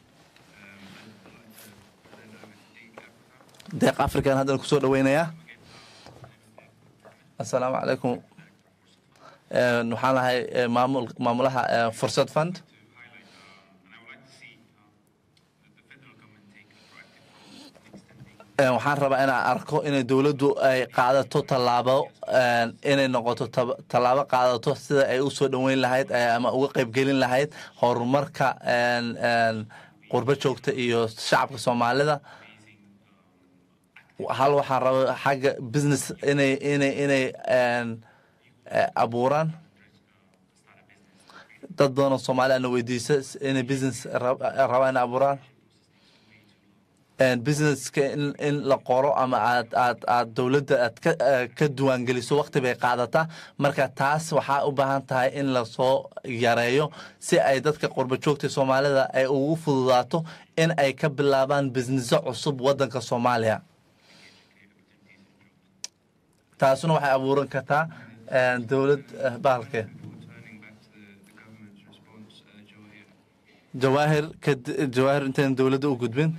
Speaker 3: deeq african haddana kusoo dhaweynayaa assalaamu calaykum waxaan lahay maamul maamulaha fursad fund waxaan rabaa inaan arko inay dowladdu ay qaadato tallaabo inay noqoto tallaabo qaadato sida ay u soo dhoweyn lahayd ama uga qaybgelin lahayd horumarka qurbo joogta iyo shacabka soomaalida hal waxaan rabaa xagga business inay inay inay abuuraan dad badan oo soomaali ana weydiisa inay business rabaan inay abuuraan businesska in in la qoro ama aad aad aad dowladda aad ka ka diiwaangeliso waqti bay qaadataa marka taas waxaa u baahan tahay in lasoo yareeyo si ay dadka qurbo joogta soomaalida ay ugu fududaato in ay ka bilaabaan businesso cusub waddanka soomaaliya taasuna waxay abuuran kartaa dowlad bahalke jawaahir jawaahir intayn dowladda u gudbin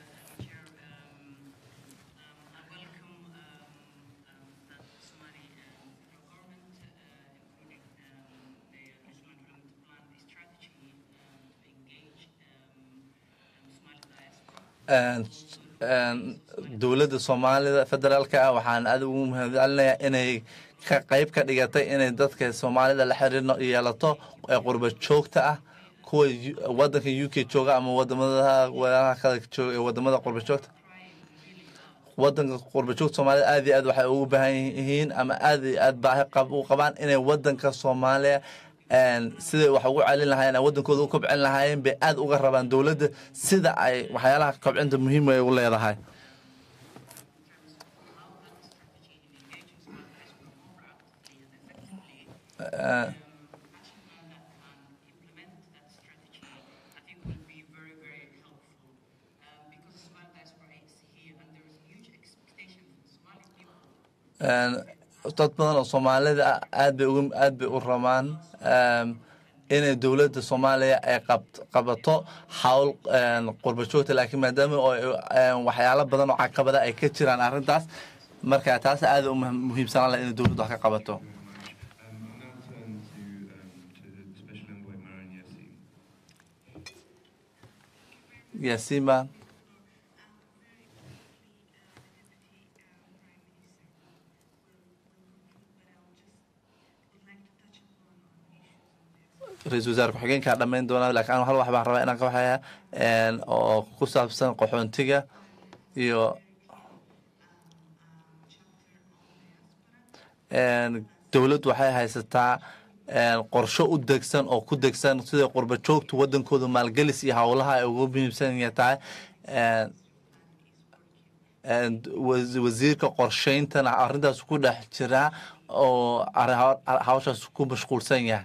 Speaker 3: dowladda soomaalida federaalka ah waxaan aad ugu mahadcelinayaa inay ka qayb ka dhigatay inay dadka soomaalida la xiriir yeelato ee qurba joogta ah kuwa wadanka u k jooga ama wadamadaha walaalaha kale jooga ee wadamada qurba joogta wadanka qurba joogta soomaalida aad iyo aad waxay ugu baahan yihiin ama aad iyo aad baahi u qabaan inay wadanka soomaaliya siday wax ugu celin lahaayeen wadankooda u kobcin lahaayeen bay aad uga rabaan dowladda sida ay waxyaalaha kobcinta muhiim ay u leedahay dad badan oo soomaalida aad bay uga aad bay u rabaan inay dowladda soomaaliya ay qabato hawl qurba joogta laakiin maadaama waxyaalo badan oo caqabada ay ka jiraan arrintaas marka taas aad u muhiimsanaan laha inay dowladdu wax ka qabato yaasiima ra-isul wasaare ku-xigeenkaa dhammayn doonaa lakin anu hal wax baan rabaa inaan ka waxaya oo ku saabsan qaxoontiga iyo dowladdu waxay haysataa qorsho u degsan oo ku degsan sida qurba joogtu wadankooda maalgelis iyo howlaha ay ugu muhiimsan tahay wasiirka qorsheyntana arrintaas ku dhex jiraa oo hawshaas ku mashquulsan yahay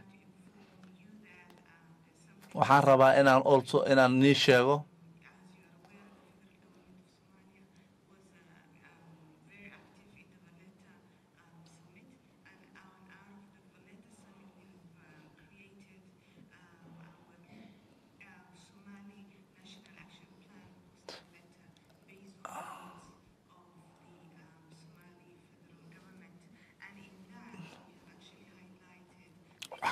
Speaker 3: waxaan rabaa inaan also inaan nii sheego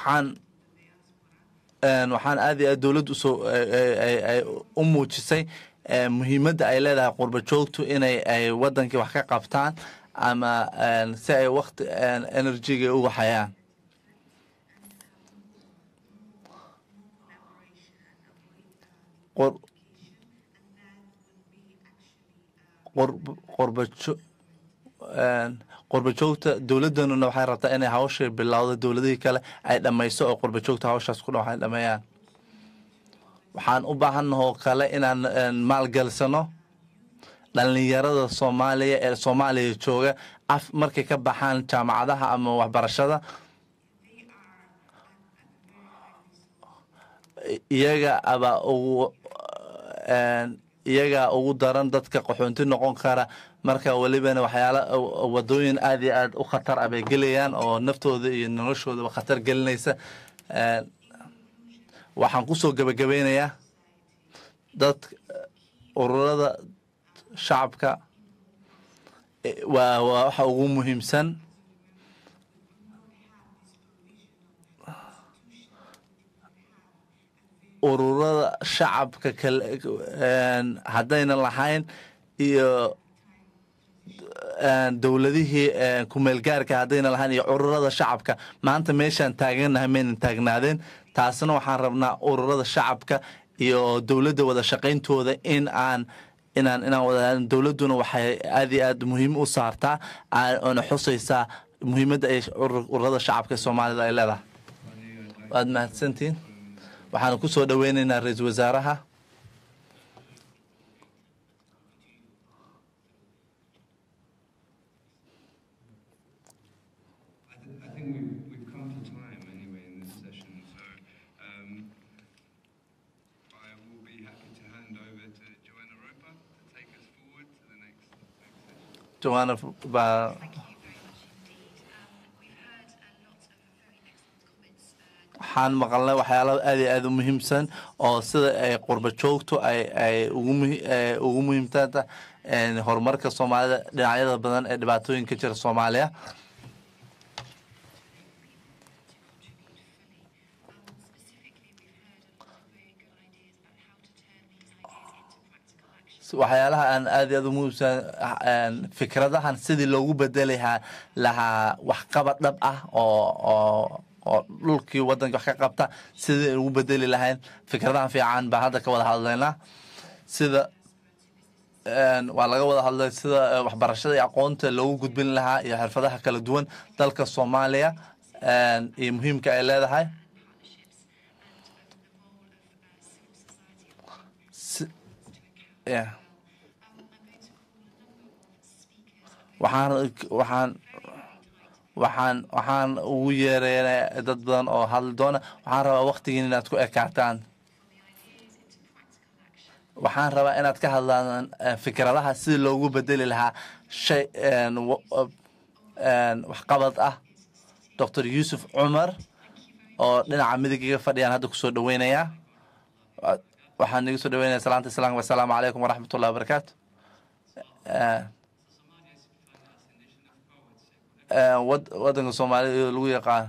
Speaker 3: waxaan een, waxaan aad iyo aad dowladdu usoo ay- ay- ay u muujisay ee, muhiimadda ay leedahay qurba joogtu inay ay wadankii wax ka qabtaan ama een, si ay waqti een, enerjiga uga hayaan qor qor- qorbajo een, qurbajoogta dowladdanuna waxay rabtaa inay hawshay bilowdo dowladihii kale ay dhammayso oo qurbajoogta hawshaas ku dhan waxay dhameeyaan waxaan u baahanahoo kale inaan een, maalgalisano dhalinyarada soomaaliya ee soomaaliya jooga af markay ka baxaan jaamacadaha ama waxbarashada iyaga aba ugu een, iyaga ugu daran dadka qaxoonti noqon kara marka welibana waxyaala wadooyin aad iyo aad u khatar ah bay gelayaan oo naftooda iyo noloshoodaba khatar gelinaysa Een, waxaan kusoo gebagabeynayaa dad ururada shacabka eh, waa waa waxa ugu muhiimsan ururada shacabka kale een, haddayna lahayn iyo een, dowladihii een, kumeelgaarka haddayna lahayn iyo ururada shacabka maanta meeshaan taaganahay maynan taagnaadeen taasna waxaan rabnaa ururada shacabka iyo dowladda wada shaqayntooda in aan inaan inaan wada dowladduna waxay aad iyo aad muhiim u saartaa aa- oona xusaysaa muhiimadda ay urur- ururada shacabka ee soomaalida ay leedahay waad mahadsantihiin waxaan ku soo dhoweynaynaa ra-iisul wasaaraha
Speaker 11: I, th- I think we've, we've come to time anyway in this session, so um, I will be happy to hand over to Joanna Roper to take us forward to the next, next session.
Speaker 3: joanna baa waxaan maqalnay waxyaalo aad iyo aad u muhiimsan oo sida ay qurba joogtu ay ay ugu muhi- ay ugu muhiimtanta een, horumarka soomaalida dhinacyada badan ee dhibaatooyinka jira soomaaliya waxyaalaha aan aad iyo aad u muhiimsan een, fikradahan sidii loogu bedeli lahaa lahaa waxqabad dhab ah oo oo oo dhulkii wadanka wax ka qabta sidii ugu bedeli lahayn fikradahan fiican baa hadda ka wada hadlaynaa sida een, waa laga wada hadlay sida eh, waxbarashada iyo aqoonta loogu gudbin lahaa iyo xirfadaha kala duwan dalka soomaaliya een, iyo muhiimka ay leedahay Si- yeah. waxaan waxaan waxaan waxaan ugu yeereynaa dad badan oo hadli doona waxaan rabaa waqtigiin inaad ku ekaataan waxaan rabaa inaad ka hadlaan eh, fikradaha sidii loogu bedeli lahaa shay een, wa- een, waxqabad ah dr yuusuf cumar oo dhinaca midigiga fadhiyaan hadda kusoo dhaweynayaa Wa- waxaan iga soo dhaweynaya salaanta islaamka wasalaamu calaykum waraxmat ullahi wabarakaatu Eh, eh, wad- wadanka soomaalida iyo lagu yaqaan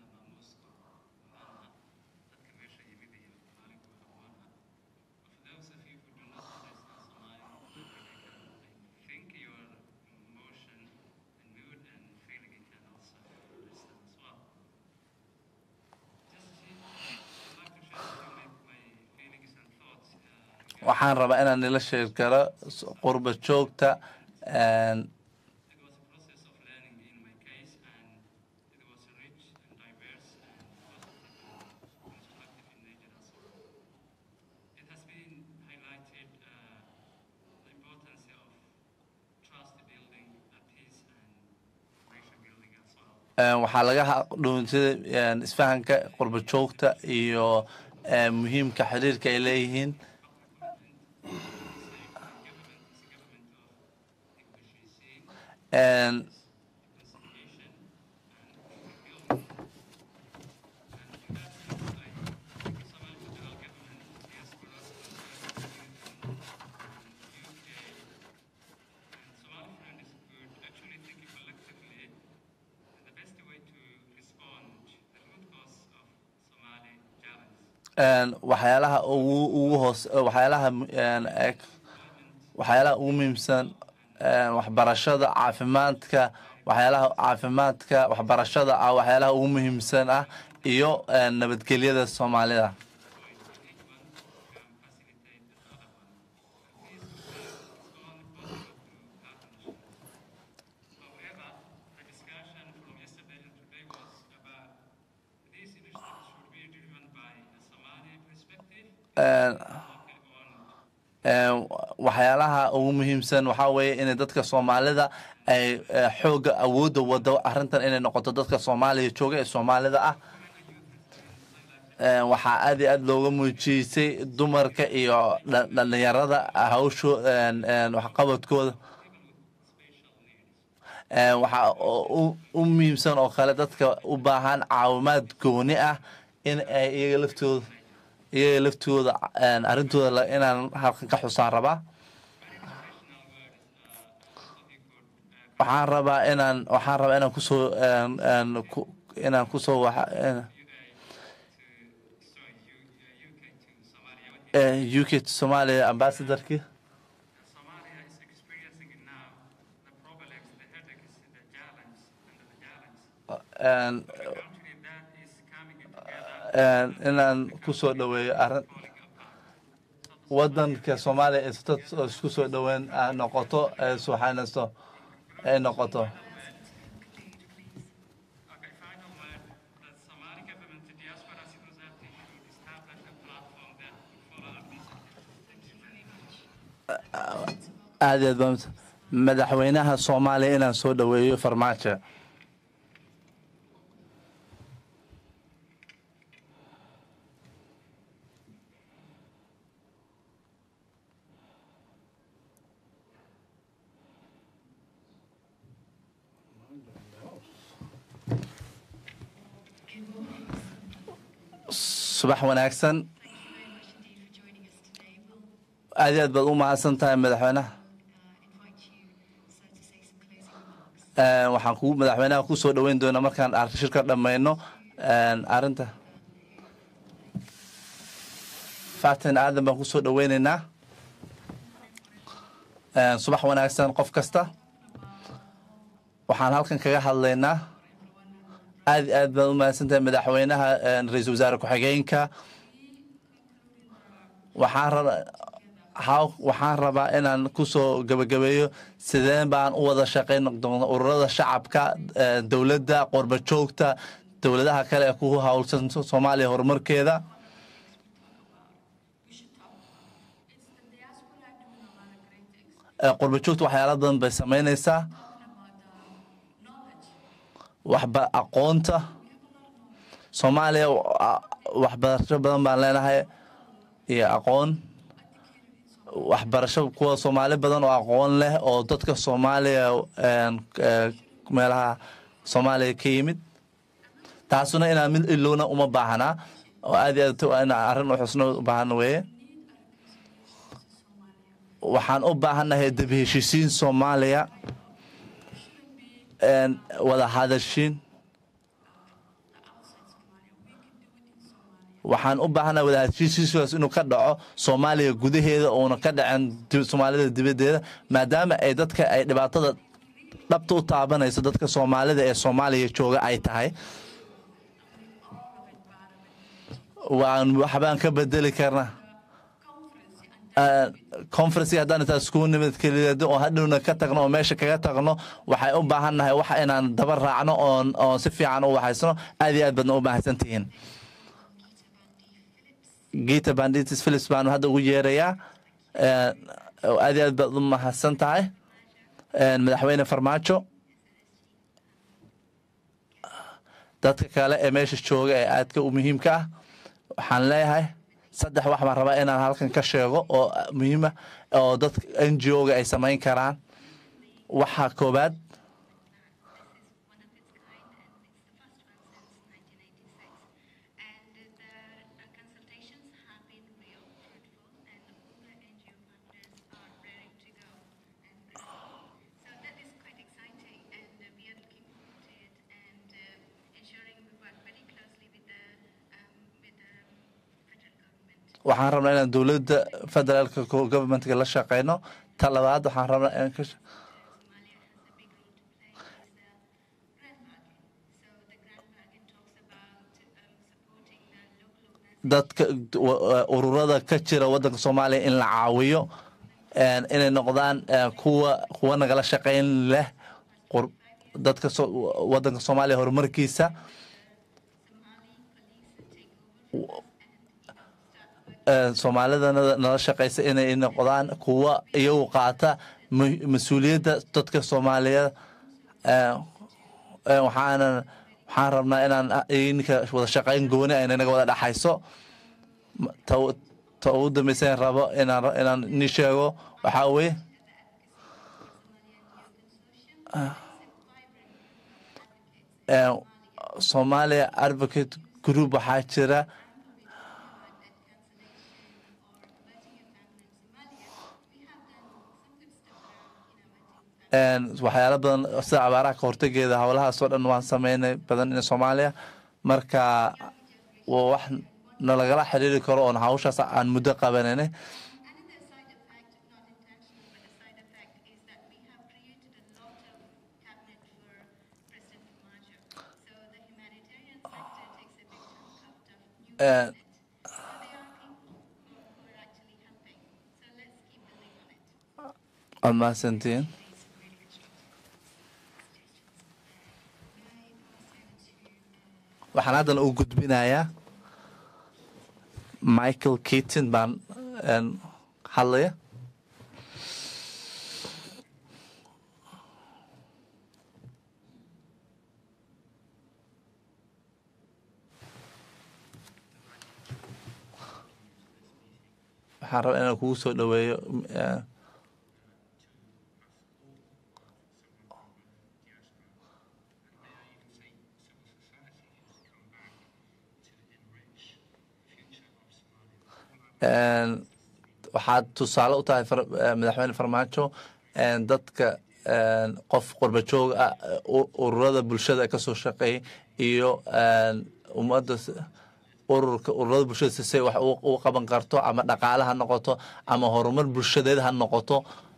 Speaker 3: waxaan rabaa inaan nila sheegi karo s- qurba joogta een, een, waxaa laga dhuunsida isfahanka qurba joogta iyo een, muhiimka xiriirka ay leeyihiin En
Speaker 11: the best way to respond, the root cause of
Speaker 3: een, waxyaalaha ugu ugu hoos waxyaalaha mu- een, eg- waxyaalaha ugu muhiimsan een, waxbarashada caafimaadka waxyaalaha caafimaadka waxbarashada ah waxyaalaha ugu muhiimsan ah iyo een, nabadgelyada soomaalida
Speaker 6: However, the discussion from yesterday and today was about these initiatives should be driven by a Somali perspective
Speaker 3: Een, een, waxyaalaha ugu muhiimsan waxaa weeye inay dadka soomaalida ay eh, xooga awoodda wado arrintan inay noqoto dadka soomaaliya jooga ee soomaalida ah Een, waxaa aad iyo aad looga muujiyeysay dumarka iyo dha- dhalinyarada hawsho een, een, waxqabadkooda Een, waxaa u- u- u muhiimsan oo kale dadka u baahan caawimaad gooni ah in ay iyaga laftooda iyaga laftooda een, arrintooda la- inaan halkan ka xusaan rabaa waxaan rabaa inaan waxaan rabaa inaan kusoo een, een, ku- inaan kusoo waxa een- eh, UK to Somalia ambassadorkii
Speaker 6: Somalia is experiencing now the problems, the headaches, the challenge, and the challenge.
Speaker 3: een,
Speaker 6: Country that is coming together
Speaker 3: een, inaan kusoo dhaweeyo arrin wadanka soomaaliya ee dad isku soo dhaweyn ah noqoto ee suuxanaysto ay noqoto
Speaker 6: Okay, final word, the Somali government, the diaspora civil society should establish a platform that could follow up this. Thank you very much.
Speaker 3: aad iyo aad baan madaxweynaha soomaaliya inaan soo dhaweeyo farmaajo subax wanaagsan aad iyo aad baad u mahadsan tahay madaxweynaha Een, waxaan ku madaxweynaha ku soo dhaweyn doonaa markaan ar- shirka dhammayno een, arrinta fatin aadan baan ku soo dhaweyneynaa Een, subax wanaagsan qof kasta waxaan halkan kaga hadlaynaa aad iyo aad baad u mahadsan tahay madaxweynaha een, ra-iisul wasaare ku-xigeenka waxaan rabaa haw waxaan rabaa inaan kusoo gabagabeeyo sideen baan u wada shaqayn doona ururada shacabka eh, dowladda qorba joogta dowladaha kale ee ku howlsan soomaaliya horumarkeeda Eh, qorba joogta waxyaala badan bay samaynaysaa waxba aqoonta soomaaliya wa- waxbarasho badan baan leenahay iyo aqoon waxbarasho kuwa soomaali badan oo aqoon leh oo dadka soomaaliya een, eh, meelaha soomaaliya ka yimid taasuna inaan mid ilowna uma baahnaa oo aad iyo aad waa in arrin u xusno u baahan weeye waxaan u baahannahay dib heshiisiin soomaaliya een, wada hadashiin waxaan u baahannahay wada heshiisiiskaas inuu ka dhaco soomaaliya gudaheeda uuna ka dhacin dib- soomaalida dibaddeeda maadaama ay dadka ay dhibaatada dhabta u taabanayso dadka soomaalida ee soomaaliya jooga ay tahay waan waxbaan ka bedeli karnaa conferency haddaan intaa iskugu nimid keliyeedo oo hadhowna ka tagno oo meesha kaga tagno waxay u baahan nahay wax inaan daba raacno oon oon si fiican u waxaysano aad iyo aad baadna u mahadsan tihiin gita banditis philips baanu hadda ugu yeerayaa Eh, aad iyo aad baad u mahadsan tahay Eh, madaxweyne farmaajo dadka kale ee meesha jooga ee aadka u muhiimka ah waxaan leeyahay saddex wax baan rabaa inaan halkan ka sheego oo muhiima oo dadka n g o-ga ay samayn karaan waxa koobaad
Speaker 5: ensuring we work very closely with the, um, with the federal
Speaker 3: waxaan rabnaa inaan dowladda federaalka governmentka la shaqeyno ta labaad waxaan rabnaa inaan ka dadka ururada ka jira waddanka soomaaliya in la caawiyo inay noqdaan kuwa kuwa nagala shaqeyn leh dadka waddanka soomaaliya horumarkiisa soomaalida nala shaqeysa inay noqdaan kuwa iyagu qaata mas-uuliyadda dadka soomaaliyeed waxaana waxaan rabnaa inaan ninka wada shaqeyn gooni ayna naga wada dhexayso ta ugu dambaysan rabo inaan inaan ni sheego waxaa weye somalia advocate group waxaa jira waxyaala badan sida abaaraha ka hortegeeda howlahaasoo dhan waan sameynay badan in soomaaliya marka waa wax nalagala xiriiri karo oon hawshaas aan muddo qabananay waad mahadsantiin waxaan haddana u gudbinayaa michael keaton baan hadlaya waxaan rabaa inaan kugu soo dhoweeyo waxaad tusaale u tahay madaxweyne farmaajo dadka qof qurba joog ah ururada bulshada kasoo shaqeeyay iyo ummadda ururka ururada bulshada sisay wax u qaban karto ama dhaqaale ha noqoto ama horumar bulshadeed ha noqoto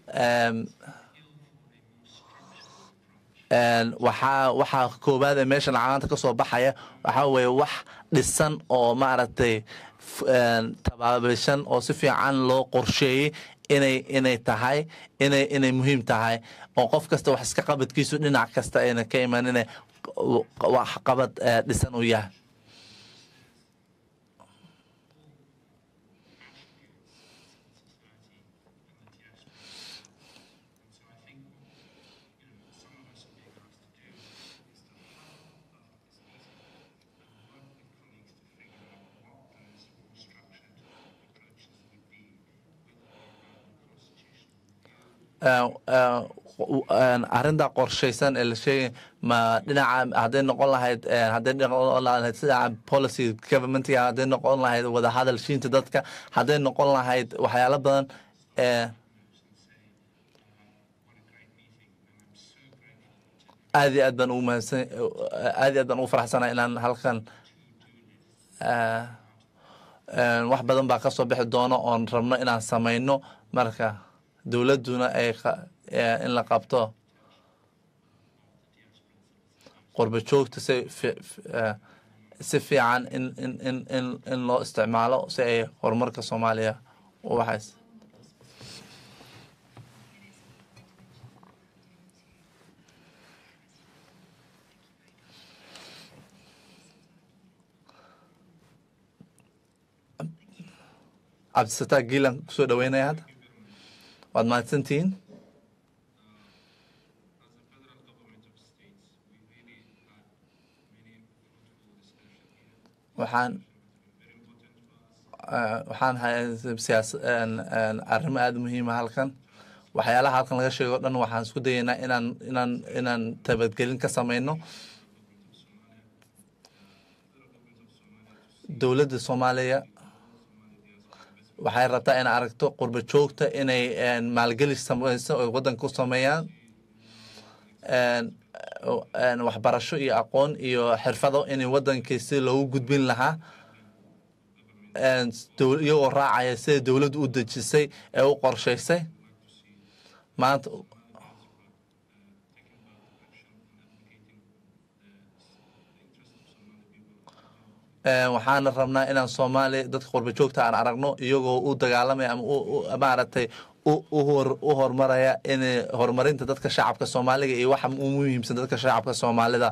Speaker 3: waxaa waxaa koowaad ee meeshan calaanta kasoo baxaya waxaa weeye wax dhisan oo maaragtay tabaabishan oo si fiican loo qorsheeyey inay inay tahay inay inay muhiim tahay oo qof kasta wax iska qabadkiisu dhinac kasta ayna ka iman inay wax qabad dhisan u yahay arrinta qorshaysan ee la sheegay ma dhinaca hadday noqon lahayd hadday noqon lahayd sida policy governmentiga hadday noqon lahayd wadahadal shiinta dadka hadday noqon lahayd waxyaalo badan aad iyo aad baan ugu mahadsan aad iyo aad baan ugu faraxsanahay inaan halkan wax badan baa kasoo bixi doono oon rabno inaan samayno marka dowladduna ay in la qabto qurba joogta si si fiican in in in in in loo isticmaalo si ay horumarka soomaaliya u waxays cabdisataaq giilan kusoo dhaweynaya hadda waad mahadsantihiin waxaan waxaan hay siyaas arrimo aada muhiima halkan waxyaalaha halkan laga sheego o dhan waxaan isku dayaynaa inaan inaan inaan tabadgelin ka samayno dowladda soomaaliya waxay rabtaa inay aragto qurba joogta inay maalgeli sameyso oy waddanka ku sameeyaan waxbarasho iyo aqoon iyo xirfado inay waddankii si loogu gudbin lahaa een, dow- iyagoo raacaya sida dowladdu u dejisay ee u qorshaysay maanta Een, waxaana rabnaa inaan soomaaliya dadka qurba joogta aan aragno iyagoo u dagaalamaya ama u- u- maaragtay u- u hor- u horumaraya in horumarinta dadka shacabka soomaaliga iyo waxa u muhiimsan dadka shacabka soomaalida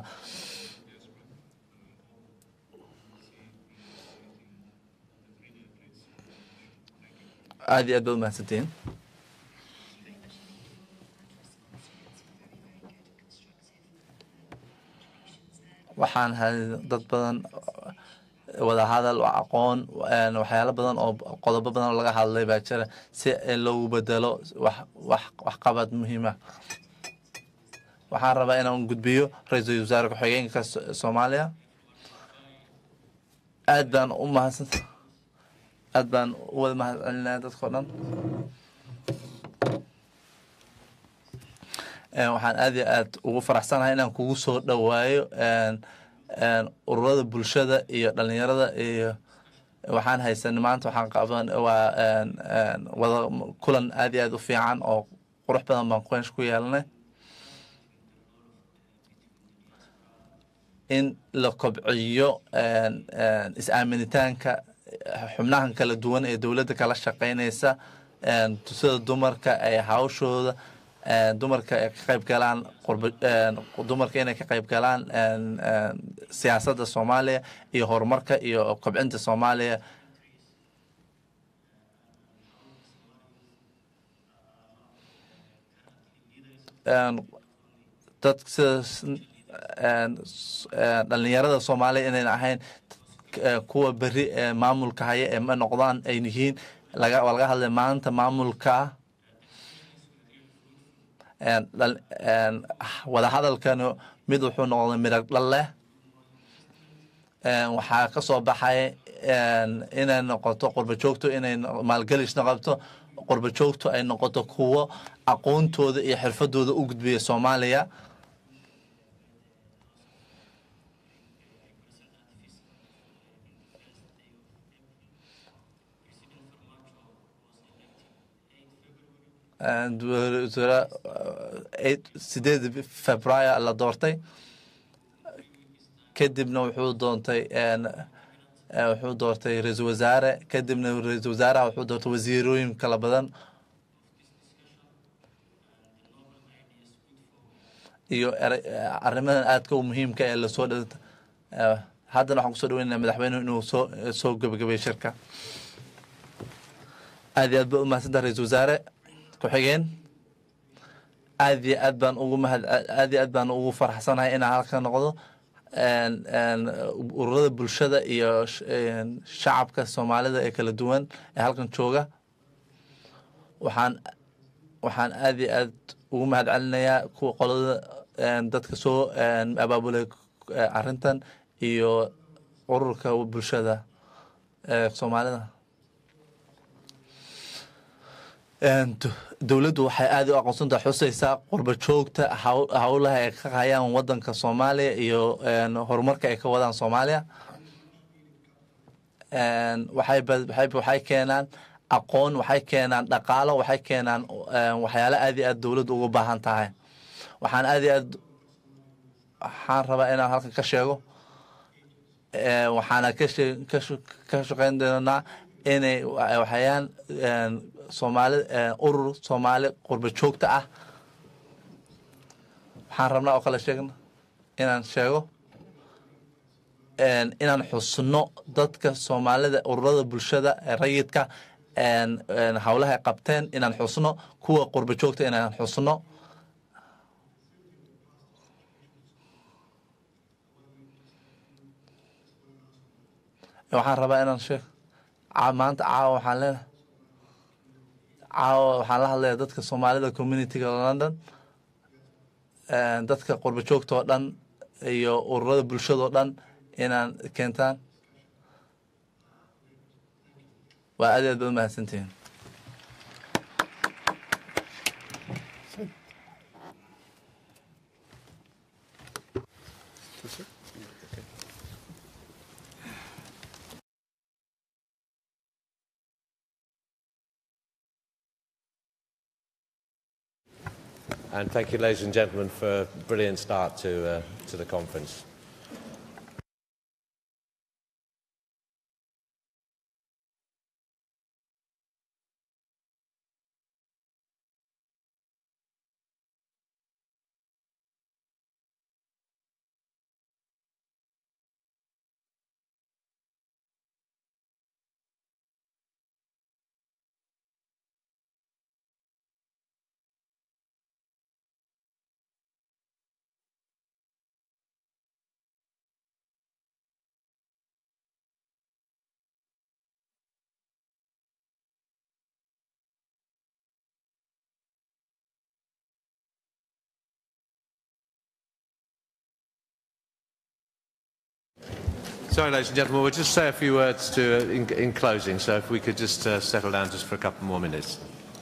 Speaker 3: aad iyo aad baad umahadsantihiin waxaan helay dad badan wada hadal aqoon een, waxyaalo badan oo qodobo badan oo laga hadlay baa jira si in loogu bedelo wax wax waxqabad muhiima waxaan rabaa inaan gudbiyo ra-iisul wasaare ku-xigeenka So- soomaaliya aad baan u mahadsan aad baan u wada mahad celinaya dadkao dhan Een, waxaan aad iyo aad ugu faraxsanahay inaan kugu soo dhowaayo een, een, ururada bulshada iyo dhalinyarada iyo waxaan haysanay maanta waxaan qaban waa een, een, wada kulan aad iyo aad u fiican oo qurux badan baan qeynsh ku yeelanay in la kobciyo een, een, is-aaminitaanka xubnahan kala duwan ee dowladda kala shaqeynaysa een, sida dumarka ay hawshooda een, dumarka ay ka qayb galaan qurba een, dumarka inay ka qayb galaan een, een, siyaasadda soomaaliya iyo horumarka iyo kobcinta soomaaliya een, dad sida een, s- een, dhalinyarada soomaaliya inayn ahayn eh, kuwa beri ee maamulka haya ee ma noqdaan ay yihiin laga waa laga hadlay maanta maamulka een, dhal- een, wadahadalkani mid wuxuu noqday midhag dhal leh Een, waxaa ka soo baxay een, inay noqoto qurba joogto inay no- maalgelis noqoto qurba joogto ay noqoto kuwo aqoontooda iyo xirfadooda u gudbiya soomaaliya And wasaare eight- sideed februaayo la doortay kadibna wuxuu doontay een, eh, wuxuu doortay ra-iisul wasaare kadibna ra-iisul wasaaraha wuxuu doortay wasiirooyin kala badan iyo ere- eh, arrimadan aadka u muhiimka ee lasoo dh haddana waxaan kusoo dhaweynaya madaxweynuhu inuu soo soo gebagabeeyo shirka aad iyo aad ba umahadsantaha ra-iisul wasaare ku-xigeen aad iyo aad baan ugu mahad aad iyo aad baan ugu faraxsanahay inaan halka noqdo een, een, ururada bulshada iyo sh- een, shacabka soomaalida ee kala duwan ee halkan jooga waxaan waxaan aad iyo aad ugu mahad celinayaa kuwa qolada een, dadka soo een, abaabulay eh, arrintan iyo ururka bulshada ee soomaalida Een, do- dowladdu waxay aad u aqoonsantaha xusaysaa qurba joogta haw- howlaha ay ka hayaan wadanka soomaaliya iyo een, horumarka ay ka wadaan soomaaliya Een, waxay ba- waxay waxay keenaan aqoon waxay keenaan dhaqaalo waxay keenaan een, waxyaalo aad iyo aad dowladdu ugu baahan tahay waxaan aad iyo aad waxaan rabaa inaan halkan ka sheego Ee, waxaana ka shee- ka shu- ka shaqeyn doonaa inay wa- waxayaan een, soomaali een, urur soomaali qurba joogta ah waxaan rabnaa oo kale sheegna inaan sheego een, inaan xusno dadka soomaalida ururada bulshada ee rayidka een, een, howlaha ay qabteen inaan xusno kuwa qurba joogta inaan xusno waxaan rabaa inaan sheeg caa- maanta caawa waxaan leenahay caawa waxaan la hadlayaa dadka soomaalida communityga london een, dadka qurba joogta oo dhan iyo ururada bulshada oo dhan inaan keentaan waa aad iyo aad baad umahadsantihiin
Speaker 12: And thank you, ladies and gentlemen, for a brilliant start to, uh, to the conference. Sorry, ladies and gentlemen, we'll just say a few words to, uh, in, in closing, so if we could just uh, settle down just for a couple more minutes.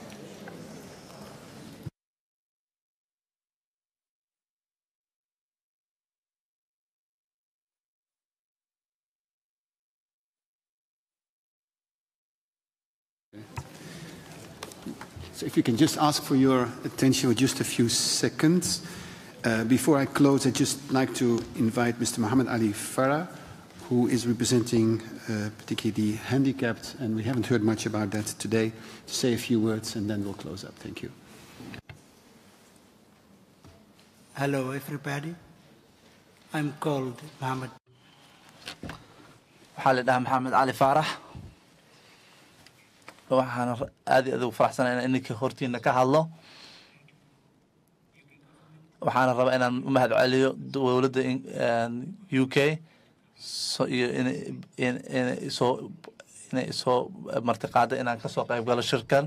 Speaker 13: So if you can just ask for your attention for just a few seconds. Uh, before I close, I'd just like to invite Mr. Mohammed Ali Farah, who is representing uh, particularly the handicapped, and we haven't heard much about that today, to say a few words and then we'll close up. Thank you.
Speaker 14: Hello, everybody. I'm called Mohammed.
Speaker 3: waxaa la dhahaa maxamed cali faarax waxaan aad iyo aad ugu faraxsanaa inaan ininka hortiina ka hadlo waxaana rabaa inaan u mahad celiyo dowladda u k so iyo inay inay soo inay soo martiqaada inaan kasoo qayb galo shirkan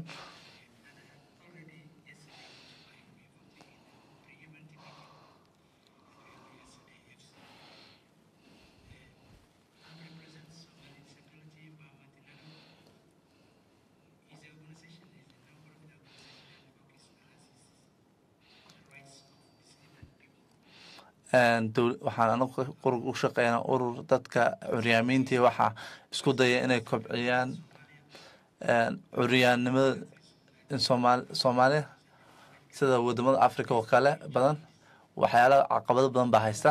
Speaker 3: waxaan anagu u shaqeynaa urur dadka curyaamiintii waxaa isku daya inay kobciyaan curyaannimada somaal soomaaliya sida wadamada africa oo kale badan waxyaala caqabado badan baa haysta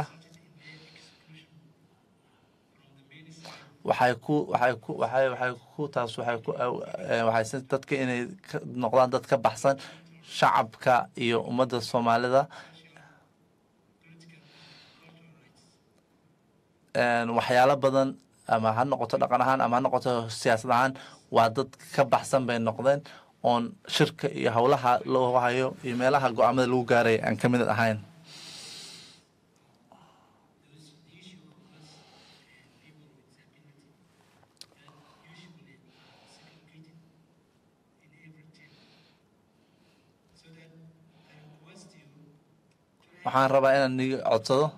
Speaker 3: waxay ku waxay ku waxay waxay ku taas waxay ku waxay dadka inay noqdaan dad ka baxsan shacabka iyo ummadda soomaalida waxyaalo badan ama ha noqoto dhaqan ahaan ama ha noqoto siyaasad ahaan waa dad ka baxsan bay noqdeen oon shirka iyo howlaha loo hayo iyo meelaha go-aamada lagu gaaraya aan ka mid ahayn waxaan rabaa inaan niga codsado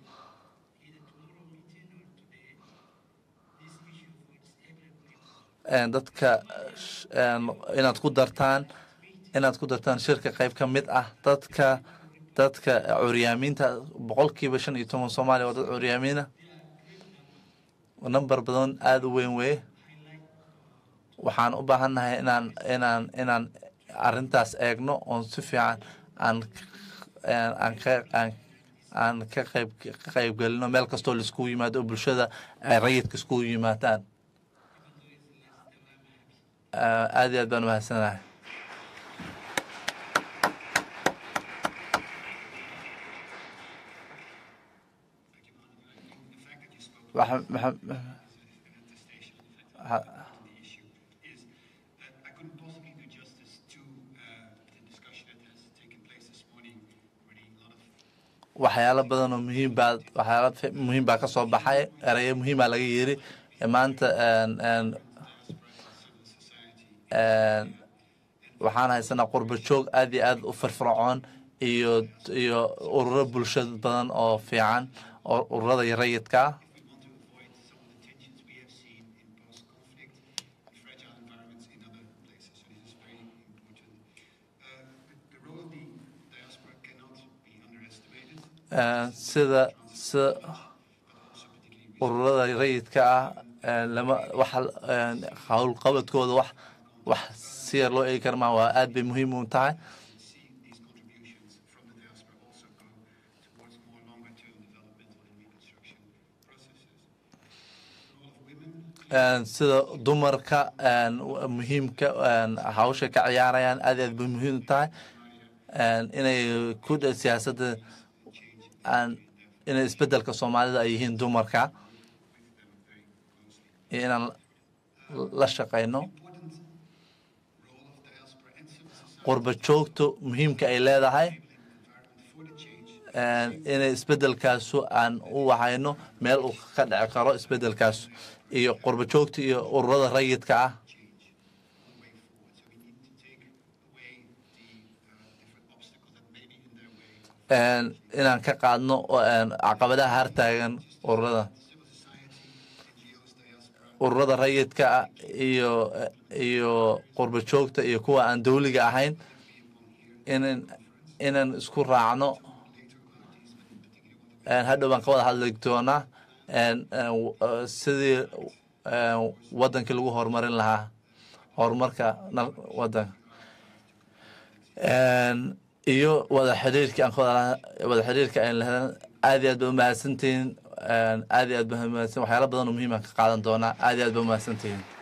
Speaker 3: dadka inaad ku dartaan inaad ku dartaan shirka qayb ka mid ah dadka dadka curyaamiinta boqolkiiba shan iyo toban soomaaliya waa dad curyaamiina number badan aada u weyn weye waxaan u baahannahay inaan inaan inaan arrintaas eegno oon si fiican aan aan ka aan aan ka qayb ka qaybgelino meel kastoo laiskugu yimaado oo bulshada ay rayidka iskugu yimaadaan aad iyo aad baan umahadsanahay waxyaalo badan oo muhiim baa waxyaalo muhiim baa ka soo baxay erayo muhiimaa laga yiri maanta waxaan haysanaa qurba joog aad iyo aad u firfircoon iyo iyo ururo bulshad badan oo fiican oo ururada rayidka ah sida sida ururada rayidka ah lama wax howlqabadkooda wax wax si yar loo eegi kara maa waa aad bay muhiim u tahay een, sida dumarka een, w- muhiimka een, hawsha ka ciyaarayaan aad iyo aad bay muhiim u tahay een, inay ku dhe- siyaasadda aan inay isbedelka soomaalida ay yihiin dumarka iyo inaan la- la shaqayno qurba joogtu muhiimka ay leedahay een, inay isbedelkaasu aan u wahayno meel uu ka dhici karo isbedelkaasu iyo qurba joogta iyo ururada rayidka ah een, inaan ka qaadno oo, een, caqabadaha hartaagan ururada ururada rayidka ah iyo iyo qurba joogta iyo kuwa aan dawliga ahayn inan inaan isku raacno een, hadhow baan ka wada hadli doonaa een, een, w- eh, sidii een, wadankii lagu horumarin lahaa horumarka nal- wadanka Een, iyo wada xiriirka aan ka wada wada xiriirka aan lahayn aad iyo aad ba umahadsantihiin een, aad iyo aad ba umahadsan waxyaalo badan oo muhiim aan ka qaadan doonaa aad iyo aad ba umahadsantihiin